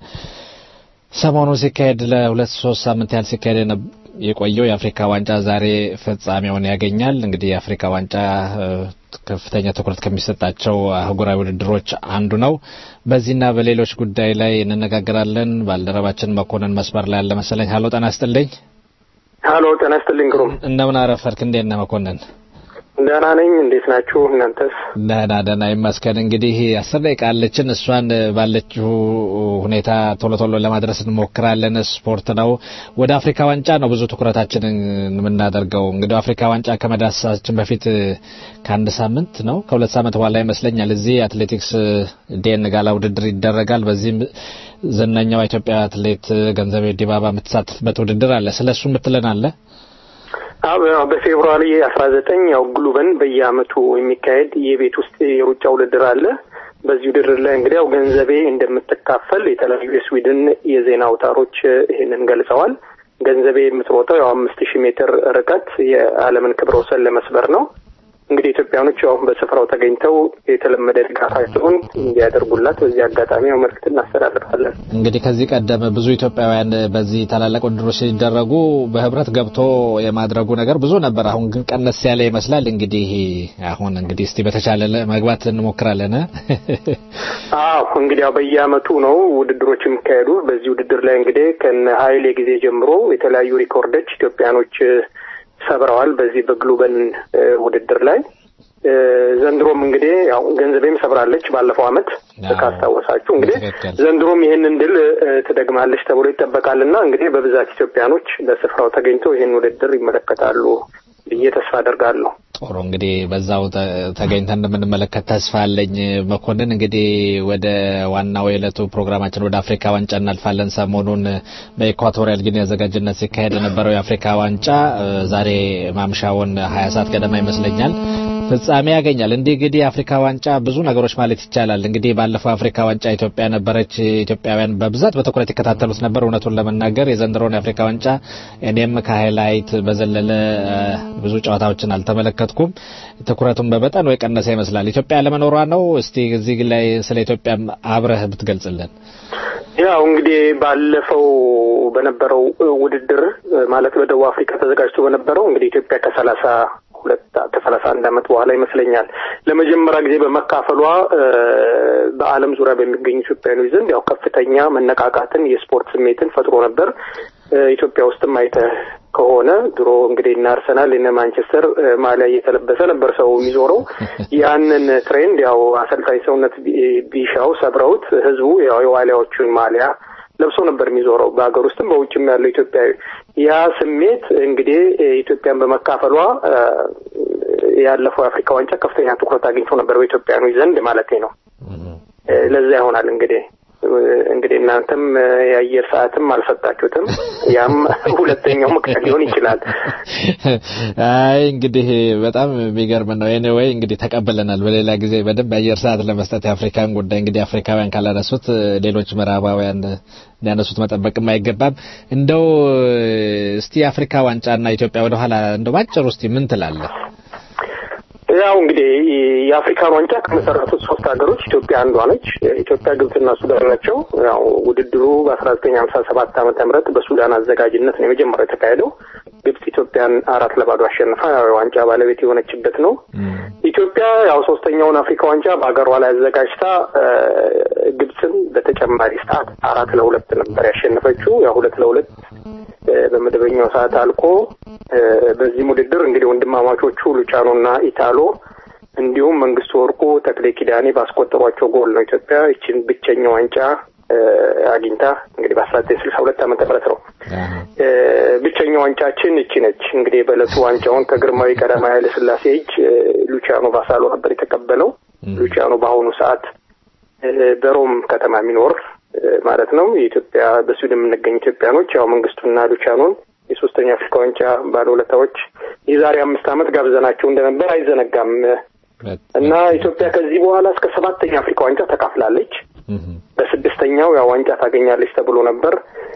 ሰሞኑን ሲካሄድ ለሁለት ሶስት ሳምንት ያህል ሲካሄድ የነ- የቆየው የአፍሪካ ዋንጫ ዛሬ ፍጻሜውን ያገኛል። እንግዲህ የአፍሪካ ዋንጫ እ፣ ከፍተኛ ትኩረት ከሚሰጣቸው አህጉራዊ ውድድሮች አንዱ ነው። በዚህና በሌሎች ጉዳይ ላይ እንነጋገራለን። ባልደረባችን መኮንን መስመር ላይ ያለ መሰለኝ። ሀሎ ጤና ይስጥልኝ። ሀሎ ጤና ይስጥልኝ ግሩም እንደምን አረፈርክ? እንዴት ነህ መኮንን? ደህና ነኝ። እንዴት ናችሁ እናንተስ? ደህና ደህና ይመስገን። እንግዲህ አስር ደቂቃ አለችን። እሷን ባለችው ሁኔታ ቶሎ ቶሎ ለማድረስ እንሞክራለን። ስፖርት ነው። ወደ አፍሪካ ዋንጫ ነው ብዙ ትኩረታችንን የምናደርገው። እንግዲህ አፍሪካ ዋንጫ ከመዳሰሳችን በፊት ከአንድ ሳምንት ነው ከሁለት ሳምንት በኋላ ይመስለኛል እዚህ አትሌቲክስ ዴን ጋላ ውድድር ይደረጋል። በዚህም ዝነኛዋ ኢትዮጵያ አትሌት ገንዘቤ ዲባባ የምትሳተፍበት ውድድር አለ። ስለ እሱ የምትለን አለ? አዎ በፌብሩዋሪ አስራ ዘጠኝ ያው ግሉበን በየአመቱ የሚካሄድ የቤት ውስጥ የሩጫ ውድድር አለ። በዚህ ውድድር ላይ እንግዲህ ያው ገንዘቤ እንደምትካፈል የተለያዩ የስዊድን የዜና አውታሮች ይህንን ገልጸዋል። ገንዘቤ የምትሮጠው ያው አምስት ሺህ ሜትር ርቀት የዓለምን ክብረ ወሰን ለመስበር ነው። እንግዲህ ኢትዮጵያኖች ያው በስፍራው ተገኝተው የተለመደ ድጋፋቸውን እንዲያደርጉላት በዚህ አጋጣሚ ያው መልዕክት እናስተላልፋለን። እንግዲህ ከዚህ ቀደም ብዙ ኢትዮጵያውያን በዚህ ታላላቅ ውድድሮች ሲደረጉ በህብረት ገብቶ የማድረጉ ነገር ብዙ ነበር። አሁን ግን ቀነስ ያለ ይመስላል። እንግዲህ አሁን እንግዲህ እስቲ በተቻለ መግባት እንሞክራለን። አዎ እንግዲህ ያው በየአመቱ ነው ውድድሮች የሚካሄዱ። በዚህ ውድድር ላይ እንግዲህ ከነ ኃይሌ ጊዜ ጀምሮ የተለያዩ ሪኮርዶች ኢትዮጵያኖች ሰብረዋል። በዚህ በግሉበን ውድድር ላይ ዘንድሮም እንግዲህ ያው ገንዘቤም ሰብራለች ባለፈው አመት ካስታወሳችሁ እንግዲህ ዘንድሮም ይህንን ድል ትደግማለች ተብሎ ይጠበቃልና እንግዲህ በብዛት ኢትዮጵያኖች በስፍራው ተገኝተው ይህን ውድድር ይመለከታሉ ብዬ ተስፋ አደርጋለሁ። ጥሩ እንግዲህ በዛው ተገኝተን እንደምንመለከት ተስፋ አለኝ። መኮንን እንግዲህ ወደ ዋናው የዕለቱ ፕሮግራማችን ወደ አፍሪካ ዋንጫ እናልፋለን። ሰሞኑን በኢኳቶሪያል ጊኒ አዘጋጅነት ሲካሄድ የነበረው የአፍሪካ ዋንጫ ዛሬ ማምሻውን ሀያ ሰዓት ገደማ ይመስለኛል ፍጻሜ ያገኛል። እንዲህ እንግዲህ የአፍሪካ ዋንጫ ብዙ ነገሮች ማለት ይቻላል። እንግዲህ ባለፈው አፍሪካ ዋንጫ ኢትዮጵያ ነበረች። ኢትዮጵያውያን በብዛት በትኩረት ይከታተሉት ነበር። እውነቱን ለመናገር የዘንድሮውን የአፍሪካ ዋንጫ እኔም ከሃይላይት በዘለለ ብዙ ጨዋታዎችን አልተመለከትኩም። ትኩረቱን በመጠን ወይ ቀነሰ ይመስላል። ኢትዮጵያ ለመኖሯ ነው። እስቲ እዚህ ላይ ስለ ኢትዮጵያ አብረህ ብትገልጽልን። ያው እንግዲህ ባለፈው በነበረው ውድድር ማለት በደቡብ አፍሪካ ተዘጋጅቶ በነበረው እንግዲህ ኢትዮጵያ ከሰላሳ ሁለት ከሰላሳ አንድ ዓመት በኋላ ይመስለኛል ለመጀመሪያ ጊዜ በመካፈሏ በዓለም ዙሪያ በሚገኙ ኢትዮጵያውያኖች ዘንድ ያው ከፍተኛ መነቃቃትን የስፖርት ስሜትን ፈጥሮ ነበር። ኢትዮጵያ ውስጥም አይተህ ከሆነ ድሮ እንግዲህ እነ አርሰናል እነ ማንቸስተር ማሊያ እየተለበሰ ነበር ሰው የሚዞረው። ያንን ትሬንድ ያው አሰልጣኝ ሰውነት ቢሻው ሰብረውት ህዝቡ ያው የዋሊያዎቹን ማሊያ ለብሶ ነበር የሚዞረው በሀገር ውስጥም በውጭም ያለው ኢትዮጵያዊ። ያ ስሜት እንግዲህ ኢትዮጵያን በመካፈሏ ያለፈው የአፍሪካ ዋንጫ ከፍተኛ ትኩረት አግኝቶ ነበር በኢትዮጵያኖች ዘንድ ማለት ነው። ለዛ ይሆናል እንግዲህ እንግዲህ እናንተም የአየር ሰዓትም አልሰጣችሁትም። ያም ሁለተኛው ምክንያት ሊሆን ይችላል። አይ እንግዲህ በጣም የሚገርም ነው። ኤኒዌይ እንግዲህ ተቀብለናል። በሌላ ጊዜ በደንብ የአየር ሰዓት ለመስጠት የአፍሪካን ጉዳይ እንግዲህ አፍሪካውያን ካላነሱት ሌሎች ምዕራባውያን እንዲያነሱት መጠበቅም አይገባም። እንደው እስቲ የአፍሪካ ዋንጫና ኢትዮጵያ ወደኋላ እንደው ባጭሩ እስቲ ምን ትላለህ? ያው እንግዲህ የአፍሪካን ዋንጫ ከመሰረቱት ሶስት ሀገሮች ኢትዮጵያ አንዷ ነች። ኢትዮጵያ፣ ግብጽና ሱዳን ናቸው። ያው ውድድሩ በአስራ ዘጠኝ ሀምሳ ሰባት ዓመተ ምህረት በሱዳን አዘጋጅነት ነው የመጀመሪያው የተካሄደው። ግብጽ ኢትዮጵያን አራት ለባዶ አሸንፋ ያው የዋንጫ ባለቤት የሆነችበት ነው። ኢትዮጵያ ያው ሶስተኛውን አፍሪካ ዋንጫ በሀገሯ ላይ አዘጋጅታ ግብጽን በተጨማሪ ሰዓት አራት ለሁለት ነበር ያሸነፈችው። ያው ሁለት ለሁለት በመደበኛው ሰዓት አልቆ በዚህም ውድድር እንግዲህ ወንድማማቾቹ ሉቻኖና ኢታሎ እንዲሁም መንግስቱ ወርቁ፣ ተክሌ ኪዳኔ ባስቆጠሯቸው ጎል ነው ኢትዮጵያ ይችን ብቸኛ ዋንጫ አግኝታ እንግዲህ በአስራ ዘጠኝ ስልሳ ሁለት ዓመተ ምህረት ነው ብቸኛ ዋንጫችን እቺ ነች። እንግዲህ በዕለቱ ዋንጫውን ከግርማዊ ቀዳማዊ ኃይለ ሥላሴ እጅ ሉቺያኖ ባሳሎ ነበር የተቀበለው። ሉቺያኖ በአሁኑ ሰዓት በሮም ከተማ የሚኖር ማለት ነው። የኢትዮጵያ በስዊድን የምንገኝ ኢትዮጵያኖች ያው መንግስቱና ሉቻኖን የሶስተኛ አፍሪካ ዋንጫ ባለውለታዎች የዛሬ አምስት ዓመት ጋብዘናቸው እንደነበር አይዘነጋም እና ኢትዮጵያ ከዚህ በኋላ እስከ ሰባተኛ አፍሪካ ዋንጫ ተካፍላለች። በስድስተኛው ያው ዋንጫ ታገኛለች ተብሎ ነበር።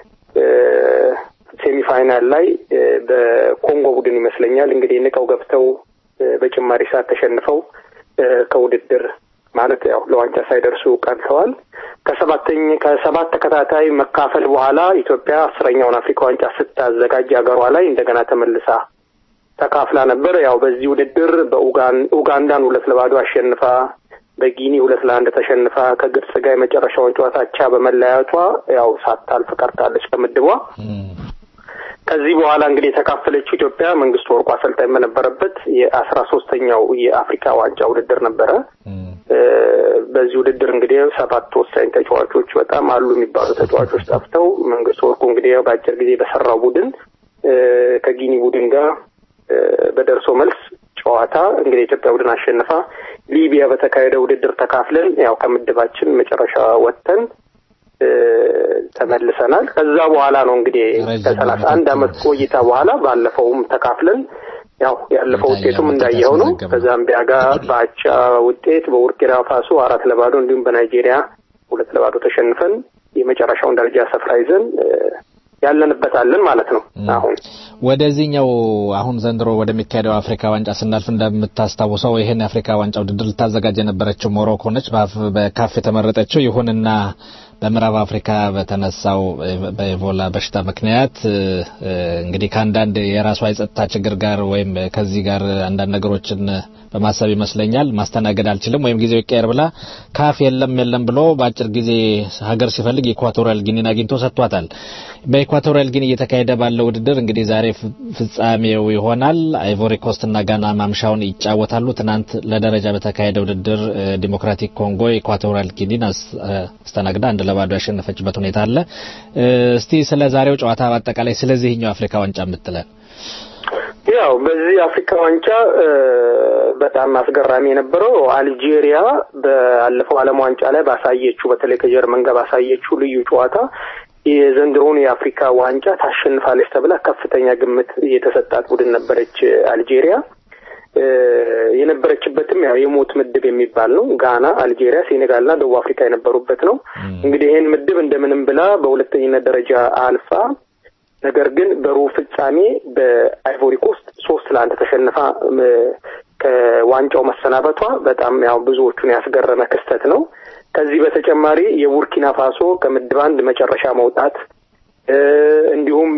ሴሚፋይናል ላይ በኮንጎ ቡድን ይመስለኛል እንግዲህ ንቀው ገብተው በጭማሪ ሰዓት ተሸንፈው ከውድድር ማለት ያው ለዋንጫ ሳይደርሱ ቀርተዋል። ከሰባተኛ ከሰባት ተከታታይ መካፈል በኋላ ኢትዮጵያ አስረኛውን አፍሪካ ዋንጫ ስታዘጋጅ ሀገሯ ላይ እንደገና ተመልሳ ተካፍላ ነበር። ያው በዚህ ውድድር በኡጋንዳን ሁለት ለባዶ አሸንፋ በጊኒ ሁለት ለአንድ ተሸንፋ ከግብጽ ጋር የመጨረሻውን ጨዋታ አቻ በመለያየቷ ያው ሳታልፍ ቀርታለች ከምድቧ። ከዚህ በኋላ እንግዲህ የተካፈለችው ኢትዮጵያ መንግስቱ ወርቁ አሰልጣኝ በነበረበት የአስራ ሶስተኛው የአፍሪካ ዋንጫ ውድድር ነበረ። በዚህ ውድድር እንግዲህ ሰባት ወሳኝ ተጫዋቾች በጣም አሉ የሚባሉ ተጫዋቾች ጠፍተው መንግስቱ ወርቁ እንግዲህ በአጭር ጊዜ በሰራው ቡድን ከጊኒ ቡድን ጋር በደርሶ መልስ ጨዋታ እንግዲህ የኢትዮጵያ ቡድን አሸንፋ ሊቢያ በተካሄደ ውድድር ተካፍለን ያው ከምድባችን መጨረሻ ወጥተን ተመልሰናል። ከዛ በኋላ ነው እንግዲህ ከሰላሳ አንድ አመት ቆይታ በኋላ ባለፈውም ተካፍለን ያው ያለፈው ውጤቱም እንዳየኸው ነው። ከዛምቢያ ጋር በአቻ ውጤት በቡርኪና ፋሶ አራት ለባዶ እንዲሁም በናይጄሪያ ሁለት ለባዶ ተሸንፈን የመጨረሻውን ደረጃ ስፍራ ይዘን ያለንበታለን ማለት ነው። አሁን ወደዚህኛው አሁን ዘንድሮ ወደሚካሄደው አፍሪካ ዋንጫ ስናልፍ እንደምታስታውሰው ይህን የአፍሪካ ዋንጫ ውድድር ልታዘጋጅ የነበረችው ሞሮኮ ነች፣ በካፍ የተመረጠችው። ይሁንና በምዕራብ አፍሪካ በተነሳው በኢቦላ በሽታ ምክንያት እንግዲህ ከአንዳንድ የራሷ የጸጥታ ችግር ጋር ወይም ከዚህ ጋር አንዳንድ ነገሮችን በማሰብ ይመስለኛል ማስተናገድ አልችልም ወይም ጊዜው ይቀየር ብላ ካፍ የለም የለም ብሎ በአጭር ጊዜ ሀገር ሲፈልግ ኢኳቶሪያል ጊኒን አግኝቶ ሰጥቷታል። በኢኳቶሪያል ጊኒ እየተካሄደ ባለው ውድድር እንግዲህ ዛሬ ፍጻሜው ይሆናል። አይቮሪ ኮስትና ጋና ማምሻውን ይጫወታሉ። ትናንት ለደረጃ በተካሄደ ውድድር ዲሞክራቲክ ኮንጎ ኢኳቶሪያል ጊኒን አስተናግዳ አንድ ለባዶ ያሸነፈችበት ሁኔታ አለ። እስቲ ስለ ዛሬው ጨዋታ በአጠቃላይ ስለዚህኛው አፍሪካ ዋንጫ የምትለን ያው በዚህ አፍሪካ ዋንጫ በጣም አስገራሚ የነበረው አልጄሪያ ባለፈው ዓለም ዋንጫ ላይ ባሳየችው በተለይ ከጀርመን ጋር ባሳየችው ልዩ ጨዋታ የዘንድሮውን የአፍሪካ ዋንጫ ታሸንፋለች ተብላ ከፍተኛ ግምት የተሰጣት ቡድን ነበረች አልጄሪያ። የነበረችበትም ያው የሞት ምድብ የሚባል ነው። ጋና፣ አልጄሪያ፣ ሴኔጋልና ደቡብ አፍሪካ የነበሩበት ነው። እንግዲህ ይህን ምድብ እንደምንም ብላ በሁለተኝነት ደረጃ አልፋ ነገር ግን በሩብ ፍጻሜ በአይቮሪ ኮስት ሶስት ለአንድ ተሸንፋ ከዋንጫው መሰናበቷ በጣም ያው ብዙዎቹን ያስገረመ ክስተት ነው። ከዚህ በተጨማሪ የቡርኪና ፋሶ ከምድብ አንድ መጨረሻ መውጣት እንዲሁም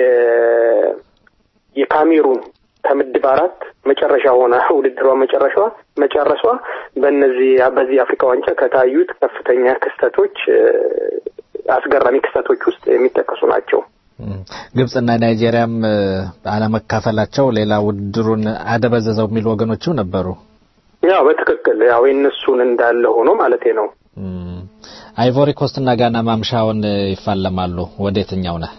የካሜሩን ከምድብ አራት መጨረሻ ሆና ውድድሯ መጨረሻ መጨረሷ በእነዚህ በዚህ የአፍሪካ ዋንጫ ከታዩት ከፍተኛ ክስተቶች አስገራሚ ክስተቶች ውስጥ የሚጠቀሱ ናቸው። ግብጽና ናይጄሪያም አለመካፈላቸው ሌላ ውድድሩን አደበዘዘው የሚሉ ወገኖችም ነበሩ። ያው በትክክል ያው የእነሱን እንዳለ ሆኖ ማለቴ ነው። አይቮሪ ኮስትና ጋና ማምሻውን ይፋለማሉ። ወደ የትኛው ነህ?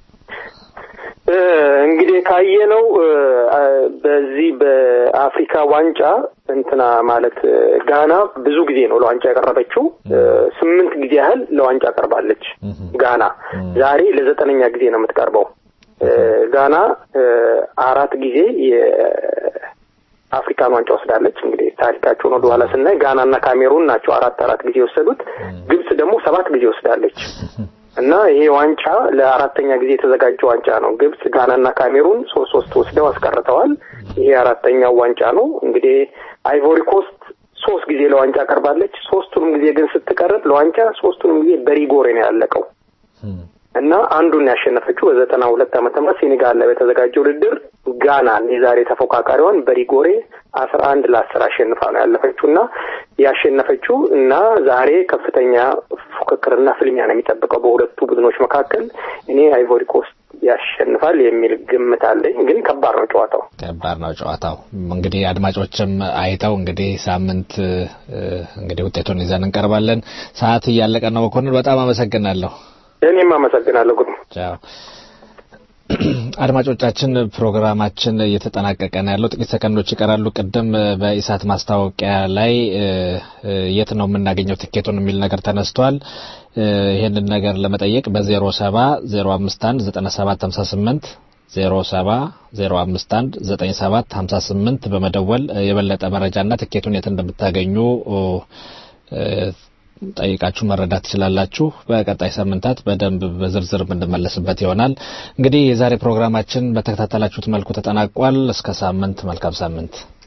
እንግዲህ ካየነው በዚህ በአፍሪካ ዋንጫ እንትና ማለት ጋና ብዙ ጊዜ ነው ለዋንጫ ያቀረበችው። ስምንት ጊዜ ያህል ለዋንጫ ቀርባለች ጋና። ዛሬ ለዘጠነኛ ጊዜ ነው የምትቀርበው። ጋና አራት ጊዜ የአፍሪካን ዋንጫ ወስዳለች። እንግዲህ ታሪካቸውን ወደ ኋላ ስናይ ጋናና ካሜሩን ናቸው አራት አራት ጊዜ የወሰዱት። ግብጽ ደግሞ ሰባት ጊዜ ወስዳለች። እና ይሄ ዋንጫ ለአራተኛ ጊዜ የተዘጋጀ ዋንጫ ነው። ግብጽ፣ ጋናና ካሜሩን ሶስት ሶስት ወስደው አስቀርተዋል። ይሄ አራተኛው ዋንጫ ነው። እንግዲህ አይቮሪ ኮስት ሶስት ጊዜ ለዋንጫ ቀርባለች። ሶስቱንም ጊዜ ግን ስትቀርብ ለዋንጫ ሶስቱንም ጊዜ በሪጎሬ ነው ያለቀው እና አንዱን ያሸነፈችው በዘጠና ሁለት ዓመተ ምህረት ሴኔጋል ላይ በተዘጋጀ ውድድር ጋናን የዛሬ ተፎካካሪዋን በሪጎሬ አስራ አንድ ለአስር አሸንፋ ነው ያለፈችው እና ያሸነፈችው እና ዛሬ ከፍተኛ ፉክክርና ፍልሚያ ነው የሚጠብቀው በሁለቱ ቡድኖች መካከል። እኔ አይቮሪ ኮስት ያሸንፋል የሚል ግምት አለኝ። ግን ከባድ ነው ጨዋታው፣ ከባድ ነው ጨዋታው። እንግዲህ አድማጮችም አይተው እንግዲህ ሳምንት እንግዲህ ውጤቱን ይዘን እንቀርባለን። ሰዓት እያለቀ ነው። መኮንን በጣም አመሰግናለሁ። እኔም አመሰግናለሁ። ጉድ ቻው። አድማጮቻችን ፕሮግራማችን እየተጠናቀቀ ነው ያለው። ጥቂት ሰከንዶች ይቀራሉ። ቅድም በኢሳት ማስታወቂያ ላይ የት ነው የምናገኘው ትኬቱን የሚል ነገር ተነስቷል። ይህንን ነገር ለመጠየቅ በዜሮ ሰባ ዜሮ አምስት አንድ ዘጠና ሰባት ሀምሳ ስምንት ዜሮ ሰባ ዜሮ አምስት አንድ ዘጠኝ ሰባት ሀምሳ ስምንት በመደወል የበለጠ መረጃና ትኬቱን የት እንደምታገኙ ጠይቃችሁ መረዳት ትችላላችሁ። በቀጣይ ሳምንታት በደንብ በዝርዝር የምንመለስበት ይሆናል። እንግዲህ የዛሬ ፕሮግራማችን በተከታተላችሁት መልኩ ተጠናቋል። እስከ ሳምንት፣ መልካም ሳምንት።